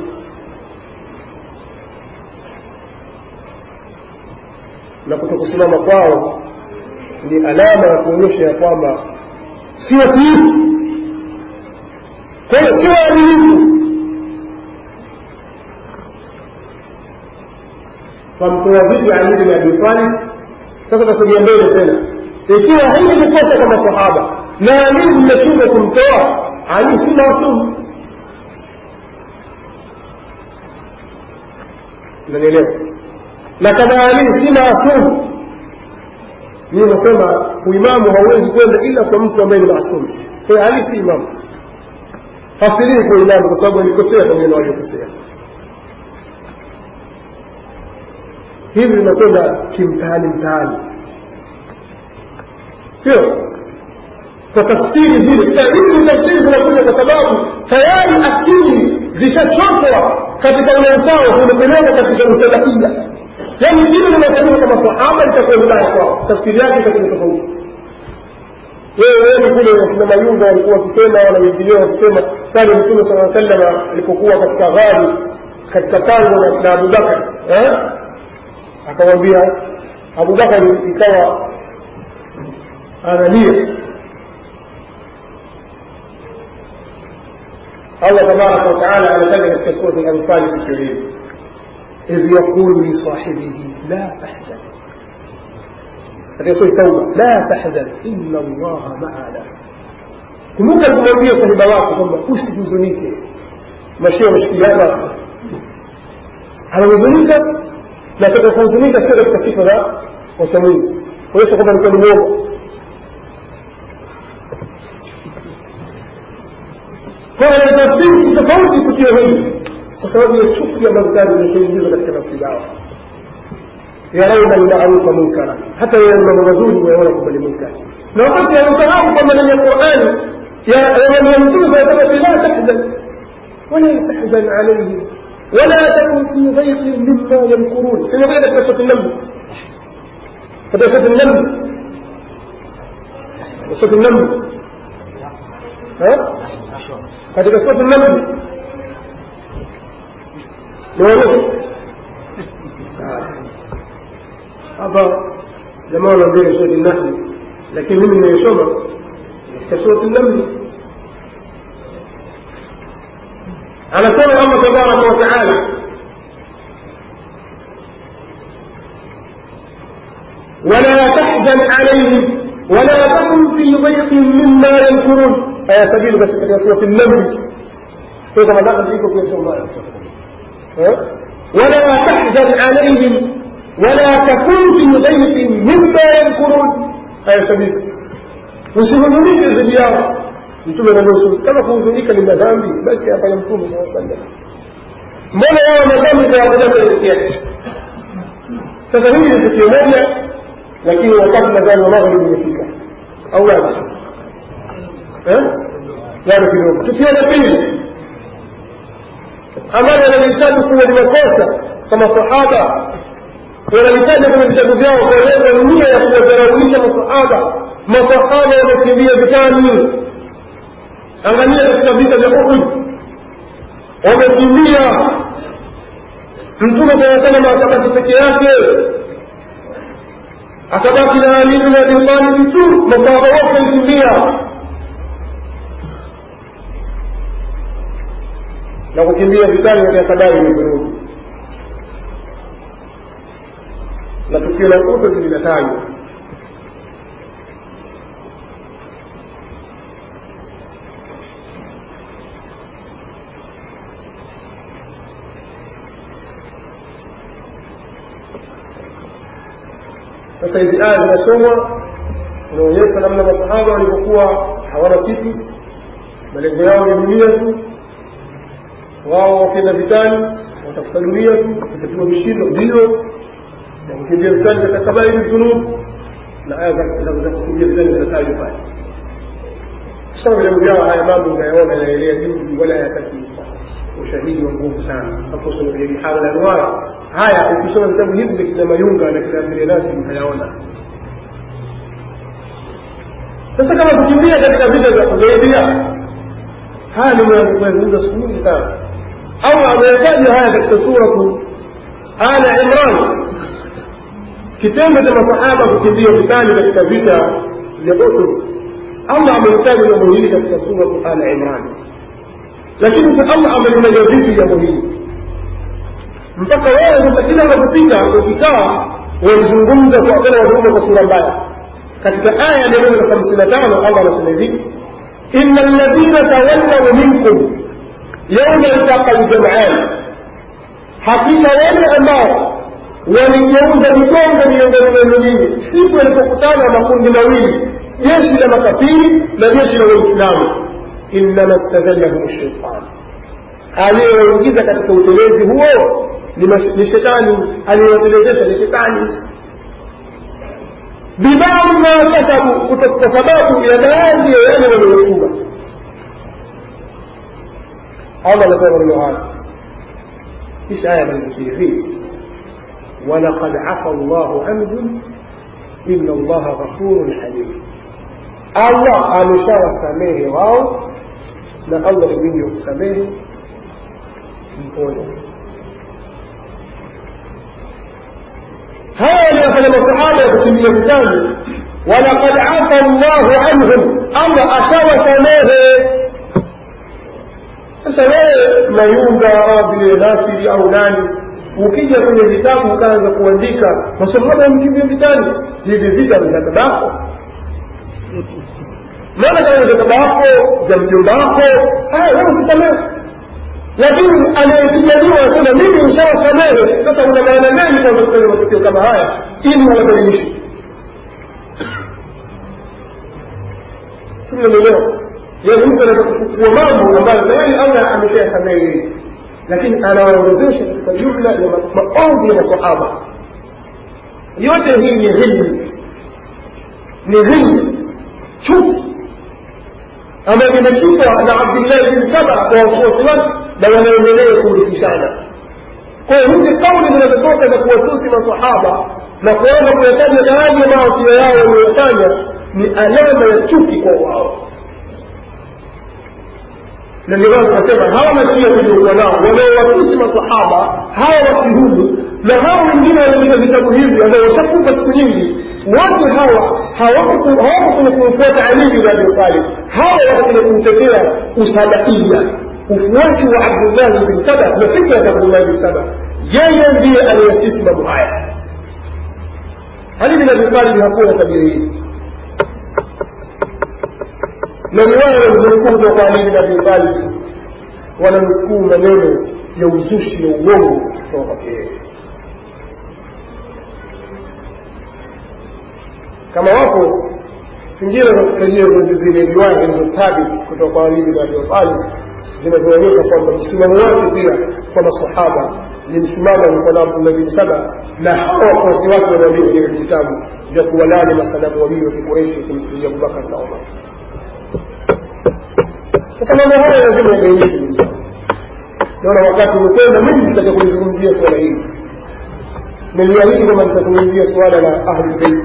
na kutokusimama kwao ni alama ya kuonyesha ya kwamba si watiifu kwa hiyo si waadilifu wamtoa vipi ali bin abi talib sasa tasogea mbele tena ikiwa hili ni kosa kwa masahaba na ali mmeshindwa kumtoa ali si maasumu unanielewa na kama ali si maasumu mimi nasema uimamu hauwezi kwenda ila kwa mtu ambaye ni maasumu kwa hiyo ali si imamu hasirii kwa imamu kwa sababu alikosea kwa maneno aliyokosea hivi vinakwenda kimtaani mtaani sio kwa tafsiri zile sasa hizi ni tafsiri zinakuja kwa sababu tayari akili zishachotwa katika ule usawa zimepeleka katika usalafia yaani hilo linasema kwa masahaba litakuwa vibaya kwao tafsiri yake itakuwa tofauti wewe wewe kule wakina mayunga walikuwa wakisema na wengineo wakisema pale mtume saa sallam alipokuwa katika ghari katika pango na abubakar eh? akamwambia abubakar ikawa analia الله تبارك وتعالى على ذلك في سورة الأنفال في الكريم إذ يقول لصاحبه لا تحزن هذه سورة التوبة لا تحزن إن الله معنا kumbuka kumwambia sahiba wako kwamba usihuzunike mashia wameshikiliana anahuzunika na atakapohuzunika sio katika sifa za wasamwingi kuonyesha kwamba alikuwa ni mwongo kwa hiyo tafsiri tofauti tukio hili kwa sababu ya chuki ambazo tayari zimeshaingizwa katika nafsi zao yarauna lmarufa munkara hata yale mambo mazuri wayaona kwamba ni munkari na wakati anasahau kwamba ndani ya qurani ya mtume saa la tahzan wala tahzan alaihim ولا تكن في ضيق مما يمكرون سنقول لك قصة النمل قصة النمل قصة النمل ها katika sura namli ni warufu hapa jamaa wanaambia sura nahli lakini mimi nimesoma katika sura namli anasema Allah tabaraka wa taala ولا تحزن عليهم ولا تكن في ضيق مما يمكرون aya sabini basi katika surati namli kwa kama dada iko kwa sura ولا تحزن عليهم ولا تكن في ضيق مما يمكرون aya sabini usihuzunike dhidi yao mtume ananusu kama kuhuzunika ni madhambi basi afanya mtume saa sallam mbona yao madhambi tawakujaaa sasa hili ni tukio moja lakini wakati nadhani wa magharibi umefika au la bado kidogo tukio la pili ambalo wanalihitaji kuwa ni makosa kama sahaba wanalitaja kwenye vitabu vyao kueleza nia ya kuwadharaulisha masahaba masahaba wamekimbia vitani angalia katika vita vya uhud wamekimbia mtume saa salama akabaki peke yake akabaki na ali bin abi talib tu masahaba wote walikimbia na kukimbia vitani katika habari ni vurugu na tukio la uhud linatajwa sasa hizi aya zinasomwa inaonyesha namna masahaba walivyokuwa hawana kitu malengo yao ni dunia tu wao wakienda vitani watafuta dunia tu watatiwa mishindo ndio na kukimbia vitani katika kabairi dhunub na aya za kukimbia vitani zinatajwa pale soma vitabu vyao haya mambo unayaona yanaelea juu wala hayataki ushahidi wa nguvu sana hapo soma kwenye bihara la anwar haya ukisoma vitabu hivi vya kina mayunga na kina abdilenasi mtayaona sasa kama kukimbia katika vita vya hudaibia haya ni mazungumza siku nyingi sana au ameyataja haya katika suratu ala imran kitendo cha masahaba kukimbia vitani katika vita vya uhud allah amelitaja jambo hili katika suratu ala imran lakini allah amelitaja vipi jambo hili mpaka wewe sasa kila unapopita ukikaa walizungumza kwa tena wazungumza kwa sura mbaya katika aya mia moja na hamsini na tano allah anasema hivi ina alladhina tawallau minkum yauma iltaqa ljamaan hakika wale ambao waligeuza migongo miongoni mwenu nyinyi siku yalipokutana makundi mawili jeshi la makafiri na jeshi la waislamu innama stadhallahum shaitan aliyoingiza katika utelezi huo ni, mas- ni shetani aliyotelezesha ni shetani bibadhi ma kasabu kuto- kwa sababu ya baadhi ya yale waliochunga allah anasema maneno haya kisha aya malizikii hivi walaqad afa llahu anhum ina allaha ghafurun halim allah ameshawasamehe wao na allah ni mwingi wa kusamehe mpole haya waliyofanya masahaba ya kutimia vitani walaqad afa llahu anhum allah ashawasamehe sasa wewe mayunga au vile nasiri au nani ukija kwenye vitabu ukaanza kuandika masahaba wamkimbia vitani hivi vita vya babako maana kama vya babako vya mjomba wako haya wewe usisamehe lakini anayepigania anasema mimi nishawasamehe sasa una maana gani kwamba kufanya matukio kama haya ili uwabadilishe simnanielewa yaani mtu anaweza kuchukua mambo ambayo tayari allah ameshayasamehe yeye lakini anawaorodhesha katika jumla ya ma- maovu ya masahaba yote hii ni hilmu ni hilmu chuki ambayo imechukwa na abdillahi bin saba kwa wafuasi wake na wanaendelea kurithishana kwa hiyo hizi kauli zinazotoka za kuwatusi masahaba na kuanza kuyataja baadhi ya maafia yao waliyofanya ni alama ya chuki kwa wao na ndio maana tunasema hawa mashia tuliokuwa nao wanaowatusi masahaba hawa wakihudu na hawa wengine wanaandika vitabu hivi ambao washakufa siku nyingi wote hawa hawako hawako kwenye kumfuata Ali bin Abi Talib hawa wako kwenye kumtetea usabaia ufuasi wa Abdullah bin Saba na fikra ya Abdullah bin Saba yeye ndiye aliyesisi mambo haya Ali bin Abi Talib hakuwa na tabia hii na riwaya wanamnukuu kutoka kwa Ali bin Abi Talib wanamnukuu maneno ya uzushi na uongo kutoka kwake yeye kama wapo pengine tutarejea kwenye zile riwaya zilizotabi kutoka kwa Ali bin Abi Talib zinavyoonyesha kwamba msimamo wake pia kwa masahaba ni msimamo alikuwa na Abdullah bin Saba na hawa wafuasi wake wanaandika kwenye vitabu vya kuwalani masalamu wawili wa Kikureshi kumfikia Abubakar na Umar. Sasa mambo haya lazima yabainike ndugu zangu. Naona wakati umekwenda, mimi nitaka kulizungumzia swala hili. Niliahidi kwamba nitazungumzia swala la Ahlul Bait.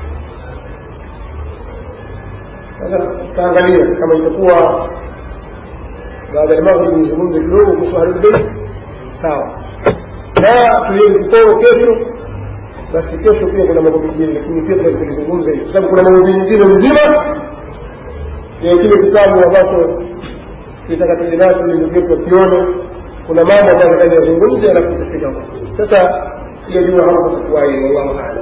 Sasa tutaangalia kama itakuwa baada ya maghrib nizungumze kidogo kuhusu Ahlul Bait, sawa. Na tulieni kiporo kesho, basi kesho pia kuna mambo mengine, lakini pia tutalizungumza hili, kwa sababu kuna mambo mengine mzima ya kile kitabu ambacho kitaka tuje nacho ili ndugu yetu wakione kuna mambo ambayo nataka yazungumze alafu tutafika huko sasa hiyo jua hapo tutakuwa hiyo wallahu aalam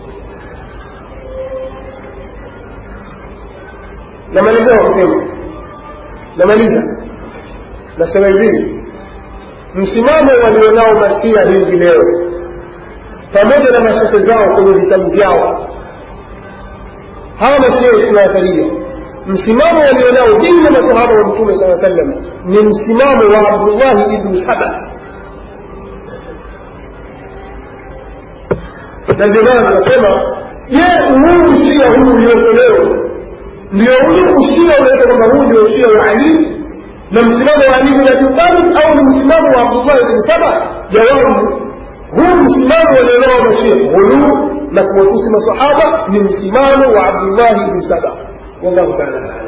namalizia kwa kusema namaliza nasema hivi msimamo walionao mashia hivi leo pamoja na mashehe zao kwenye vitabu vyao hawa mashia tunawatalia msimamo walionao dini ya masahaba wa mtume saa sallam ni msimamo wa abdullahi ibnu saba na ndio maana tunasema je huu usia huu uliotolewa ndio ule usia unaita kwamba huu ndio usia wa ali na msimamo wa ali bin abi talib au ni msimamo wa abdullahi ibn saba jawabu huu msimamo walionao mashia ghuluu na kuwatusi masahaba ni msimamo wa abdullahi ibn saba والله تعالى